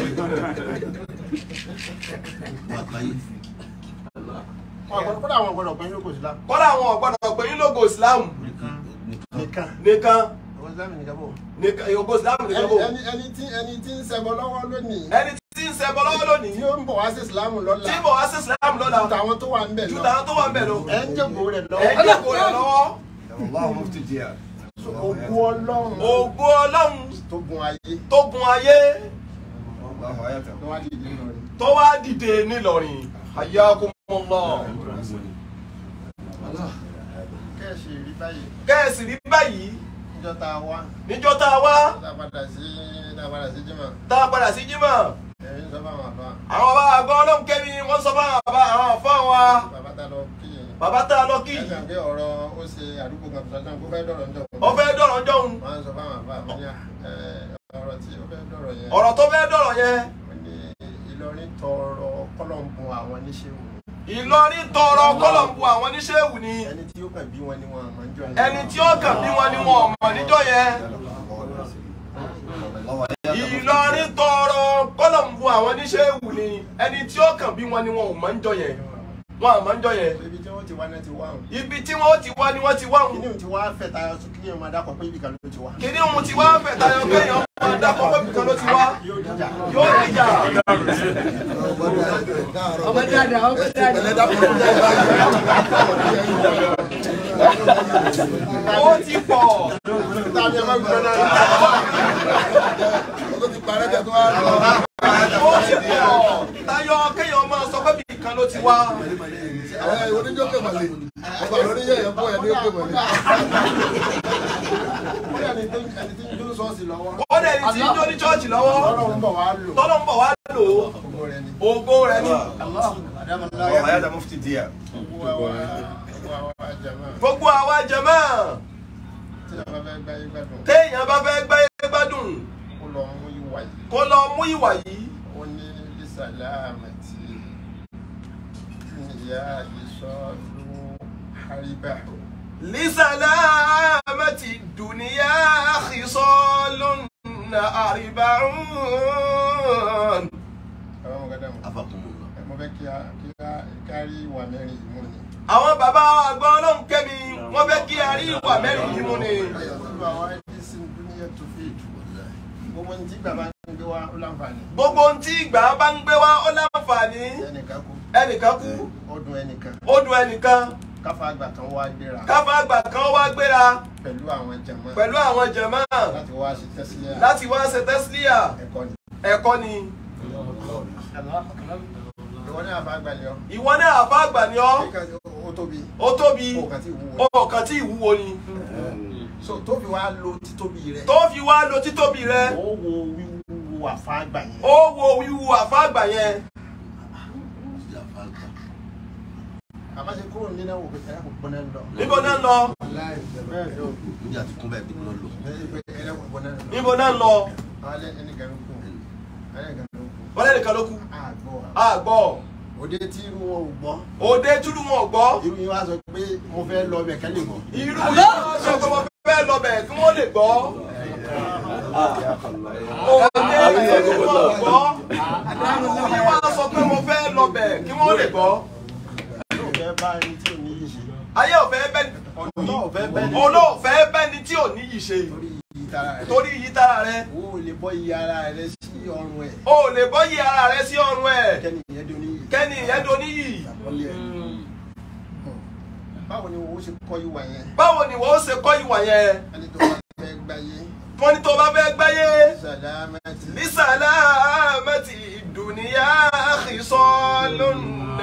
Speaker 6: wọn gbọ́dọ̀ kódà àwọn gbọ́dọ̀ pé lóko sílá.
Speaker 7: kọ́dà àwọn ọ̀gbọ́dọ̀ pè ní lógo Islam
Speaker 6: nìkan
Speaker 7: nìkan
Speaker 6: àwọn sílámù nìkan bò.
Speaker 7: nìkan ògo Islam nìkan bò
Speaker 6: ẹni ẹni tí ẹni tí ń ṣẹbọ lọ́wọ́ lónìí.
Speaker 7: ẹni tí ń ṣẹbọ lọ́wọ́ lónìí
Speaker 6: tí ó ń bọ̀ wá sí ìsìlámù lọ́la.
Speaker 7: tí bọ̀ wá sí Islam lọ́la
Speaker 6: ju tàwọn tó wà ń bẹ̀
Speaker 7: ju
Speaker 6: lọ.
Speaker 7: tàwọn tó wà ń bẹ̀ lọ
Speaker 6: ẹ ń jẹ́gbó rẹ̀
Speaker 7: ẹ̀ ń
Speaker 6: lọ́wọ́.
Speaker 7: jẹ́kọ̀ọ́ rẹ̀ lọ́wọ́
Speaker 3: Allahu mufti diya.
Speaker 6: ogun ọlọ́run
Speaker 7: ògo Ọlọ́run
Speaker 6: tó gun ayé
Speaker 7: tó gun ayé
Speaker 3: Allahu hayata.
Speaker 6: tó wá dìde lọ rẹ̀.
Speaker 7: tó wá dìde nílọrin hayyakumullah
Speaker 6: kẹ́ẹ̀sì rí báyìí
Speaker 7: kẹ́ẹ̀sì rí báyìí
Speaker 6: níjọ́ tá a wá
Speaker 7: níjọ́ tá a wá
Speaker 6: tá a padà sí tá a padà sí jimá
Speaker 7: tá a padà sí jímọ̀
Speaker 6: ẹ̀rín sọ fáwọn àfa
Speaker 7: àwọn bá àgbọ̀ ọlọ́run kẹ́mi wọ́n sọ fún àwọn bàbá àwọn àfọ́ wa
Speaker 6: bàbá tá a lọ kí yẹn.
Speaker 7: bàbá tá a lọ kí
Speaker 6: ẹ̀sán pé ọ̀rọ̀ ó ṣe àdúgbò kan tó sọ́jọ́ kó fẹ́ dọ̀rọ̀ ńjọ́
Speaker 7: ó fẹ́ dọ̀rọ̀ jọ̀hún
Speaker 6: wọ́n á sọ fáwọn àfa mi ní ọ̀rọ̀ tí ó fẹ́ dọ̀rọ̀ yẹn
Speaker 7: ọ̀rọ̀ tó fẹ́ dọ̀rọ̀ yẹn
Speaker 6: wọ́n ní Ìlọrin tọrọ kọ́lọ̀ǹbù àwọn oníṣẹ́wò
Speaker 7: Ìlọrin tọrọ kọlọ̀mbù àwọn oníṣẹ́wù ni
Speaker 6: ẹni tí ó kàn bí wọn ni wọn àmọ́ ń jọ yẹn.
Speaker 7: ẹni tí ó kàn bí wọn ni wọn ò mọ̀ níjọ́ yẹn Ìlọrin tọrọ kọlọ̀mbù àwọn oníṣẹ́wù ni ẹni tí ó kàn bí wọn ni wọn ò mọ̀ níjọ́ yẹn wọn àmọ́ níjọ́ yẹn
Speaker 6: ibi tí wọ́n ti wá náà ti wá hàn.
Speaker 7: ibi tí wọ́n ti wá ni wọ́n ti wá hùn
Speaker 6: kíní ti wá fẹ́ tayọ sí kíní ọmọ adakọ̀ pé ibi kan ló ti wá.
Speaker 7: kìíní ohun tí wá fẹ̀ tayọ kéèyàn máa dá kọ́kọ́ bí kan ló ti wá
Speaker 6: yóò dìjà.
Speaker 7: yóò dìjà
Speaker 8: ọmọ dáadáa ọmọ dáadáa.
Speaker 7: ó ti pọ̀
Speaker 6: tàbí ẹ má gbọ́dọ̀ náà.
Speaker 2: Ọdún ti parẹ́ jẹ́ tó wá lọ.
Speaker 7: ó ti pọ̀ tayọ kéèyàn máa sọ pé bí kan ló ti wá
Speaker 2: Àwọn ìwé oníjọ́ pè mọ̀lẹ́. Ọba àwọn oníyẹ̀ yẹn bọ̀ ẹ̀ ní ó pè mọ̀lẹ́.
Speaker 6: ó yà ní ẹni tí ń dúró sọ́ọ̀sì lọ́wọ́.
Speaker 7: ó dẹ̀ ní tí ń jó ní chọ́ọ̀chì lọ́wọ́
Speaker 6: ọlọ́run bọ̀ wá lò.
Speaker 7: tọ́lọ́ ń bọ̀ wá lò ó
Speaker 6: gbogbo rẹ̀ ni.
Speaker 7: ògo rẹ̀ ni
Speaker 3: Allahu hayata mufti diya.
Speaker 6: gbogbo àwa gbogbo àwa jàmá.
Speaker 7: gbogbo àwa jẹ̀mọ́
Speaker 6: tí a bá fẹ́ gbá yín gbádùn.
Speaker 7: téèyàn bá fẹ́ gbé gbádùn
Speaker 6: kó lọ mú ìwà yìí.
Speaker 7: kó lọ mú ìwà yìí
Speaker 6: ó ní salamati ya isolu haribahu.
Speaker 7: لسلامة الدنيا خصال أربعون
Speaker 6: àwọn ọmọ gàdá mo fẹ́ kí a kí a kárí ìwà mẹ́rin yìí mú ni.
Speaker 7: àwọn bàbá àgbà ọlọ́run kẹ́mi wọ́n fẹ́ kí a rí ìwà mẹ́rin yìí mú ni.
Speaker 6: olú àwọn ẹni sí dúníyà tó fi ètò gbogbo ní tí bàbá ń gbé wá ó láǹfààní.
Speaker 7: gbogbo ohun tí ìgbà bá ń gbé wá ó láǹfààní
Speaker 6: ẹnìkan kú
Speaker 7: ẹnìkan kú
Speaker 6: ọdún ẹnìkan
Speaker 7: ó dùn ẹnìkan
Speaker 6: káfa àgbà kan wá gbéra
Speaker 7: káfá àgbà kan wá gbéra
Speaker 6: pẹ̀lú àwọn jẹ̀mọ́
Speaker 7: pẹ̀lú àwọn jẹ̀mọ́
Speaker 6: láti wá ṣe tẹ́sílẹ̀
Speaker 7: láti wá ṣe tẹ́sílíà
Speaker 6: ẹ̀kọ́ ni.
Speaker 7: ẹ̀kọ́ ni
Speaker 6: ìwọ ní àbá àgbàlẹ̀ ọ́
Speaker 7: ìwọ náà àbá àgbà ni ọ́
Speaker 6: ó tóbi
Speaker 7: ó tóbi
Speaker 6: ó kàn tí ìwúwo
Speaker 7: ọkàn tí ìwúwo ni
Speaker 6: so tó fi wá lo títóbi rẹ
Speaker 7: tó fi wá lo títóbi rẹ
Speaker 6: ó wo wíwúwo àfa àgbà yẹn
Speaker 7: ó wo wíwu àfa àgbà yẹn
Speaker 6: àmọ́ ṣe kúrò nínú ẹ̀wọ̀n pé ẹ̀rọ gbọ́n náà lọ.
Speaker 7: níbo náà ń lọ
Speaker 9: Níbi àti kún bẹ́ẹ̀ bí wọ́n lò.
Speaker 6: ẹ̀rọ gbọ́n náà lọ.
Speaker 7: níbo náà ń lọ
Speaker 6: alẹ́ ẹnìkan ló kù ẹnìkan ló kù
Speaker 7: wọ́n lẹ́nìkan ló kú
Speaker 6: àgbọ̀
Speaker 7: àgbọ̀
Speaker 6: òde tí irú wọn ò gbọ́
Speaker 7: òde túlù wọn ò gbọ́
Speaker 6: irú yín wá sọ pé mo fẹ́ lọ bẹ̀ kẹ́lẹ́ mọ́.
Speaker 7: irú yìí wọ́n sọ pé wọ́n fẹ́ lọ bẹ̀ kí wọ́n lè gbọ́ òde túlù wọn ò gbọ́ irú yìí wọ́n sọ pé mo fẹ́ lọ bẹ̀ kí wọ́n lè gbọ́
Speaker 6: yóò fẹ́ bá ẹni tí ò ní yìí ṣe.
Speaker 7: ayé ò fẹ́ bẹ́ni
Speaker 6: ọ̀nà ò fẹ́ bẹ́ẹ̀ ni
Speaker 7: olóòfẹ́ bẹ́ni tí ò ní yìí ṣe
Speaker 6: torí iyì tara rẹ̀.
Speaker 7: torí yìí tára rẹ
Speaker 6: o ò lè bọ́ iye ara rẹ sí ọrùn ẹ̀
Speaker 7: o ò lè bọ́ yí ara rẹ sí ọrùn ẹ̀
Speaker 6: kẹ́ni ìyẹn dún níyì.
Speaker 7: kẹ́ni ìyẹn do níyì
Speaker 6: àkọlé ẹ̀. báwo ni owó ṣe kọ́ ìwà yẹn
Speaker 7: báwo ni wọ́n ṣe kọ́ ìwà yẹn
Speaker 6: ẹni tó bá fẹ́ gbáyé
Speaker 7: wọ́n ní tó bá fẹ́ gbáyé
Speaker 6: sàlámẹ́tì
Speaker 7: bisalamati dunuya khisalun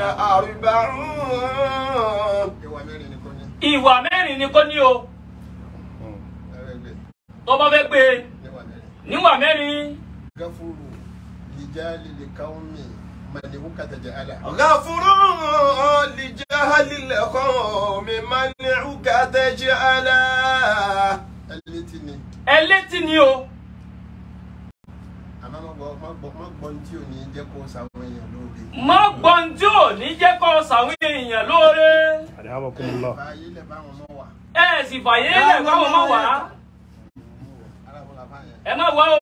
Speaker 7: arba'un.
Speaker 6: ìwà mẹ́rin ni kò ní.
Speaker 10: ìwà mẹ́rin ni kò ní o
Speaker 6: ẹ̀rẹ́gbẹ̀
Speaker 10: tó bá fẹ́ gbé e
Speaker 6: níwà mẹ́rin.
Speaker 10: níwà mẹ́rin
Speaker 6: gafuru lijali likaumi maliwu katajala.
Speaker 7: غفور لجهل القوم منعك تجعلا
Speaker 6: ẹlẹ́tì ni
Speaker 10: ẹlẹ́tì ni o
Speaker 6: àmọ́ má gbọ́ má gbọ́ má gbọ́ ní tí ò ní jẹ́ kó sàwọn èèyàn lóde.
Speaker 10: má gbọ́n tí ò ní jẹ́ kó sàwọn èèyàn lóore
Speaker 6: báyé lẹ̀ bá wọn mọ́ wà.
Speaker 10: ẹ sì fàyè lẹ̀ káwọn má wà á
Speaker 6: arábọ̀lá báyẹn
Speaker 10: ẹ má wá o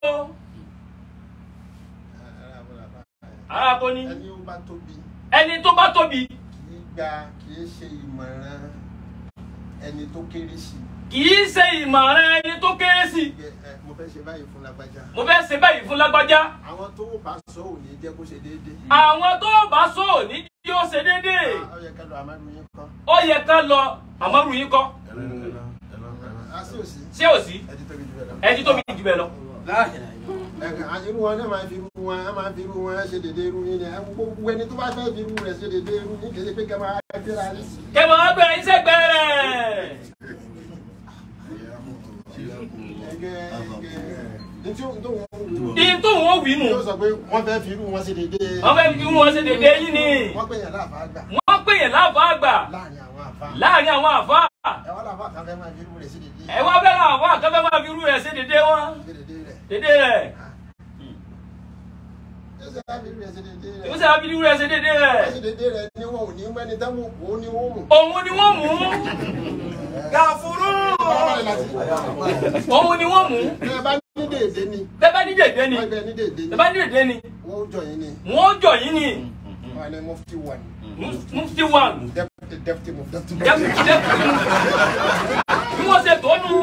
Speaker 6: arábọ̀lá báyẹn.
Speaker 10: ara kò ní
Speaker 6: ẹni ó bá tóbi
Speaker 10: ẹni tó bá tóbi
Speaker 6: kì í gba kì í ṣe ìmọ̀ràn ẹni tó kéré sí i.
Speaker 10: kì í ṣe ìmọ̀ràn ẹni tó kéré sí i
Speaker 6: Pé, ẹ, mo fẹ́ ṣe báyìí fún lágbájá.
Speaker 10: mo fẹ́ ṣe báyìí fún lágbájá
Speaker 6: àwọn tó bá sọ ò ní jẹ́ kó ṣe déédéé.
Speaker 10: àwọn tó bá sọ ò ní yóò ṣe déédéé
Speaker 6: ó yẹ ká lọ àmàlù yín kọ́.
Speaker 10: ó yẹ ká lọ àmọ́rù yín kọ́
Speaker 6: a sí òsì.
Speaker 10: ṣé ò sí
Speaker 6: ẹ ti tóbi jù bẹ́ẹ̀ lọ.
Speaker 10: ẹni tóbi jù bẹ́ẹ̀ lọ.
Speaker 6: ẹ̀ka àyẹ̀rú wọn náà máa fi irú wọn á máa fi irú wọn ṣe dédé irú yín ni ẹ gbogbo ẹni tó bá fẹ́ fi irú rẹ̀ ṣe dédé irú yín kì í ṣe pé kẹ́ máa gbéra ní.
Speaker 10: kẹmọ ọgbẹ iṣẹ́ gbẹrẹ
Speaker 6: ẹgẹ ẹgẹ ní tí ó tó wọn wù ú.
Speaker 10: ìyẹn tó wọn wí nù
Speaker 6: yóò sọ pé wọ́n fẹ́ fi irú wọn ṣe dédé.
Speaker 10: wọn fẹẹ fi wọn ṣe dédé yín ni
Speaker 6: wọ́n pè yàn láàfà àgbà
Speaker 10: wọn pè yẹn láàfọ àgbà
Speaker 6: láàrin àwọn àfà.
Speaker 10: láàrin àwọn àfa
Speaker 6: ẹ wọ́n láàfà kan fẹ́ máa fi irú rẹ̀ ṣe dédé.
Speaker 10: ẹ wá bẹ́ẹ̀ láàfọ àkàfẹ́ máa fi irú rẹ̀ ṣe dédé wọn
Speaker 6: ṣe dédé rẹ̀.
Speaker 10: dédé rẹ̀
Speaker 6: ẹ ṣe á fi irú rẹ̀ ṣe dédé rẹ̀.
Speaker 10: ìwé sábà fi irú rẹ̀ ṣe dédé rẹ̀
Speaker 6: wọ́n ṣe dédé rẹ̀ ni wọn ò ní mẹ́ni táwọn òkú ní wọ́n mú.
Speaker 10: òun ni wọ́n mú
Speaker 7: غفور
Speaker 10: òun ni wọ́n mú
Speaker 6: ẹ bá ní dédé ni
Speaker 10: bẹ́ẹ̀ bá ní dédé ni
Speaker 6: wọ́n gbẹ ní dédé ni
Speaker 10: bẹ́ẹ̀ bá ní dédé ni
Speaker 6: wọ́n jọ yín ni
Speaker 10: wọ́n jọ yín ni
Speaker 6: wọ́n ní mufti one
Speaker 10: mufti one
Speaker 6: deputy deputy mufti.
Speaker 10: deputy deputy bí wọ́n ṣe tó nù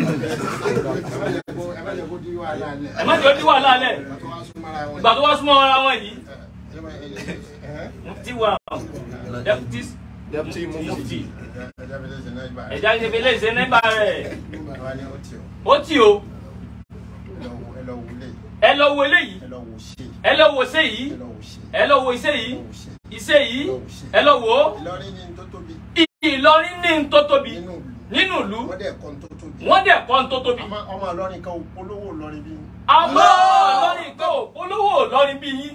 Speaker 6: ẹ má jẹ́ kó di wàhálà lẹ̀.
Speaker 10: ẹ má jẹ́ ojú wàhálà lẹ̀
Speaker 6: tó wá súnmọ́ra wọn.
Speaker 10: ìgbà tó wá súnmọ́ ara wọn yìí
Speaker 6: ẹ má- ẹ- ẹ- ẹ-
Speaker 10: mufti one deputy
Speaker 7: Deputy
Speaker 10: mufti
Speaker 6: ẹ- ẹ jábẹ́ lẹ́sẹ̀ náà ibà rẹ̀.
Speaker 10: ẹ̀dá ìṣẹ̀fẹ̀ lè ṣe nípa rẹ̀
Speaker 6: Wọ́n ní ó tì ọ́.
Speaker 10: ó tì o
Speaker 6: Ẹ lọ wo- ẹ lọ wo lé.
Speaker 10: ẹ lọ wo eléyìí
Speaker 6: ẹ lọ wo ṣe.
Speaker 10: ẹ lọ wo iṣẹ́ yìí
Speaker 6: ẹ lọ wo ṣe.
Speaker 10: ẹ lọ wo iṣẹ́ yìí
Speaker 6: ẹ lọ wo ṣe.
Speaker 10: iṣẹ́ yìí ẹ lọ wo
Speaker 6: Ìlọrin ní n tó tóbi
Speaker 10: Ìlọrin ní n tó tóbi
Speaker 6: nínú ìlú.
Speaker 10: nínú ìlú
Speaker 6: Wọ́n dẹ̀ kọ́ n tó tóbi.
Speaker 10: wọ́n dẹ̀ kọ́ n tó tóbi
Speaker 6: Ọmọ ọmọ Ìlọrin kan ò polówó Ìlọrin bí.
Speaker 10: àmọ́ Ìlọrin kan ò polówó Ìlọrin bí yín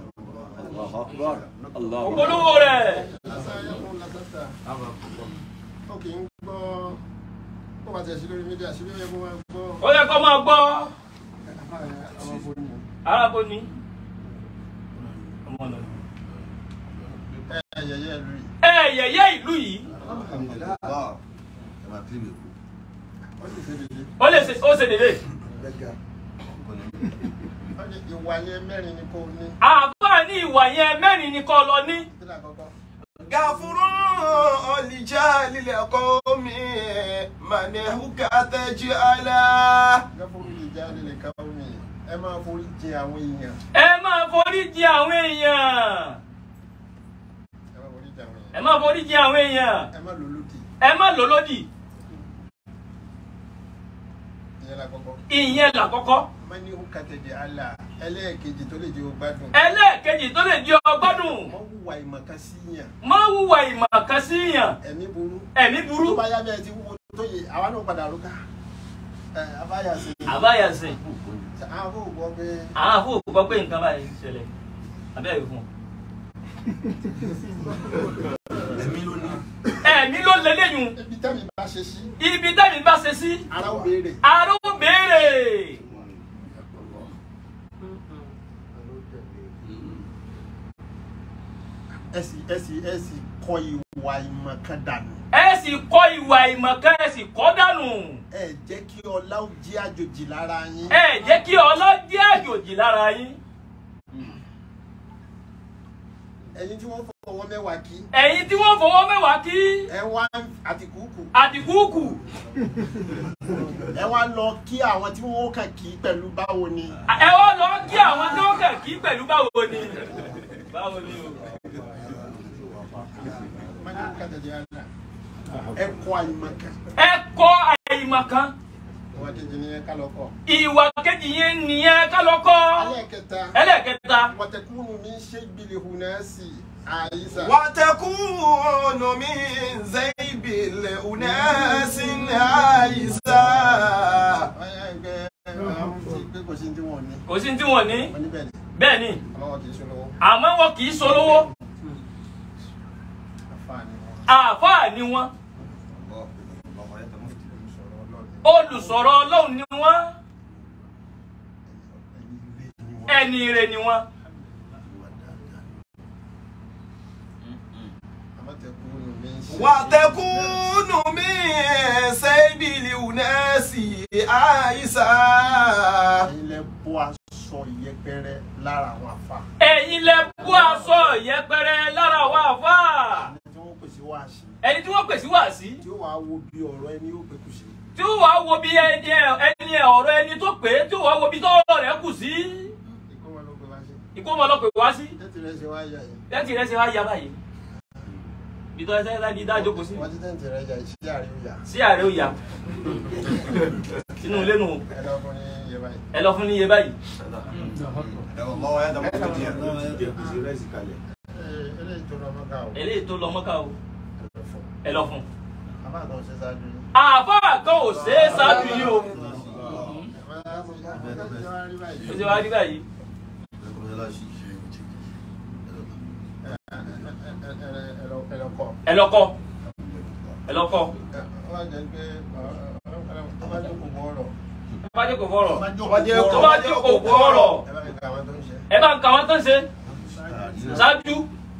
Speaker 10: ò polówó rẹ̀
Speaker 6: Lásán ayọ́kùn lásásà. Ó kì í gbọ́. Ó bá tẹ̀ sí lórí mídíà sí lórí ẹ̀kọ́ máa gbọ́.
Speaker 10: ó yẹ kó máa gbọ́
Speaker 6: Ọmọ fún mi.
Speaker 10: arábó ni wọn lọ.
Speaker 2: ẹ yẹyẹ ìlú yìí.
Speaker 10: ẹ yẹ̀yẹ́ ìlú yìí
Speaker 9: ẹ máa kílìmù èkó
Speaker 2: ó sì ṣe dédé.
Speaker 10: ó lè ṣe ó ṣe dédé.
Speaker 2: ó ní ìwà yẹn mẹ́rin ni kò ní.
Speaker 10: àbá ní ìwà yẹn mẹ́rin ni kọ́ lọ ní.
Speaker 2: kí ni àkọ́kọ́.
Speaker 7: gàfúrú ọ̀lìjà lílẹ̀ kọ́ mi màní hùkàtẹ́jì àlá.
Speaker 2: gáfóró lè já lè ká omi ẹ máa forí jẹ àwọn èèyàn.
Speaker 10: ẹ máa forí jì àwọn èèyàn.
Speaker 2: ẹ máa forí jẹ àwọn èèyàn.
Speaker 10: ẹ máa forí jì àwọn èèyàn.
Speaker 2: ẹ má lò lódì.
Speaker 10: ẹ má lò lódì.
Speaker 2: ìyẹn lákọ́kọ́.
Speaker 10: ìyẹn làkọ́kọ́.
Speaker 2: mani hùkàtẹ́jì àlà ẹlẹ́ẹ̀kejì tó lè jẹ́ ògbádùn.
Speaker 10: ẹlẹ́ẹ̀kejì tó lè di ọgbọ́dún.
Speaker 2: mọ wùwà ìmọ̀kan sí yàn.
Speaker 10: má wùwà ìmọ̀ kan sí yàn.
Speaker 2: ẹ̀mí burú.
Speaker 10: ẹ̀mí burú.
Speaker 2: tó bá yá bẹ́ẹ̀ ti wúwo tó yẹ àwa náà padà rúkà. ẹ abáyà sí.
Speaker 10: àbáyàsìn
Speaker 2: àwọn fún ògbọ́ pé
Speaker 10: àwọn àfọ gbọ́ pé nǹkan báyìí ń ṣẹlẹ̀ abẹ́rẹ́ fún un.
Speaker 9: ẹ̀mí ló ní
Speaker 10: ẹ̀mí ló lélẹ́yìn
Speaker 2: ibi tẹ́mi bá ṣe sí
Speaker 10: ibi tẹ́mi bá ṣe sí
Speaker 2: ara ó béèrè.
Speaker 10: aró béèrè.
Speaker 2: ẹ sì ẹ sì ẹ sì kọ ìwà ìmọ̀kan dànù.
Speaker 10: ẹ sì kọ ìwà ìmọ̀kan ẹ sì kọ́ dànù.
Speaker 2: ẹ jẹ́ kí ọlá ó jí àjòjì lára yín.
Speaker 10: ẹ jẹ́ kí ọlọ́jẹ́ àjòjì lára yín.
Speaker 2: ẹ̀yin tí wọ́n fọwọ́ mẹ́wàá kí.
Speaker 10: ẹ̀yin tí wọ́n fọwọ́ mẹ́wàá kí
Speaker 2: ẹ wá àtìkúkù.
Speaker 10: àdìgúkù
Speaker 2: ẹ wá lọ kí àwọn tí wọ́n kàn kí pẹ̀lú báwo ni.
Speaker 10: ẹ wá lọ kí àwọn tó kàn kí pẹ̀lú báwo ni. báwo ni o.
Speaker 2: mani kàtàdé àná ẹ kọ àìmọ̀kan.
Speaker 10: ẹ kọ́ àìmọ̀kan
Speaker 2: ìwà kejì ni ẹ ká lọ kọ.
Speaker 10: ìwà kejì yẹn nìyẹn ká lọ kọ́.
Speaker 2: ẹlẹ́ẹ̀kẹta
Speaker 10: ẹlẹ́ẹ̀kẹta
Speaker 2: wọ́tẹ̀kùnú mi ṣe gbìlì hùnẹ́sì àyíṣà.
Speaker 7: وتكون من زيب الأناس عيسى
Speaker 2: ọ̀yà ẹgbẹ́ àwọn tí pé kò sí tí wọ́n ní.
Speaker 10: kò sí tí wọ́n ní
Speaker 2: wọ́n níbẹ̀ ni
Speaker 10: bẹ́ẹ̀ ni
Speaker 2: ọlọ́wọ́ kì í ṣolówó.
Speaker 10: àmọ́ wọn kì í solówó
Speaker 2: àfààní wọn.
Speaker 10: àáfàá ni wọ́n
Speaker 9: ọmọ yẹn tẹ mọ́ fìdí
Speaker 2: sọ̀rọ̀ ọlọ́run.
Speaker 10: olùsọ̀rọ̀ ọlọ́run ni wọ́n
Speaker 2: ẹni ilé ni wọ́n.
Speaker 10: ẹni ire ni wọ́n.
Speaker 2: ìwà dáadáa. àmọ́tẹ̀kùnú mi ṣe.
Speaker 7: وتكون من زيب الأناس عيسى
Speaker 2: ẹ̀yin lẹ bọ́ aṣọ ìyẹpẹrẹ lára àwọn àfa.
Speaker 10: ẹ̀yin lẹ bú aṣọ yẹpẹrẹ lára wa àáfàá
Speaker 2: ẹni tí wọ́n pèsè wá sí.
Speaker 10: ẹni tí wọ́n pèsè wá sí
Speaker 2: tí ó wàá wo bí ọ̀rọ̀ ẹni yóò pé kù sí.
Speaker 10: tí ó wàá wo bí ẹni ẹni ọ̀rọ̀ ẹni tó pé tí ó wàá wo bí tọ́rọ̀ rẹ̀ kù sí
Speaker 2: ikú wọn ló pe wá sí.
Speaker 10: ìkómọ ọlọ́pẹ̀ wá sí
Speaker 2: tẹ́tì rẹ̀ ṣe wá yà yìí.
Speaker 10: tẹ́tì rẹ̀ ṣe wá ya báyìí bí tọ́ ẹsẹ̀ láti dá jókòó sí
Speaker 2: wọ́n ti tẹ́tì rẹ̀ yà iṣẹ́ àríwá.
Speaker 10: sí ààrẹ ó ya sínú ilé nù
Speaker 2: ẹ lọ fún ní iye báyìí.
Speaker 10: ẹ lọ fún níye báyìí
Speaker 9: ọmọ yẹn tẹ mọ́ fìdí ẹ̀
Speaker 2: Ẹ, eléyìí tó lọ mọ́ká o.
Speaker 10: eléyìí tó lọ mọ́ká o ẹ lọ fún
Speaker 2: àbá àtọ̀ ṣe ṣáájú yín.
Speaker 10: àáfàá kan ò ṣeé ṣáájú yìí o ó ti wá rí báyìí ẹ lọ kọ́ ẹ lọ kọ́ tó bá jókòó fọ́rọ̀ tó bá jókòó fọ́rọ̀ ẹ bá ń ka wọn tó ń ṣe ṣáájú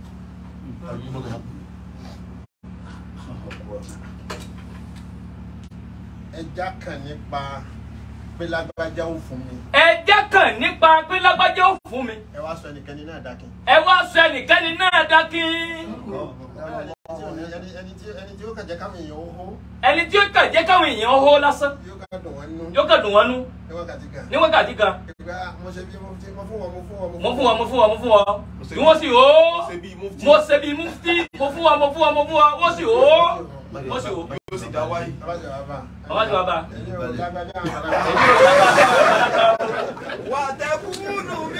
Speaker 2: ẹja kan nípa pé lágbájá ó fún mi
Speaker 10: ẹ jẹ́ kàn nípa pé lágbájá ó fún mi
Speaker 2: ẹ wá sọ ẹnikẹ́ni náà dákin.
Speaker 10: ẹ wá sọ ẹnìkẹ́ni náà dákín
Speaker 2: ẹni ẹni tí ẹni tí ó kàn jẹ́ káwọn èèyàn ó hó
Speaker 10: ẹni tí ó kàn jẹ́ káwọn èèyàn hó lásán
Speaker 2: yóò ká dùn wọn nú
Speaker 10: yóò kàn dùn wọn nú
Speaker 2: ní wákàtí kan.
Speaker 10: ní wákàtí kan
Speaker 2: ìgbà mo ṣe bí mo ti mo fún wọn mo fún wọn
Speaker 10: mo fún wọn mo fún wọn mo fún wọn bí wọ́n sì hó mo ṣe bí mufti mo fún wọn mo fún wọn mo fún wọn wọ́n sì hó wọ́n sì hó
Speaker 7: ó sì dá wáyé.
Speaker 2: abájọ bàbá.
Speaker 10: bàbá ti bàbá.
Speaker 2: ẹni ò lágbájá àwọn
Speaker 10: èmi ò lágbájá
Speaker 7: وتكون من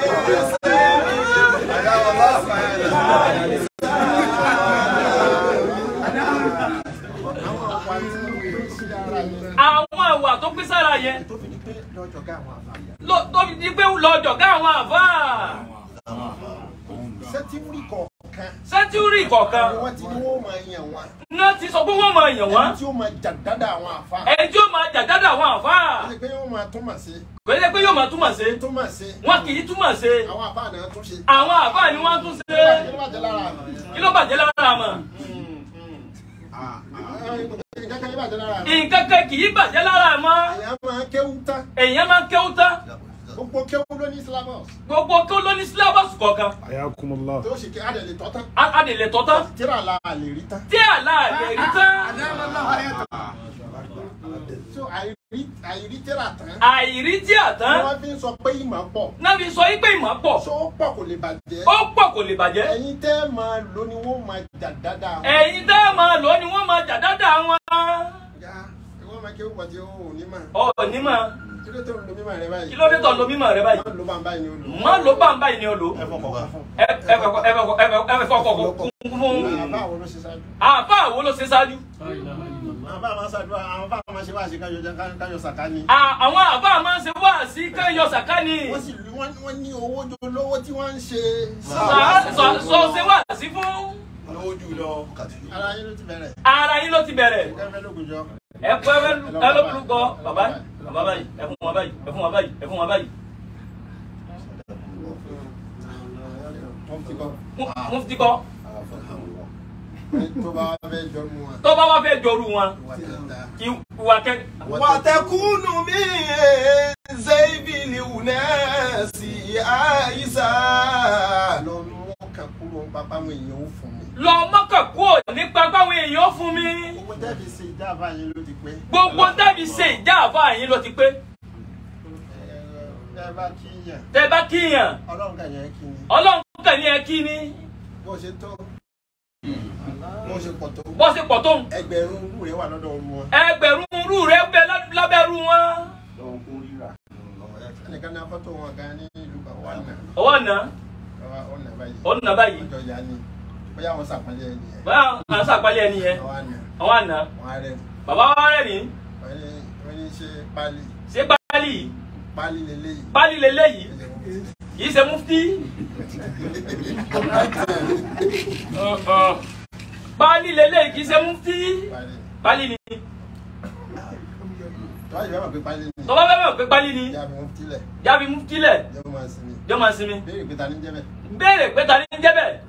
Speaker 2: àwọn ọ̀pá tí wọ́n fi sí ara yẹn.
Speaker 10: àwọn àwà tó pín sára yẹn
Speaker 2: tó fi di pé lọ́jọ́ ká àwọn àfàyà.
Speaker 10: ló- tó fi di pé lọ́jọ́ ká àwọn àfáà
Speaker 2: sẹ́tí ń rí kọ̀ọ̀kan
Speaker 6: kọ̀ọ̀kan
Speaker 10: sẹ́ńtúrì kọ̀ọ̀kan
Speaker 6: ni wọ́n ti ní wọ́n máa yàn wọ́n
Speaker 10: náà ti sọ pé wọ́n máa yàn wọ́n
Speaker 6: ẹni tí ó máa jàdádà àwọn àfa
Speaker 10: ẹni tí ó máa jàdádà àwọn àfáà
Speaker 6: ẹni pé wọ́n máa túmọ̀ sí
Speaker 10: kò yẹ pé yóò máa túmọ̀ sí
Speaker 6: túmọ̀ sí
Speaker 10: wọn kì í túmọ̀ sí
Speaker 6: àwọn àfa náà tún ṣe.
Speaker 10: àwọn àfáà ni wọ́n tún ṣe
Speaker 6: kí ló bàjẹ́ lára mi?
Speaker 10: kí ló bàjẹ́ lára mọ̀
Speaker 6: nǹkan kan yóò bàjẹ́ lára mi.
Speaker 10: nǹkan kan kì í bàjẹ́ lára mọ́
Speaker 6: èèyàn máa kéwú tán
Speaker 10: èèyàn máa kéwú tán
Speaker 6: gbogbo kéwú ló ní syllabus
Speaker 10: gbogbo kí ó ló ní sílábọ̀sì kọ̀ọ̀kan
Speaker 5: Ayakumullah.
Speaker 6: tó ṣe kí adẹ̀lẹ̀ tọ́ tán
Speaker 10: á á lè lè tọ́ tán
Speaker 6: tíra la lè rí tán.
Speaker 10: tí àlá lè rí tán
Speaker 6: so àìrí àìrí tíra tán
Speaker 10: àìrí tí
Speaker 6: ni
Speaker 10: àtán
Speaker 6: wọ́n fi ń sọ pé ìmọ̀ pọ̀
Speaker 10: náà fi sọ pé ìmọ̀ pọ̀
Speaker 6: so ó pọ̀ kò lè bàjẹ́
Speaker 10: ó pọ̀ kò lè bàjẹ́
Speaker 6: ẹ̀yin tẹ́ máa lò ní wọ́n máa jà dáadáa.
Speaker 10: ẹ̀yin tẹ́ ẹ máa lò ó ni wọ́n máa jàdádà wọn
Speaker 6: ya ìwọ́n máa kéwú pọ̀ tí ó ò ní mà
Speaker 10: ọ̀ ní mọ̀
Speaker 6: kí ló tó ń lo mímọ̀ rẹ báyìí.
Speaker 10: kí ló dé tọ̀ lo mímọ̀ rẹ báyìí
Speaker 6: má lo bá ń báyìí ni ó lò.
Speaker 10: má ló bá ń báyìí ni o lò
Speaker 6: ẹ fọkọ̀ wá fún.
Speaker 10: ẹ ẹ fẹ́ ẹ fẹ́ ẹ fẹ́ ẹ fẹ́ fọkọ̀ kún fún
Speaker 6: àbá àwọn ló ṣe ṣáájú.
Speaker 10: àbá wo ló ṣe ṣáájú
Speaker 6: àwọn bá máa ṣàdúrà àwọn bá máa ṣe wá ṣe káyọ jẹ káyọ sàká ni.
Speaker 10: À- àwọn àbá máa ń ṣe wá sí káyọ sàkání
Speaker 6: wọ́n sì lù wọ́n wọ́n ní owó jọ lówó tí wọ́n ń ṣe.
Speaker 10: sọ sọ ṣe wá sí fún
Speaker 6: lówó jù lọ. ara yín ló ti bẹ̀rẹ̀.
Speaker 10: ara yín ló ti bẹ̀rẹ̀
Speaker 6: kẹfẹ́ lóògùn jọ.
Speaker 10: ẹ pẹ́ ẹ ló burú kọ bàbá bàbá báyìí ẹ fún wọn báyìí ẹ fún wọn báyìí ẹ fún wọn báyìí
Speaker 6: wọ́n ti kọ́.
Speaker 10: Mú- mufti kọ
Speaker 6: tó bá wá fẹ́ jọ mu wọn.
Speaker 10: tó bá wá fẹ́ jọrú wọn
Speaker 6: wà á ta.
Speaker 10: ìwà kẹ
Speaker 7: وتكون من زيب الأناس عيسى
Speaker 6: lọ mú kan kúrò pápá àwọn èèyàn ó fún mi.
Speaker 10: lọ mọ́kàn kúrò nípa báwọn èèyàn fún mi
Speaker 6: owó tẹ́bi ṣe ìjábá yín ló ti pé.
Speaker 10: gbogbo tẹ́bi ṣe ìjà àbá yín ló ti pé
Speaker 6: ẹ bá kí yàn
Speaker 10: tẹ́ bá kíyàn
Speaker 6: ọlọ́run kàn yẹn kí ni.
Speaker 10: ọlọ́run kàn ní ẹ kí ni
Speaker 6: bó ṣe tó bó ṣe pọ̀ tó
Speaker 10: bó ṣe pọ̀ tó ń
Speaker 6: ẹgbẹ̀rún owó rẹ̀ wà lọ́dọ̀ ọ̀run wọn.
Speaker 10: ẹgbẹ̀rún rú rẹ bẹ lá- lábẹ́rú wọn
Speaker 6: ẹnìkan ní afọ́tò wọn kan ní ìlú kan wà nà
Speaker 10: ọwọ́ nà
Speaker 6: ọ̀nà báyìí.
Speaker 10: ó nà báyìí
Speaker 6: ọjọ́ ìyá ni bóyá wọn sàpàlẹ̀ ẹni yẹn.
Speaker 10: báyà à ń sàpálẹ̀ ẹni yẹn
Speaker 6: àwọn àná
Speaker 10: àwọn àná
Speaker 6: wọn á rẹ̀
Speaker 10: bàbá wa rẹ̀ ní
Speaker 6: wọ́n ní wọ́n ní ṣe pálí
Speaker 10: ṣé pálí
Speaker 6: pálí lélẹ́yìí.
Speaker 10: pálí leléyìí kì í ṣe mufti pálí leléyìí kì í ṣe mufti
Speaker 6: pálí
Speaker 10: pálí ni
Speaker 6: tọ́wọ́ ìbámu pé pálí ni
Speaker 10: tọ́ba bẹ́ẹ̀ mọ̀ pé pálí ni
Speaker 6: ìyá mi wọ́n tilẹ̀
Speaker 10: jábí mufti lẹ̀
Speaker 6: jẹ́ wọ́n máa sinmi.
Speaker 10: jọ́ máa sinmi
Speaker 6: béèrè pé ta ni ń jẹ́ bẹ́ẹ̀.
Speaker 10: béèrè pé ta ni ń jẹ́ bẹ́ẹ̀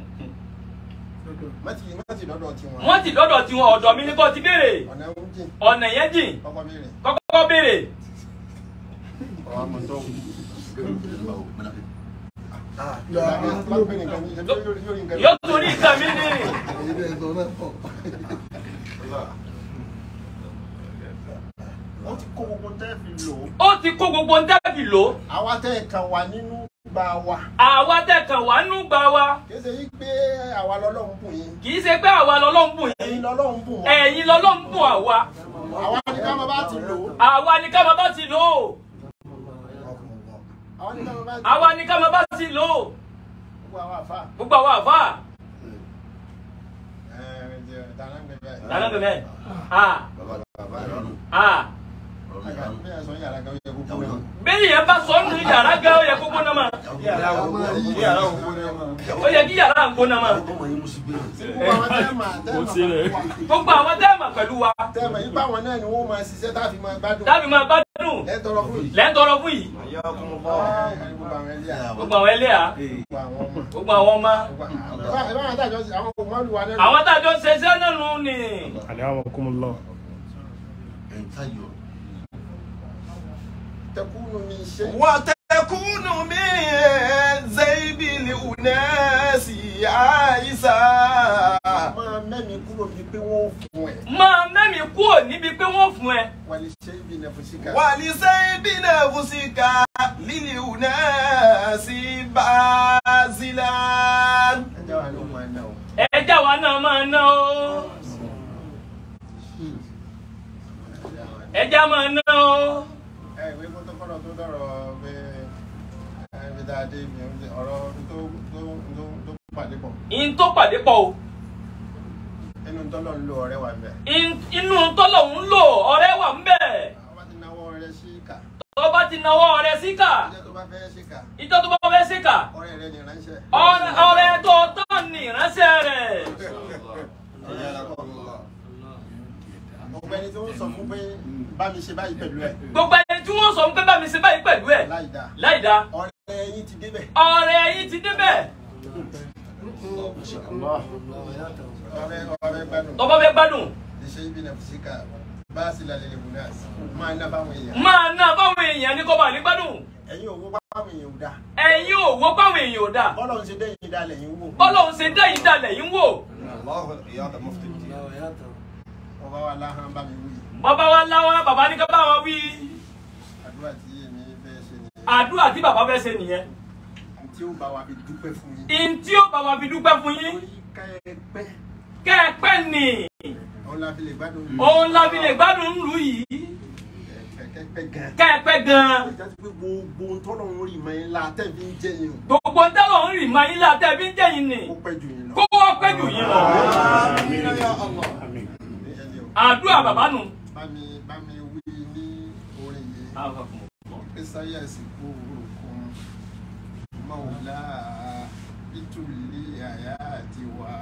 Speaker 6: mọ́tì mọ́tì lọ́dọ̀ tiwọn.
Speaker 10: wọ́n ti dọ́dọ̀ tiwọn ọ̀dọ̀ mi ní kò ti béèrè
Speaker 6: ọ̀nà ń jìn
Speaker 10: ọ̀nà yẹn jìn
Speaker 6: kọ́kọ́ béèrè.
Speaker 10: kọ́kọ́ béèrè
Speaker 6: ọ̀wá mọ̀ tó wù.
Speaker 10: yóò tún ní nǹkan mi ní
Speaker 6: wọ́n ti kó gbogbo tẹ́ fi lò ó.
Speaker 10: ó ti kó gbogbo ń dábì lò
Speaker 6: àwa tẹ́ ẹ̀ kan wà nínú gba wa.
Speaker 10: àwa tẹ̀kàn wá nú gbà wa
Speaker 6: kì í ṣe yí pé àwa lọ́lọ́run bùn yín.
Speaker 10: kì í ṣe pé àwa lọ́lọ́run bùn
Speaker 6: ẹ̀yin
Speaker 10: yín
Speaker 6: lọ́lọ́run bùn wá.
Speaker 10: ẹ̀yin lọ́lọ́run bùn àwa
Speaker 6: àwa ni ká máa bá ti lò ó.
Speaker 10: àwa ni ká máa bá ti lò ó
Speaker 6: àwa ni ká máa bá ti
Speaker 10: àwa ni ká máa bá ti lò ó
Speaker 6: gbogbo àwọn àfa.
Speaker 10: gbogbo àwọn àfa
Speaker 6: ẹ̀ẹ́dẹ̀ dáná ń gbẹ bẹ́ẹ̀.
Speaker 10: dáná bẹ̀rẹ̀ ah ah
Speaker 6: bí ẹ sọ yàrá kan ó yẹ kó kú náà.
Speaker 10: bẹ́ẹ̀ yẹn bá sọ nù yàrá gan ó yẹ kó gbóná ma ó yẹ kí yàrá ń gbóná ma
Speaker 6: gbogbo àwọn tẹ́ẹ̀mà tẹ́ẹ̀mà
Speaker 10: gbogbo àwọn tẹ́ẹ̀mà pẹ̀lú wa
Speaker 6: tẹ́ẹ̀mà yìí báwọn náà ni wọ́n máa ṣiṣẹ́ tá a fi máa gbádùn.
Speaker 10: tábì máa gbádùn
Speaker 6: ẹ tọrọ fún yìí.
Speaker 10: lẹ́ńtọ́rọ fún yìí
Speaker 6: gbogbo àwọn ẹlẹ́yà.
Speaker 10: gbogbo àwọn ẹlẹ́yà
Speaker 6: gbogbo àwọn ọmọ.
Speaker 10: gbogbo àwọn ọmọ
Speaker 6: ìbáwọn àtàjọ àwọn ọmọ olùwà náà.
Speaker 10: àwọn tájọ ń ṣe iṣẹ́ náà nù ni
Speaker 5: Ayakumullah.
Speaker 6: tẹkùnù mi ṣe.
Speaker 7: وتكون من زيب الأناس عيسى
Speaker 6: máa mẹ́mi kúrò bíi pé wọ́n fún ẹ.
Speaker 10: máa mẹ́mi kúrò níbi pé wọ́n fún ẹ
Speaker 6: wàlí ṣe ibi nẹfùsíkà.
Speaker 7: ولزيب نفسك للأناس بازلا
Speaker 6: ẹ jẹ́ wà ló máa ná o.
Speaker 10: ẹja wa náà máa ná o ẹja máa ná o
Speaker 6: ẹ ìwé kótókóró tó dọ̀rọ̀ pé ẹ fi dáa dé ibi ọ̀rọ̀ tó tó tó tó pàdé pọ̀.
Speaker 10: in tó pàdé pọ̀ o
Speaker 6: inú tọ́lọ̀ ń lo ọ̀rẹ́ wa bẹ̀.
Speaker 10: In- inú tọ́lọ̀ ń lò ọ̀rẹ́ wà ń bẹ̀
Speaker 6: àwọn bá ti náwó rẹ sí ìkà.
Speaker 10: tó bá ti nawọ́ ọ̀rẹ́ síkà
Speaker 6: ìjọ tó bá fẹ́ sí ìkà.
Speaker 10: ìjọ tó bá fẹ́ síkà
Speaker 6: ọ̀rẹ́ rẹ ní ránṣẹ́.
Speaker 10: ọ̀rẹ́ ọ̀rẹ́ tó tán ni
Speaker 6: fún pé bá mi ṣe báyìí pẹ̀lú ẹ̀
Speaker 10: gbogbo ẹni tí wọ́n sọ fún pé bá mi ṣe báyìí pẹ̀lú ẹ̀
Speaker 6: láì dáa
Speaker 10: láì dá
Speaker 6: ọ̀rẹ́ yín ti débẹ̀
Speaker 10: ọ̀rẹ́ yín ti débẹ̀
Speaker 6: ọ̀rẹ́ ọ̀rẹ́ gbádùn
Speaker 10: tọ́ba fẹ́ gbádùn
Speaker 6: ṣe ibi náà fìsíkà bá a sì lálẹ́ lè wù náà máa ná báwọn èèyàn
Speaker 10: máa ná báwọn èèyàn ní kọ́ba ní gbádùn
Speaker 6: ẹ̀yin òwò báwọn èèyàn ò dáa
Speaker 10: ẹ̀yin ò wọ́ báwọn èèyàn ò dà
Speaker 6: bọ́lọ̀ ń ṣe dẹ́yìn dalẹ̀ yín wò
Speaker 10: bọ́lọ́hún ṣe dẹ́yìn dalẹ̀ yín wò
Speaker 9: الله العياذ مفتي
Speaker 6: ọba wa láhàn bá mi wí
Speaker 10: bàbá wa láwọn bàbá ní ká bá wa wí
Speaker 6: àdúrà tí èmi fẹ́ ṣe ni
Speaker 10: àdúrà tí bàbá fẹ́ ṣe nìyẹn
Speaker 6: tí ó bá wa fi dúpẹ́ fún yín
Speaker 10: ìyìn tí ó bá wa fi dúpẹ́ fún yín
Speaker 6: torí ká ẹ pẹ́
Speaker 10: kẹ́ẹ̀pẹ́ nì
Speaker 6: òun la fi lè gbádùn
Speaker 10: òun la fi lè gbádùn ńlù yìí
Speaker 6: kẹ́kẹ́ gan
Speaker 10: kẹ́ẹ̀pẹ́ gan-an
Speaker 6: ìjà ti pé gbogbo ohun tọ́lọ̀ ń rí mọ́ yín la tẹ́ fi ń jẹ́ yín
Speaker 10: gbogbo tẹ́lọ̀ ń rì máa yín látẹ̀ bí ń jẹ́yìn nì
Speaker 6: kó pẹ́ jù yín lọ.
Speaker 10: kó wọ́n pẹ́ jù yín lọ
Speaker 6: Ẹni o,
Speaker 10: àdúrà bàbá nù.
Speaker 6: bá mi bá mi wí ní orin yìí ìsáyà ìsìnkú òkun mọ̀wùlá ìtúlẹ̀ àyà àti wà.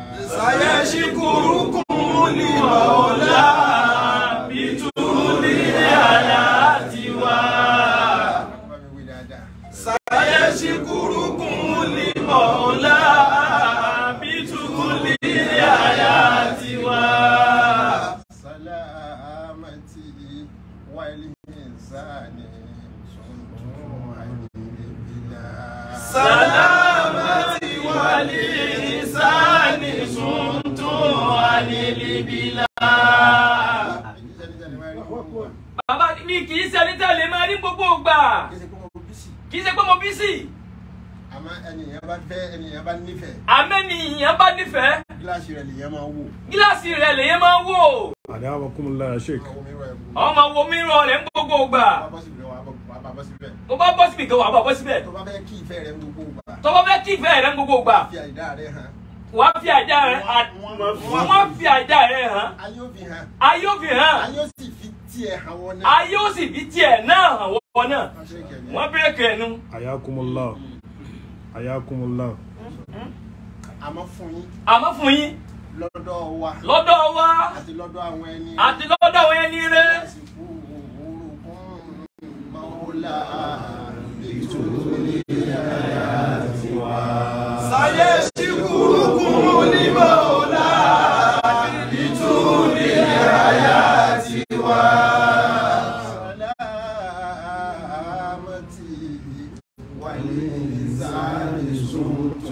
Speaker 3: سيشكركم لمولى بطول حياتها
Speaker 6: bá mi wí dáadáa.
Speaker 3: سيشكركم لمولى بطول حياتها
Speaker 6: سلامتي والإنسان صنع بلا
Speaker 3: سلامتي والإنسان صنت عن البلاد
Speaker 10: bàbá mi kì í ṣe ẹni tẹ́ lè máa rí gbogbo ìgbà kì í ṣe pé mo bí sí
Speaker 6: àmọ́ ẹnìyàn bá fẹ́ ẹnìyàn bá nífẹ̀ẹ́
Speaker 10: àmẹ́ni ìyẹn bá nífẹ̀ẹ́
Speaker 6: gíláàsì rẹ̀ lèyàn máa wò.
Speaker 10: gíláàsì rẹ̀ lèyẹn máa ń wò
Speaker 5: Adawakumullah ya Sheikh.
Speaker 10: ọmọ wo mi rọ rẹ̀ ń gbogbo ìgbà
Speaker 6: bá bọ́ síbi wàá bá bọ́ síbẹ̀.
Speaker 10: mo bá bọ́ síbi kan wà bá bọ́ síbẹ̀
Speaker 6: tó bá fẹ́ kí ìfẹ́ rẹ̀ ń gbogbo gbà.
Speaker 10: tọ́wọ́ fẹ́ kí ìfẹ́ rẹ̀ ń gbogbo ìgbà
Speaker 6: fi àìdá rẹ̀ hàn.
Speaker 10: wàá fi àjà rẹ̀ wọ́n fi àjà rẹ̀ hàn
Speaker 6: ayé ò fi hàn.
Speaker 10: ayé ò fi hàn
Speaker 6: ayé ò sì fi tiẹ̀ hàn wọn náà.
Speaker 10: ayé ò sì fi tiẹ̀ náà hàn wọ́n náà wọ́n bẹ̀rẹ̀ kẹ́nu
Speaker 5: Ayakumullah. Ayakumullah.
Speaker 6: àmọ́ fún yín
Speaker 10: àmọ́ fún yín
Speaker 6: lọ́dọ̀ wa
Speaker 10: lọ́dọ̀ wa
Speaker 6: àti lọ́dọ̀ àwọn ẹni
Speaker 10: àti lọ́dọ̀ àwọn ẹni rẹ̀
Speaker 6: àsìkò orúkún mọ́ọ́lá ètò
Speaker 3: سيشكركم لمولى بطول حياتها
Speaker 6: سلامتي والإنسان صمت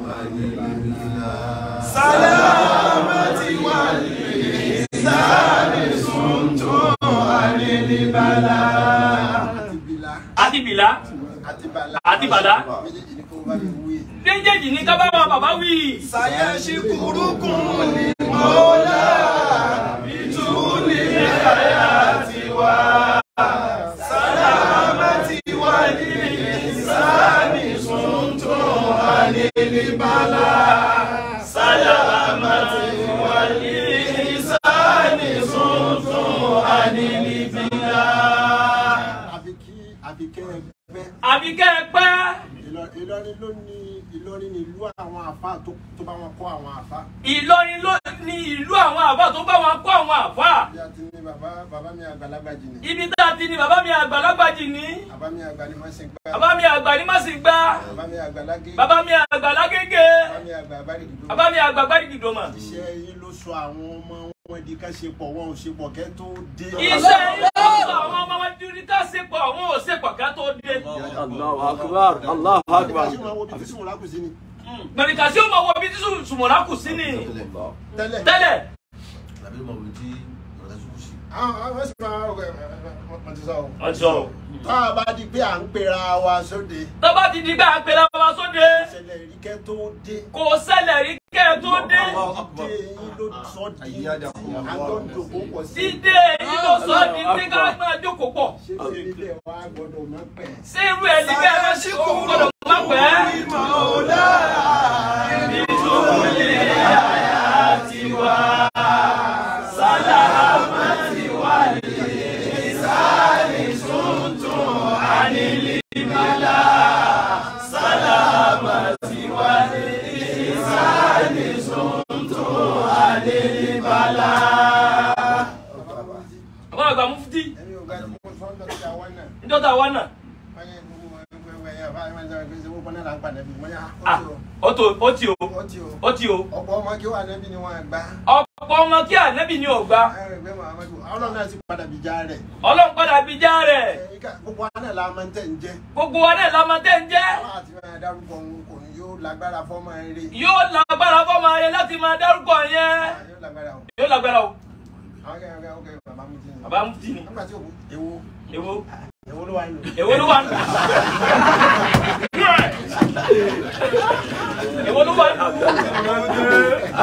Speaker 3: سلامتي والإنسان صمت عن البلاء
Speaker 10: àti bìlà
Speaker 6: àti bàlá
Speaker 10: àti bàlá
Speaker 6: méjèèjì ni kò bá mi wí.
Speaker 10: méjèèjì ní ká bá wọn bàbá wí.
Speaker 3: سيشكركم لمولى بطول حياتها سلامتي والإنسان صمت عن البلاء سلامتي والإنسان صمت عن البلاء
Speaker 6: àfi kí àfi kẹ́ ẹ gbẹ́.
Speaker 10: àbí kẹ́ ẹ pẹ́
Speaker 6: Ìlọ- Ìlọrin ló ní Ìlọrin ní ìlú àwọn àfa tó tó bá wọn kọ́ àwọn àfa.
Speaker 10: Ìlọrin ló ní ìlú àwọn àbá tó bá wọn kó àwọn àfà
Speaker 6: bí a ti ní bàbá bàbá mi àgbàlagbà jì ní.
Speaker 10: ibi tá a ti ní bàbá mi àgbàlagbà jì ní
Speaker 6: bàbá mi àgbà ni wọ́n ṣe gbá.
Speaker 10: bàbá mi àgbà ní má sì gbá
Speaker 6: bàbá mi àgbàlagé.
Speaker 10: bàbá mi àgbà lágége
Speaker 6: bàbá mi àgbà abárìdìdó.
Speaker 10: bàbá mi àgbà gbádìgìdò mà.
Speaker 6: iṣẹ́ yín ló sọ àwọn ọmọ wọn di ká ṣe pọ̀ wọn ò ṣe pọ̀ kẹ́ tó dé.
Speaker 10: iṣẹ́ ilé àwọn ọmọ wa dúró ká ṣe pọ̀ àwọn ò ṣe pọ̀ ká tó dé.
Speaker 4: Allahu akbar, Allahu akbar.
Speaker 6: Àti máa wo ibi tí sùn lákùsí ni.
Speaker 10: gbẹ̀rìkà sí ọmọ wo ibi tí sùmọ̀lá kù sí ni
Speaker 6: tẹ́lẹ̀.
Speaker 10: tẹ́lẹ̀
Speaker 9: làbí mọ̀ wí tí ọ̀rẹ́ sùkú sí.
Speaker 6: àwọn àwọn sì máa wọ ẹ wọ́n ti sọ o.
Speaker 10: ọjọ́
Speaker 6: tá a bá di pé à ń pera wa sóde.
Speaker 10: tó bá ti di gbà pé lábàbà sóde
Speaker 6: ìṣẹ̀lẹ̀ ìríkẹ́ tó dé.
Speaker 10: kò ṣẹlẹ̀ rí kẹ́ ẹ tó dé
Speaker 6: dé yín ló sọ di àjọǹdòkó pọ̀ sí.
Speaker 10: dídé èyí ló sọ ní pé ká máa jókòó pọ̀
Speaker 6: ṣé ṣe nílẹ̀ wa gbọ́dọ̀ má pẹ́.
Speaker 10: ṣé irú ẹ̀ ní bẹ́ẹ̀ bá ṣe kó gbọ́dọ̀ má pẹ́. tó ó ti o
Speaker 6: ó ti o
Speaker 10: ó ti o
Speaker 6: ọ̀pọ̀ ọmọ kí wà nẹ́bí ni wọ́n gbá
Speaker 10: ọ̀pọ̀ ọmọ kí ànábì ni ò gbà
Speaker 6: ẹgbẹ́ muhammadu ọlọ́run náà sì padà bí já rẹ̀
Speaker 10: ọlọ́run padà bí já rẹ̀
Speaker 6: gbogbo wa náà la máa ń tẹ̀ ń jẹ́
Speaker 10: gbogbo wa náà la máa tẹ́ ń jẹ́
Speaker 6: àwọn àti máa dárúkọ òun kò ní yóò lágbára fọ́mọ eré
Speaker 10: yóò lágbára fọmọ rẹ láti máa dárúkọ yẹn
Speaker 6: yóò lágbára o
Speaker 10: yóò lágbára o
Speaker 6: àwọn kẹ́kẹ́ kẹ́kẹ́ kẹ́kẹ́ bàbá mi ti ní.
Speaker 10: bàbá mú tì ní
Speaker 6: nígbà tí òkú ewo
Speaker 10: èwo
Speaker 6: ewo ló wà nínú.
Speaker 10: èwo ló wà nù èwo ló wà nù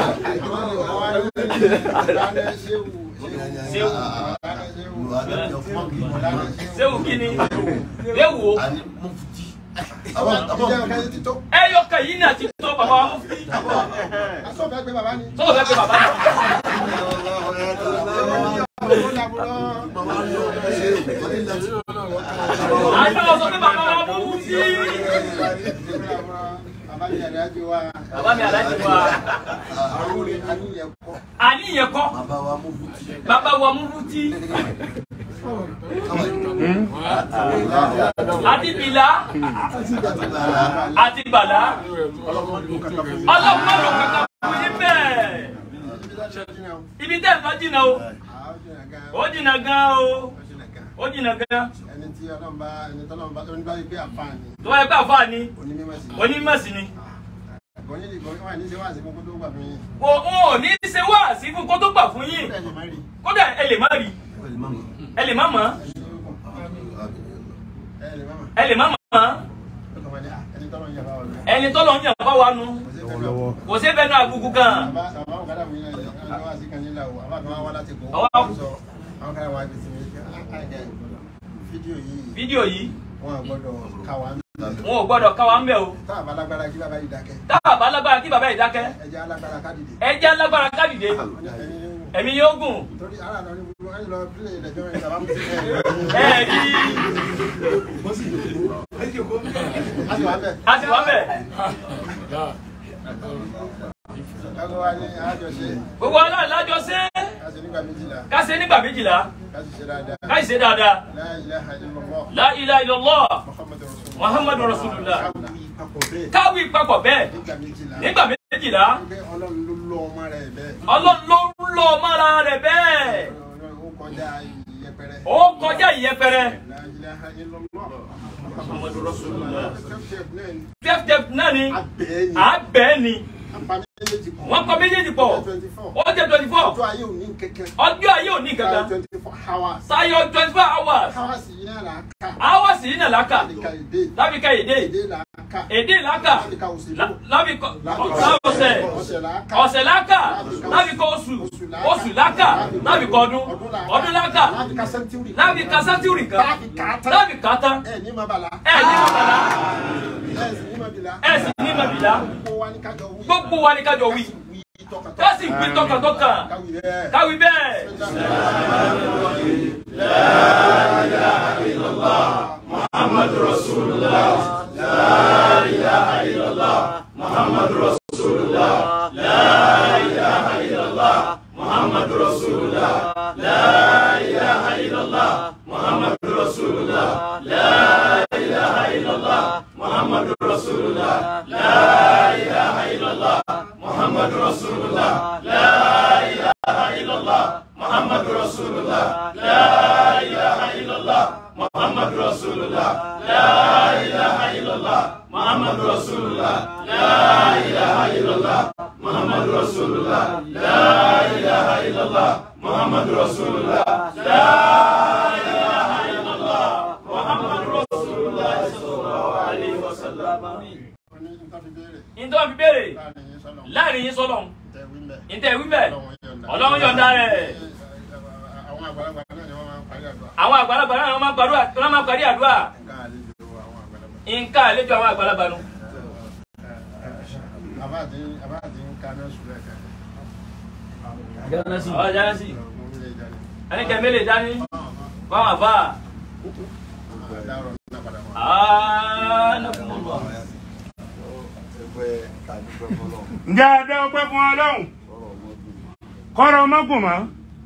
Speaker 10: séwu kini séwu o ẹyọ kan yìí náà ti tó bàbá wa mú fi sọ̀rọ̀ fẹ́ pé bàbá náà. àjọ sọ pé bàbá wa mú fi bàbá mi aláàjì wa àníyàn kọ́ bàbá wa mú fi àti bìlà àti bàlà ọlọ́mọdún kankan fún yín bẹ́ẹ̀ ibi tẹ́ ẹ̀ lọ jìnnà o ó jìnnà gan o ó jìnnà gan
Speaker 6: ẹni tí ọlọ́run bá ẹni tí ọlọ́run bá ẹni bá yí pé àfààní
Speaker 10: tó wáyé pé àfáà ni
Speaker 6: onímọ̀ sí
Speaker 10: onímọ̀ sí ni
Speaker 6: gọ́nyìn lè gọ́nyìn wà ní ṣe wá sí gbogbo tó gbà fún yín
Speaker 10: kò wọn ò ní ṣe wá sí fún kó tó gbà fún yín
Speaker 6: ẹ̀ lè má rí
Speaker 10: kódà ẹ lè má rí ẹ lè má mọ̀
Speaker 6: ẹ̀ lè má mà
Speaker 10: ẹ lè má mọ̀
Speaker 6: ó kàn wá ní à, ẹni tọ́lọ́ yẹ bá wà lọ.
Speaker 10: ẹni tọ́lọ̀ ń yàn bá wa nu
Speaker 5: lọ́wọ́lọ́wọ́
Speaker 10: kò sí fẹ́ẹ́ náà gbogbo kan
Speaker 6: Bàbá bàbá òkàdà mi náà ẹ̀ ẹ̀ wá sí kan nílà o àbá kan wá wá láti kó
Speaker 10: Ọwọ́.
Speaker 6: sọ àwọn kan wá gbèsè mi kí á ẹ̀ fídíò yìí
Speaker 10: fídíò yìí
Speaker 6: wọn à gbọ́dọ̀ ká wa ń bẹ̀.
Speaker 10: wọn ò gbọ́dọ̀ ká wa ń bẹ̀ o
Speaker 6: tá a bá lágbára kí bàbá yìí dákẹ́
Speaker 10: tá a bá lágbára kí bàbá yìí dákẹ́
Speaker 6: ẹ jẹ́ alágbára ká dìde.
Speaker 10: ẹ jẹ́ lágbára ká dìde ẹ̀mí yóò gùn
Speaker 6: torí ara lọ ní gbogbo ẹni lọ pílẹ̀ ìdẹ̀jọ́ rẹ̀ bàbá mi ti ẹ̀
Speaker 10: ẹ rí
Speaker 6: a sì wá bẹ̀.
Speaker 10: a sì wá bẹ̀
Speaker 6: Kágo wa ní àjọṣe
Speaker 10: gbogbo aláàlájọ ṣe
Speaker 6: ká ṣe nígbà méjìlá
Speaker 10: ká ṣe nígbà méjìlá
Speaker 6: ká sì ṣe dáadáa.
Speaker 10: ká ṣe dáadáa
Speaker 6: La ilaha illallah
Speaker 10: la ilaha illallah
Speaker 6: Muhammadu
Speaker 10: muhammadu
Speaker 6: Rasulullah.
Speaker 10: rasulullah
Speaker 6: Káwí papọ̀ bẹ́ẹ̀
Speaker 10: káwí papọ̀ bẹ́ẹ̀
Speaker 6: nígbà méjìlá.
Speaker 10: nígbà méjìlá
Speaker 6: Pé Ọlọ́run ló lọ ọmọ rẹ̀ bẹ́ẹ̀.
Speaker 10: ọlọ́run ló ń lọ mọ́ra rẹ̀ bẹ́ẹ̀
Speaker 6: Ó kọjá ìyẹpẹrẹ.
Speaker 10: ó kọjá ìyẹpẹrẹ
Speaker 6: La ilaha illallah.
Speaker 10: muhammadu rasulullah
Speaker 6: Tẹ́tẹ́ náà ni
Speaker 10: tẹ́tẹ́ náà ni
Speaker 6: abẹ́ ni.
Speaker 10: àbẹ́ ni
Speaker 6: Apá méjèèjì pọ̀.
Speaker 10: wọ́n kọ méjèèjì pọ̀
Speaker 6: Twenty four.
Speaker 10: ó jẹ́ twenty four
Speaker 6: Ọjọ́ ayé ò ní kẹ̀kẹ́.
Speaker 10: ọjọ́ ayé ò ní kankan
Speaker 6: Twenty four hours.
Speaker 10: sáyọ twenty four hours
Speaker 6: Hours yìí náà là á kà.
Speaker 10: hours yìí nà láka
Speaker 6: Láti ka èdè.
Speaker 10: láfi ka èdè
Speaker 6: Èdè là á kà.
Speaker 10: èdè láka
Speaker 6: Láti ka òṣèlú.
Speaker 10: lá- láfi kọ
Speaker 6: Láti
Speaker 10: ọ̀sẹ̀
Speaker 6: ọ̀sẹ̀ là á kà.
Speaker 10: ọ̀sẹ̀ láka láfi kọ oṣù oṣù láka láfi kọ ọdún ọdún láka
Speaker 6: Láti ka sẹ́ńtúrì.
Speaker 10: láfi ka sátìrì kan
Speaker 6: Láti kà á tán.
Speaker 10: láfi kà á tán
Speaker 6: Ẹ ní ma bàlá.
Speaker 10: ẹ ní bàbá
Speaker 6: Ẹ sì ní ma bìlá.
Speaker 10: ẹ sì ní màbìlá
Speaker 6: Gbogbo wa ní kájọ wí.
Speaker 10: gbogbo wa ni kájọ wí
Speaker 6: Wí tọkàntọkàn.
Speaker 10: ká sì wí tọkàntọkàn
Speaker 6: Káwí bẹ́ẹ̀.
Speaker 10: káwí bẹ́ẹ̀.
Speaker 6: Oní nǹkan fi béèrè.
Speaker 10: nítorí wọn fi béèrè
Speaker 6: Láàrin yín sọ́nà.
Speaker 10: láàrin yín sọlọ
Speaker 6: Tẹ wí mẹ́.
Speaker 10: níta ìwí bẹ́ẹ̀
Speaker 6: Ọlọ́run
Speaker 10: ọlọ́run
Speaker 6: yọ̀ǹda.
Speaker 10: yọ̀ǹda rẹ̀
Speaker 6: Àwọn àgbàlagbà náà ni wọ́n máa ń parí àdúrà.
Speaker 10: àwọn àgbàlagbà náà wọ́n máa ń gbàdúrà wọ́n máa ń parí àdúrà
Speaker 6: Nǹkan àlejò
Speaker 10: nǹkan àlejò
Speaker 6: àwọn àgbàlagbà.
Speaker 10: àwọn àgbàlagbà nu.
Speaker 6: Àbá àti àbá àti ń kaná sùúrù ẹ̀ka.
Speaker 10: ọ̀ jáde sí
Speaker 6: Mo ń lè jáde.
Speaker 10: ẹni kẹ́mi lè dání fáwọn àbá
Speaker 6: Àdárọ̀ náà padà wá.
Speaker 10: àánàkùnmọ̀.
Speaker 1: ǹjẹ́ adé ọpẹ́ fún ọlọ́run kọ́rọ̀ ọmọkùn mọ́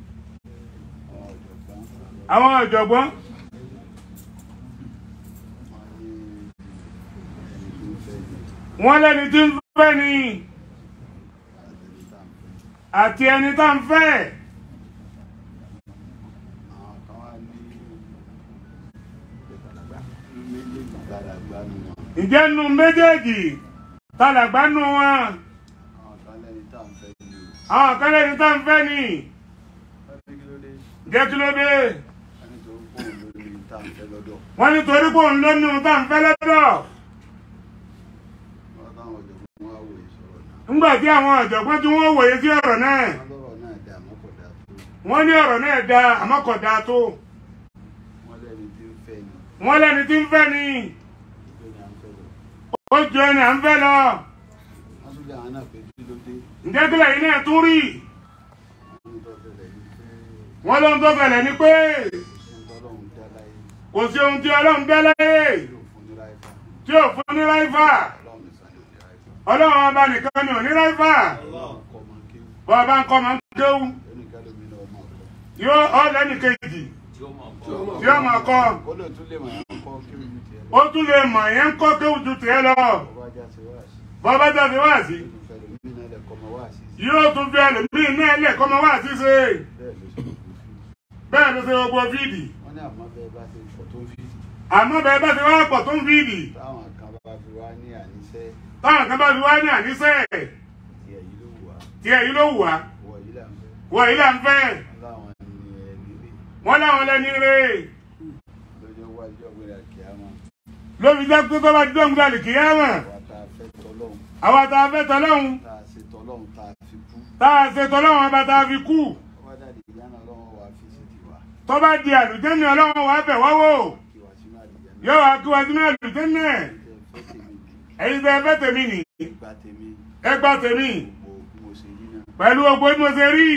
Speaker 1: àwọn ọ̀jọ̀gbọ́n wọ́n lẹ́ni tí ń fẹ́ ni àti ẹni tá ń fẹ́
Speaker 2: àwọn kan wá ní méjèèjì dára gbanú wọn
Speaker 1: ǹjẹ́ nu méjèèjì tàlàgbá nu wọn
Speaker 2: àwọn kan lẹ́ni tá à ń fẹ́ ní o
Speaker 1: àwọn kan lẹ́ni tá ń fẹ́ ni
Speaker 2: wọ́n ní kí ló dé
Speaker 1: jẹ́ kí ló dé
Speaker 2: wọ́n ní torí pé òun ló ní tá à ń fẹ́ lọ́dọ̀
Speaker 1: wọ́n ní torí pé òun ló ní ohun tá ń fẹ́ lọ́dọ̀
Speaker 2: wọ́n táwọn ọ̀jọ̀gbọ́n wá wòye sọ̀rọ̀ náà
Speaker 1: ńgbà tí àwọn ọ̀jọ̀gbọ́n tí wọ́n wòye sí ọ̀rọ̀ náà
Speaker 2: wọ́n lọ́rọ̀ náà dà àmọ́ kò dáa tó
Speaker 1: wọ́n ní ọ̀rọ̀ náà da àmọ́ kò dáa tó
Speaker 2: wọ́n lẹ́ni tí ń fẹ́ ni
Speaker 1: wọ́n lẹ́ni tí ń fẹ́ ni
Speaker 2: ìgbé ni à ń fẹ́ lọ
Speaker 1: ó ju ẹni à ń fẹ́ lọ
Speaker 2: wọ́n tún lé àwọn náà pé kí ló dé
Speaker 1: ǹjẹ́ kílẹ̀ yìí náà tún rí
Speaker 2: wọ́n ní tó tẹ̀lé ní pé
Speaker 1: wọ́n ló ń tó fẹ̀lẹ̀ ni pé
Speaker 2: kò sí ohun tọ́lọ́run dá láyé
Speaker 1: kò sí ohun tí ọlọ́run dá láyé
Speaker 2: yóò fún ní ráífà
Speaker 1: tí ò fún ní ráífà
Speaker 2: ọlọ́run nìkan ló ní ráífà
Speaker 1: ọlọ́run ọba nìkan ni ò ní ráífà
Speaker 2: kọ́ máa ń kéwù
Speaker 1: bọ́ ọba ń kọ́ máa ń kéwú
Speaker 2: ẹnìkan lómi náà máa kọ́
Speaker 1: yóò ọ́ lẹ́nì kejì tí ó máa kọ́
Speaker 2: ó lè tún lè mọ̀ ẹ́ kọ́ kéwù ní tiẹ̀
Speaker 1: ó tún lè mọ̀ yẹn ń kọ́ kéwú ju tiẹ̀ lọ
Speaker 2: ọba ajá ti wá sí
Speaker 1: bọ́ ọba jáde wá sí
Speaker 2: ìfẹ́ lómi náà lẹ̀ kọ́ máa wá sí
Speaker 1: yóò tún fi ẹlòmíì náà lẹ̀ kọ́ máa wá sí ṣe
Speaker 2: bẹ́ẹ̀ ló
Speaker 1: bẹ́ẹ̀ ló
Speaker 2: ṣe kò fi
Speaker 1: ṣe gbogbo fídì
Speaker 2: wọ́n ní àmọ́ bẹ́ẹ̀ bá ṣe pọ̀ tó ń fi
Speaker 1: àmọ́ bẹ́ẹ̀ bá ti wá pọ̀ tó ń fídì
Speaker 2: táwọn kan bá fi wá ní àníṣe
Speaker 1: táwọn kan bá fi wá ní àníṣe
Speaker 2: tí èyí ló wù wá
Speaker 1: tí èyí ló wù wá
Speaker 2: wọ yìí là ń fẹ́
Speaker 1: wọ yìí là ń fẹ́
Speaker 2: láwọn ní ẹni rè
Speaker 1: wọ́n láwọn lẹ́ni rè
Speaker 2: lọ́jọ́ wájú ọ̀gbìn àkíyàmá
Speaker 1: lóbi jẹ́ pé tó bá dé òun gbàlè kìí ẹ̀wọ̀n
Speaker 2: wa tá a fẹ́ tọ́lọ́hún
Speaker 1: àwa tá a fẹ́ tọ́lọ́hún
Speaker 2: tá a ṣe tọ́lọ́hún tá a fi kú
Speaker 1: tá a ṣe tọ́lọ́hún ọba tá a fi kú
Speaker 2: wọ́n dàdí ìyáná ọlọ́run wà fi sí tiwa
Speaker 1: tó bá di àlùjẹ́ni ọlọ́run wà bẹ̀ wá wò
Speaker 2: kí wá sínú àdìyẹ náà
Speaker 1: yóò wá kí wá sínú àlùjẹ́ni ẹ̀
Speaker 2: tẹ́ fẹ́ tèmi
Speaker 1: ẹ̀yin tẹ́ fẹ́ tèmi nì
Speaker 2: gba tèmi
Speaker 1: ẹ gbà tèmi
Speaker 2: gbogbo bí mo ṣe yí náà
Speaker 1: pẹ̀lú gbogbo bí mo ṣe rí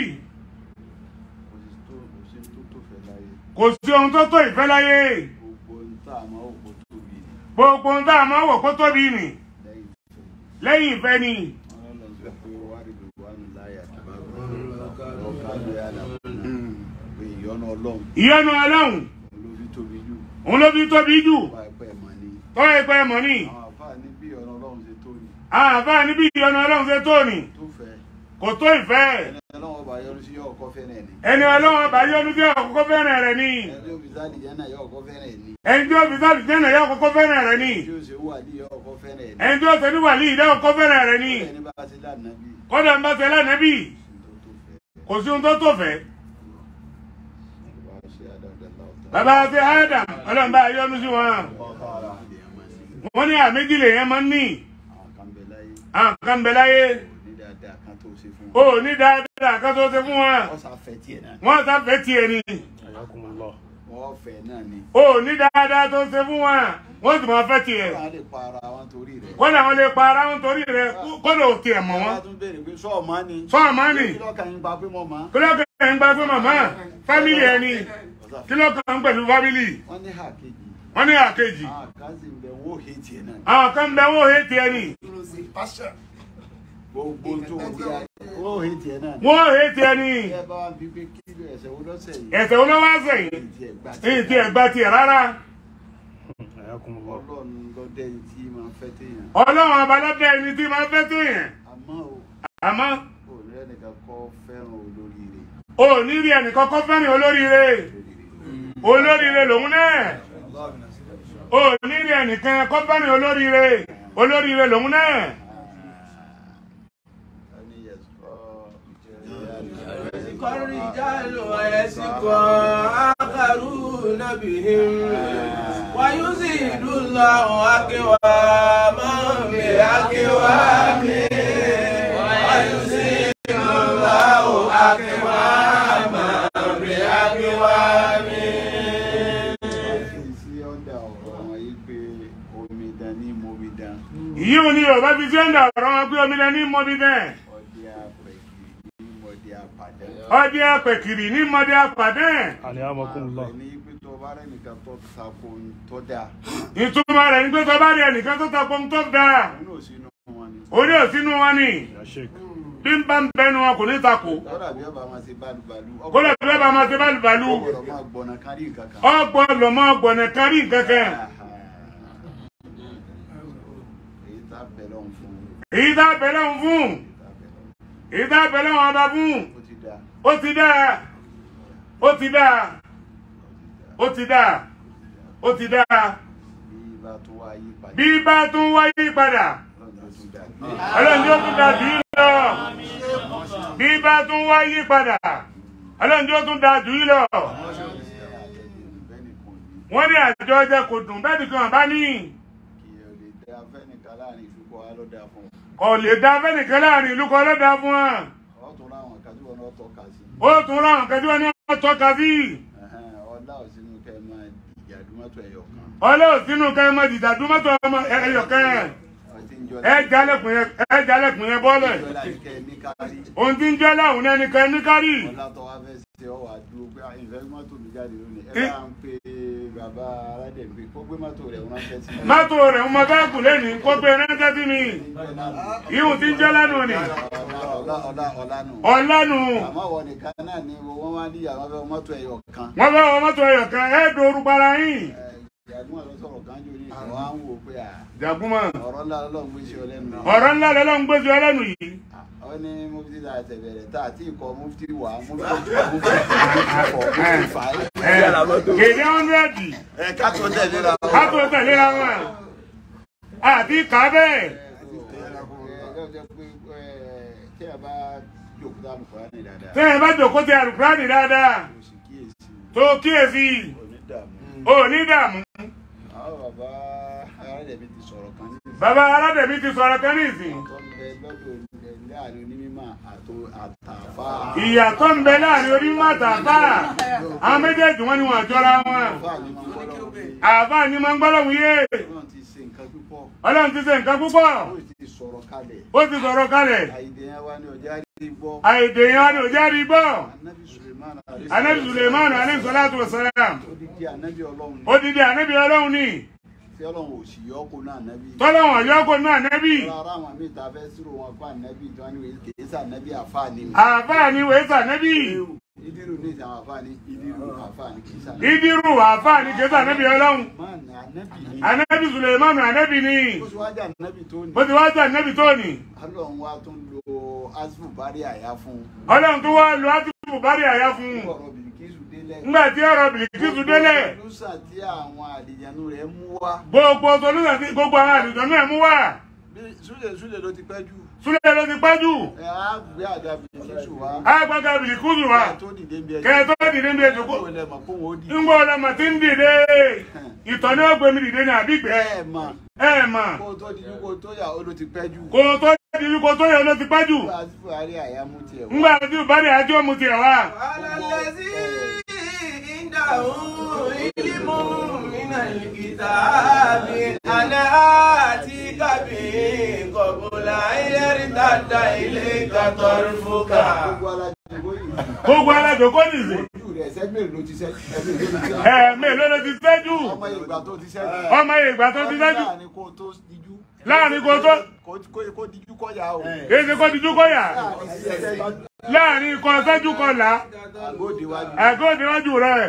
Speaker 2: kò sí tó kò sí tó tó fẹ́ láyé
Speaker 1: kò sí ohun tó tó ìfẹ́ láyé
Speaker 2: gbogbo ń tà àmọ́ òkú tóbi ni
Speaker 1: gbogbo ohun tá a máa wò kó tóbi nì
Speaker 2: lẹ́yìn
Speaker 1: lẹ́yìn
Speaker 2: ìfẹ́
Speaker 1: ìfẹ́ ni
Speaker 2: wọ́n lọ sọ pé wá rí gbogbo àánú láyà tó bá gbọ́ ọ̀ká ló yà lápá pé ìyọ́nú ọlọ́run
Speaker 1: ìyọnu ọlọ́run
Speaker 2: olóbi tóbi jù
Speaker 1: òun ló fi tóbi jù
Speaker 2: wá ẹ̀pẹ́ mọ́ ni
Speaker 1: tọ́ ìpẹ́ mọ̀ ní
Speaker 2: àwọn àfáà ní bí ìyọ́nú ọlọ́run ṣe tó ni
Speaker 1: àbá níbi ìyọnu ọlọ́run ṣe tó nì
Speaker 2: tó fẹ́
Speaker 1: kò tó ìfẹ́
Speaker 2: ẹni ọlọ́run ọba yọrù sí yọ ọkọ fẹ́rẹ̀ ni
Speaker 1: ẹni ọlọ́run bá yọnu tí ọkọ̀ fẹ́ràn rẹ̀ ni
Speaker 2: ẹni òbí sáàdì yẹn náà yọ ọkọ fẹ́rẹ̀ ni
Speaker 1: ẹni tí ó fi sáàlì jẹ́nà yọ ọkọ̀ fẹ́ràn rẹ̀ ni
Speaker 2: tí ó ṣe wà ní yọ ọkọ fẹ́rẹ̀ ni
Speaker 1: ẹni tí ó ṣe ní wàlí ìdá ọkọ̀ fẹ́ràn rẹ̀ ni
Speaker 2: ẹni bá ti lánàá bí
Speaker 1: kọ́dà ń bá ṣe lánàbí
Speaker 2: tó tó fẹ́
Speaker 1: kò sí ohun tó tó fẹ́
Speaker 2: wá ṣe adájọ́ láwùjọ
Speaker 1: bàbá ṣe Adam ọlọ́run bá yọnu sí wọn wọ́n ní àméjì lè yẹn máa ń ní
Speaker 2: àwọn kan bẹ láyé
Speaker 1: àwọn kan bẹ láyé
Speaker 2: ní dáadáa kan tó ṣe fún
Speaker 1: ó
Speaker 2: wọn
Speaker 1: ní dáadáa kan tó ṣe fún wọn
Speaker 2: wọ́n sáfẹ́ tiẹ̀ náà
Speaker 1: wọ́n sáfẹ́ tiẹ̀ ni
Speaker 5: Ayakumullah.
Speaker 2: wọ́n fẹ́ náà ni
Speaker 1: ó ní dáadáa tó ṣe fún wọn wọ́n sì máa fẹ́ tiẹ̀
Speaker 2: wọ́n á lè pa ara wọn torí rẹ̀
Speaker 1: kọ́dà wọn lè pa ara wọn torí rẹ̀ kọ́dà ò tiẹ̀ mọ̀
Speaker 2: wọ́n
Speaker 1: wọn
Speaker 2: á tún béèrè pé sọ́ọ̀ máa ni
Speaker 1: sọ àmọ́ nì
Speaker 2: kí lọ́kàn yín pa pé mo máa
Speaker 1: kí ló kàn ń gba pé màmá fámìlì ẹni kí ló kàn ń pẹ̀lú fámìlì
Speaker 2: wọ́n ní hà kejì
Speaker 1: wọ́n ní àkejì
Speaker 2: àwọn kan sì ń bẹ wọ́n hé tiẹ̀ náà
Speaker 1: àwọn kan bẹ wọ́n hé tiẹ̀ ni
Speaker 2: gbogbo tó ń di ayé wọ́n hé tiẹ̀ náà ni
Speaker 1: wọ́n hé tiẹ̀ ni
Speaker 2: ẹ bá wá bí pé kí ló ẹsẹ̀ wo lọ́sẹ̀ yìí
Speaker 1: ẹ̀sẹ̀ wọn wá sẹ́yìn
Speaker 2: ìdí ẹ̀ gbà
Speaker 1: èyí tí ẹ̀ gba tiẹ̀ rárá
Speaker 5: Ayakumullah.
Speaker 2: ọlọ́run lọ́dẹ yìí tí máa fẹ́ téèyàn
Speaker 1: ọlọ́run abalọ́dẹ ẹni tí máa fẹ́ téèyàn
Speaker 2: àmọ́ o
Speaker 1: àmọ́
Speaker 2: ò ní ẹnìkan kọ́ fẹ́ràn olóríire
Speaker 1: ò ní rí ẹnì kọ́kọ́ fẹ́ràn olóríire olóríire lòun náà ò ní rí ẹnìkan kọ́ fẹ́ràn olóríire olóríire lòun náà
Speaker 2: ẹni yẹn sọ
Speaker 3: يسك الرجال ويسك آخرون بهم ويزيد الله أقواما بأقوام ويزيد الله أقواما بأقوام
Speaker 2: sí ọ̀dà ọ̀rọ̀ wọn yìí pé omidan ní momidan
Speaker 1: yìí ò ní yorùbá fi sí ẹ̀ńdà ọ̀rọ̀ wọn pé omi lẹ ní mọ́bí bẹ́ẹ̀
Speaker 2: ọdẹ apẹ̀kì ní mọ̀dẹ apàdé
Speaker 1: ọdẹ apẹ̀kìrì ní mọ́dẹ apàdé
Speaker 5: Ayakumullah.
Speaker 2: ní pé tó bá rẹ̀ nìkan tó sako tó dáa
Speaker 1: ìtumọ̀ rẹ̀ ní pé tó bá rí ẹnìkan tó takò ń tó dáa
Speaker 2: òun náà sínú wọn ni
Speaker 1: orí ò sínú wọn ni
Speaker 5: Ya Sheikh.
Speaker 1: bí n bá ń bẹnu wọn kò ní takò
Speaker 2: kódà bí ọba máa ṣe bálùbálù
Speaker 1: kó lè fi lọ́ba máa ṣe bálùbálù
Speaker 2: ọgbọ̀dọ̀ máa gbọ̀nà kárí nǹkan kan
Speaker 1: ọgbọ́n lọ́mọ gbọ̀nà kárí nǹkan kan
Speaker 2: èyí tá a bẹ̀ lọ́hùn fún
Speaker 1: èyí tá a bẹ̀rẹ̀ òun fún èyí tá a bẹ̀rẹ̀ òun ọba fún
Speaker 2: ó ti dá
Speaker 1: ó ti dáa ó ti dáa ó ti dáa ó ti dáa
Speaker 2: bí bá tó wá yí padà
Speaker 1: bí bá tún wáyé padà
Speaker 2: lọ́dún tó tún dá
Speaker 1: ọlọ́run yóò tún da jù í lọ bí bá tún wáyé padà ọlọ́run yóò tún da jù í lọ wọ́n ní àjọ ọjà kò dùn bẹ́ẹ̀ nìkan bá ní
Speaker 2: kí o lè dá fẹ́nìkan láàrin ìfipọ̀ wa ló dáa fún
Speaker 1: kò lè da fẹ́nìkan láàrin ìlú kan lọ́dà fún wọn
Speaker 2: ọ tún láwọn kan tí wọn náà tọ́ka sí
Speaker 1: ó tún ráhùn kẹjú wọn ní wọn tọ́ka sí
Speaker 2: Ẹhẹ́n, ọlá ò sínú kẹ́ ẹ máa ìjà dúmọ́tò ẹ̀yọ̀ kan
Speaker 1: ọlọ́run sínú kẹ́ ẹ mọ dìjà dúmọ́tò ọmọ ẹyọkẹ́
Speaker 2: ọtí ń jọ
Speaker 1: ẹ jalẹ̀kùn yẹn ẹ jalẹ̀kùn yẹn bọ́lẹ̀
Speaker 2: ìjọba ní kẹ́ ẹ ní kárí
Speaker 1: ohun tí ń jẹ́ láwùn náà ní kẹ́ ní kárì
Speaker 2: ọlá tó wá fẹ́ ṣe ọ wà dúró pé ìfẹ́ mọ́tò mi jáde lónìí ẹ bá ń pe bàbá aládẹ̀gbé kó gbé mọ́tò rẹ̀ ránṣẹ́ sí mi.
Speaker 1: mọ́tò rẹ̀ ń mọ báàgù lẹ́nìí kó gbé ránṣẹ́ sí mi ihun tí ń jẹ́ lánàá ni
Speaker 2: ọlá ọlá ọlá nù.
Speaker 1: ọ̀lànù
Speaker 2: àmọ́ wọ nìkan náà ni wọ́n wá ní ìyàwó fẹ́ mọ́tò ẹ̀yọ̀ kan.
Speaker 1: wọ́n fẹ́ wọ mọ́tò ẹyọkẹ́ ẹ dòru para yín
Speaker 2: ìyàgbọ́n lọ sọ̀rọ̀ kan jò ní ìwọ́n á ń wò pé à
Speaker 1: jàgúmọ̀
Speaker 2: ọ̀rọ̀ ńlá lọ́lọ́run gbé sí ọ lẹ́nu.
Speaker 1: ọ̀rọ̀ ńlá lọ́lọ́ ń gbèsè ọlẹ́nu yìí
Speaker 2: ó ní mufti ta ẹsẹ̀ bẹ̀rẹ̀ tá àti ikọ̀ mufti wà mufti mufti ikọ̀ mufti fà á.
Speaker 1: kéde ọ̀nrẹ́dì
Speaker 2: ẹ ká tó tẹ̀lé ra wọn.
Speaker 1: ká tó tẹ̀léra wọn àti kábẹ́
Speaker 2: tí a bá jòkó tá a lù fúra ní dáadáa.
Speaker 1: tẹ́ ẹ bá jòkó ti àlùkùránì dáadáa
Speaker 2: kò sì kíyèsí
Speaker 1: tó kíyèsí
Speaker 2: onídààmú.
Speaker 1: ò ní dààmú
Speaker 2: àwọn bàbá aládẹ̀bí ti sọ̀rọ̀ kan ní ìsìn.
Speaker 1: bàbá aládẹ̀bí ti sọ̀rọ̀ kan ní ìsìn
Speaker 2: tó ń bẹ lọ́dọ̀ láàrin onímọ̀ àtò àtàfà.
Speaker 1: ìyàtọ̀ ń bẹ láàrin onímọ̀ àtàfà àwọn méjèèjì wọn ni wọn jọra wọn
Speaker 2: àfà ni mo gbọ́dọ̀ wí.
Speaker 1: àbá ni máa ń gbọ́dọ̀ wíyé
Speaker 2: Ọlọ́run ti ṣe nǹkan púpọ̀.
Speaker 1: ọlọ́run ti ṣe nǹkan púpọ̀
Speaker 2: ó ti sọ̀rọ̀ kalẹ̀.
Speaker 1: ó ti sọ̀rọ̀ kalẹ̀
Speaker 2: àìdè yẹn wá ní ọjà rí gbọ́.
Speaker 1: àìdè yẹn ni òjá rí bọ́
Speaker 2: anabi suleiman
Speaker 1: anabi suleiman alayhi salatu wa salam
Speaker 2: odidi anabi ọlọ́run ni.
Speaker 1: odidi anabi ọlọ́run ni
Speaker 2: tí ọlọ́run ò sì yọ ọ́ kó náà anabi.
Speaker 1: tọ́lọ́wọ̀n yọ́kọ̀ náà nẹ́bí
Speaker 2: Ọlọ́run ara àwọn míì tá a fẹ́ sírò wọn fún anabi tí wọ́n ní wèé kèé sá anabi àfa ni.
Speaker 1: àfáà ni wèésà nẹ́bí
Speaker 2: ìdírù ní ìsàn àfa ni ìdírù àfa ni kèé sá anabi.
Speaker 1: ìdírù àfáà ni kẹsà nẹ́bí ọlọ́run
Speaker 2: máa ní anabi ni.
Speaker 1: anabi suleiman anabi ni
Speaker 2: ó sì wájà anabi tó ní.
Speaker 1: bó ti wá jà nẹ́bí tó ní
Speaker 2: ọlọ́run wa tún lo asibu bari àyà fún un.
Speaker 1: ọlọ́run tó wá lu átìmù bá rí àyà fún un
Speaker 2: ọ̀rọ̀ bìrìkìsù délẹ̀.
Speaker 1: ńgbà tí ọ̀rọ̀ bìlìkìsù délẹ̀
Speaker 2: lùsà tí àwọn àlìjánu rẹ̀ mú wá.
Speaker 1: gbogbo solúsàn tí gbogbo àwọn àlùjọ náà mú wá
Speaker 2: bí súlẹ̀ súlẹ̀ ló ti pẹ́ jù.
Speaker 1: súlẹ̀ ló ti pẹ́jù
Speaker 2: ẹ á gbé àga bìrìkìsù wá.
Speaker 1: àgbàgà bìlìkìsù wá
Speaker 2: tó dìde bí ẹjọ́.
Speaker 1: kẹ́ẹ̀ tó dìde bí ètò kó
Speaker 2: kó lẹ mọ̀ kó wọn ó dìde.
Speaker 1: ńgbọ́ ọlọ́mọ tí ń dìde ìtọ̀ ní ó gbé mi dìde ní àbígbẹ́
Speaker 2: ẹ mà
Speaker 1: ẹ mà
Speaker 2: kó tó dijú kó tó yà ó ló ti pẹ́ jù.
Speaker 1: kò tó dìde kò tó yẹ ló ti pẹ́jù
Speaker 2: asibu àrí àyà mú tiẹ̀ wá.
Speaker 1: ńgbà tí bá rí àjọ mu tiẹ̀ wá
Speaker 7: الذي عنده علم من الكتاب أنا آتيك به قبل أن يرتد إليك طرفك
Speaker 2: gbogbo alájọ bó yìí.
Speaker 1: gbogbo alájọ kó nìsín
Speaker 2: ojú rẹ̀ sẹ́gbẹ̀rẹ̀ ló ti sẹ́ ẹgbẹ̀rẹ̀ ló ti sẹ́.
Speaker 1: ẹ̀ẹ̀mẹ́ ló ló ti sẹ́jù
Speaker 2: ọmọ ìgbà tó ti sẹ́.
Speaker 1: ọmọ ìgbà tó ti sẹ́jù
Speaker 2: láàrin kó tó dijú.
Speaker 1: láàrin kó tó
Speaker 2: kó kó dijú kọ́ ya o.
Speaker 1: èsì kó dijú kó yà láàrin kó sẹ́jù kó là
Speaker 2: àgóde wájú.
Speaker 1: ẹ̀gọ́ níwájú rẹ̀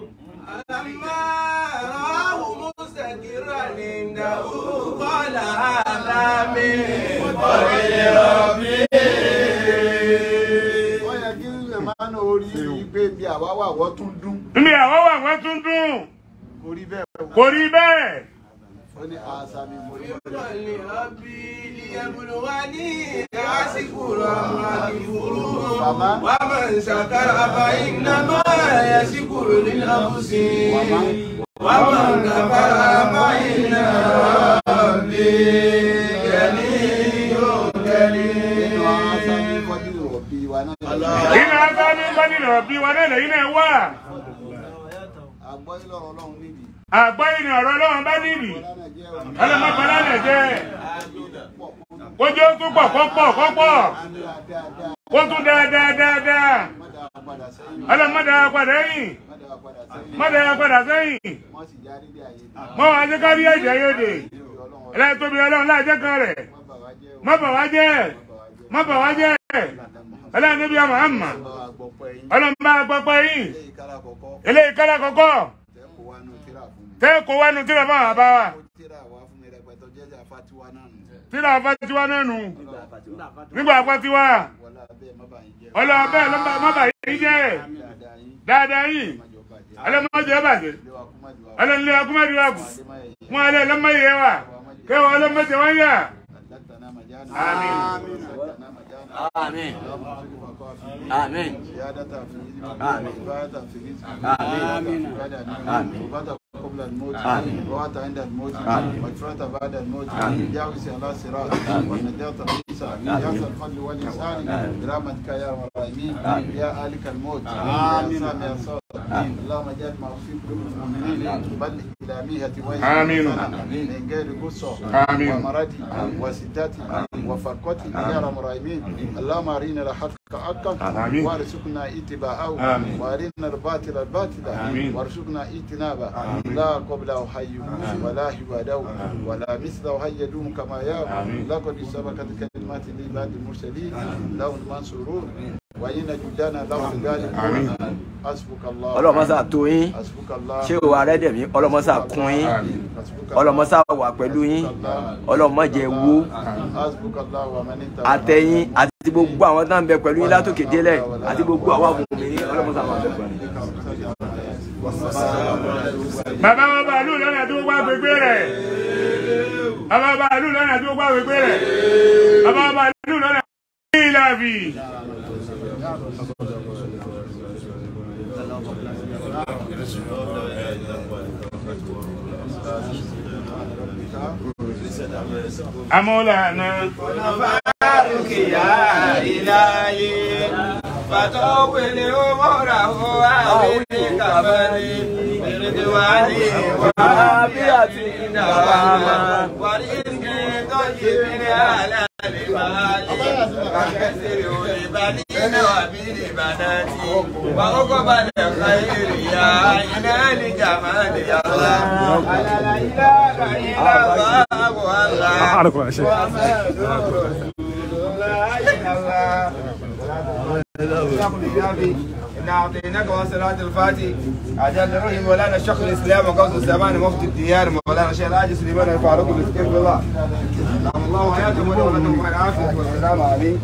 Speaker 7: فلما رآه مستقرا عنده قال هذا من فضل ربي
Speaker 2: wọ́n yẹ kí lè máa ń orí ìgbé bí àwa wà wọ́n tún dún.
Speaker 1: níbi àwọn wà wọ́n tún dùn
Speaker 2: kò rí bẹ́ẹ̀ o.
Speaker 1: kò rí bẹ́ẹ̀
Speaker 2: ó ní àṣà mi mo rí bẹ́ẹ̀.
Speaker 7: بفضل ربي ليبلوني أشكر أم أكفر ومن شكر فإنما يشكر لنفسه ومن كفر فإن ربي غني
Speaker 2: nínú
Speaker 7: كريم
Speaker 2: àṣà mi kọjú òbí wa náà.
Speaker 1: nínú aṣọ ní gbọ́dọ̀ bí wọn náà lẹ́yìn náà wà
Speaker 2: àgbọ̀ ìlọrọ̀ ọlọ́run níbi.
Speaker 1: àgbáyé ni ọ̀rọ̀ ọlọ́run bá níbi
Speaker 2: ọlọ́run jẹ́ òní.
Speaker 1: ọlọ́mọbọlá lẹ̀ jẹ́ kójú ó tún pọ̀ kọ́pọ̀ kọ́pọ̀
Speaker 2: dáadáa
Speaker 1: kó tún dáadáa dáadáa
Speaker 2: mọ́dà padà sẹ́yìn.
Speaker 1: ọlọ́mọdé padà yìn
Speaker 2: mọ́dà padà sẹ́yìn.
Speaker 1: mọ́dé padà sẹ́yìn
Speaker 2: wọ́n sì já nílé ayé.
Speaker 1: mọ́ wàá jẹ́ kárí ẹ̀jẹ̀ yóde ẹlẹ́yìn tóbi ọlọ́run láàjẹ́ kan rẹ̀
Speaker 2: má bà wá jẹ́ o.
Speaker 1: má bà wá jẹ́ má bà wá jẹ́ ẹlẹ́yìn níbi àmọ́ àmọ́
Speaker 2: Ọlọ́run àgbọ̀pọ̀ ẹ̀yìn.
Speaker 1: ọlọ́run bá gbọ́pọ̀ yìn
Speaker 2: ilé ìkárà kọ̀ọ̀kọ́
Speaker 1: eléyìí kálá kọ́kọ́
Speaker 2: tẹ́ kó wá nù tíra fún mi.
Speaker 1: tẹ́ kó wá nu tíra fún àwọn bá wa
Speaker 2: ó tíra wá fún mi rẹpẹtẹ jẹ́jà fatiwa náà nù.
Speaker 1: tíra àfa tiwa náà nù nígbà àfa tiwa
Speaker 2: wọlé abẹ́ má bàa yín jẹ́
Speaker 1: ọlọ́wọ́ bẹ́ẹ̀ ló má bà yín jẹ́
Speaker 2: dáadáa yín
Speaker 1: dáadáa yìí
Speaker 2: májọ bàjẹ́
Speaker 1: ọlọ́mọdé bàjẹ́
Speaker 2: ilé wa kú má di wa
Speaker 1: ọlọ́nlé akúmọ̀dé wa kù
Speaker 2: adé má yẹ yẹ
Speaker 1: wọn alẹ́ lọ́mọdé wa kẹwàá ọlọ́mọdé wọn yà
Speaker 2: àdàtàná màjáná
Speaker 1: Àmín.
Speaker 2: àdàtàná màjáná
Speaker 4: Àmín.
Speaker 2: اللهم صل وقافي
Speaker 4: Àmín.
Speaker 2: زيادة في علمك
Speaker 4: آمين.
Speaker 2: وإبادة في رزقك
Speaker 4: آمين. آمين.
Speaker 2: وبعد قبل الموت
Speaker 4: آمين.
Speaker 2: ووعد عند الموت
Speaker 4: آمين.
Speaker 2: مغفرة بعد الموت
Speaker 4: آمين.
Speaker 2: جاوز على صراط ونجاة العيسى يا ذا الفضل والإحسان برحمتك يا رب العالمين يا آلك الموت يا سامي يا صوت اللهم اجعل ما في قلوب المؤمنين بل إلى ميهة وجه
Speaker 1: آمين.
Speaker 2: من غير قصة
Speaker 1: آمين.
Speaker 2: ومرض وسدات وفرقة يا رب العالمين اللهم أرنا الحق حقا
Speaker 1: آمين.
Speaker 2: وارزقنا اتباعه
Speaker 1: آمين.
Speaker 2: وارنا الباطل الباطل
Speaker 1: آمين.
Speaker 2: وارزقنا اجتنابه لا قبله حي ولا بعده ولا مثله حي يدوم كما يا
Speaker 1: آمين.
Speaker 2: لقد سبقت كلمات لعباد المرسلين لهم المنصورون وإن جدنا لهم الغالب
Speaker 1: آمين.
Speaker 2: حسبك الله
Speaker 4: ọlọ́mọsá tó yín
Speaker 2: حسبك الله
Speaker 4: ṣé o arẹ́dẹ̀mí ọlọ́mọsá kún yín
Speaker 2: حسبك
Speaker 4: ọlọ́mọsá wà pẹ̀lú yín ọlọ́mọdé wó
Speaker 2: حسبك الله ومن اتبعك
Speaker 4: àtẹ̀yìn àti gbogbo àwọn tó ń bẹ pẹ̀lú yín látòkè délẹ̀ àti gbogbo àwọn àbùkùnrin ọlọ́mọsá wà pẹ̀lú yín.
Speaker 1: bàbá wa bàálù lọ́nà tó wá gbégbé rẹ̀ bàbá wa bàálù lọ́nà tó wá gbégbé rẹ̀ bàbá wa bàálù lọ́nà tó ìlàbì. amúlànà
Speaker 3: فارك يا إلهي فتوبني أمره وأعطني كفني برضواني وعافيتي دواما ورزقي طيب على المال وكسر لبنين وبالبنات وعقب الخير يا عين الجمال يا الله لا اله الا الله والله
Speaker 5: أعرف يا شيخ
Speaker 3: إن أعطيناك وصلاة الفاتح أجل روحي مولانا الشيخ الإسلام وقوس الزمان مفتي الديار مولانا الشيخ العاجز سليمان الفاروق الاستغفر بالله نعم الله حياتهم ولهم العافية والسلام عليكم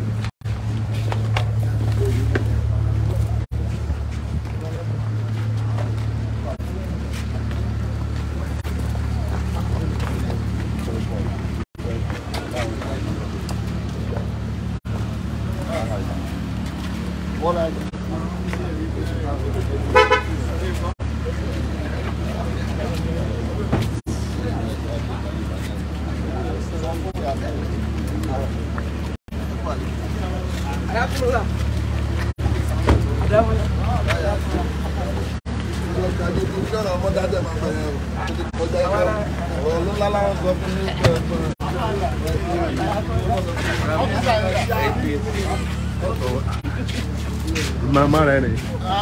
Speaker 5: má má rẹ ni.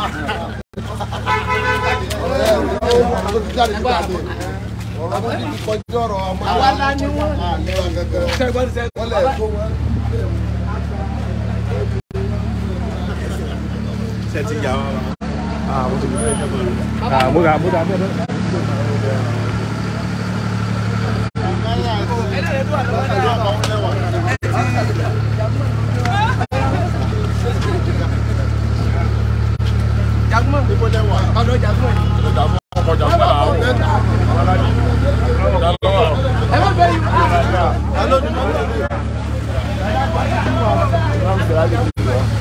Speaker 8: àwa la ni wọn.
Speaker 5: ṣe ti yà wá. ah mo ti gbé ẹ ah mo ra mo ra bẹ́ẹ̀
Speaker 8: ọ̀dọ̀ jagun ẹ má bẹ yìí.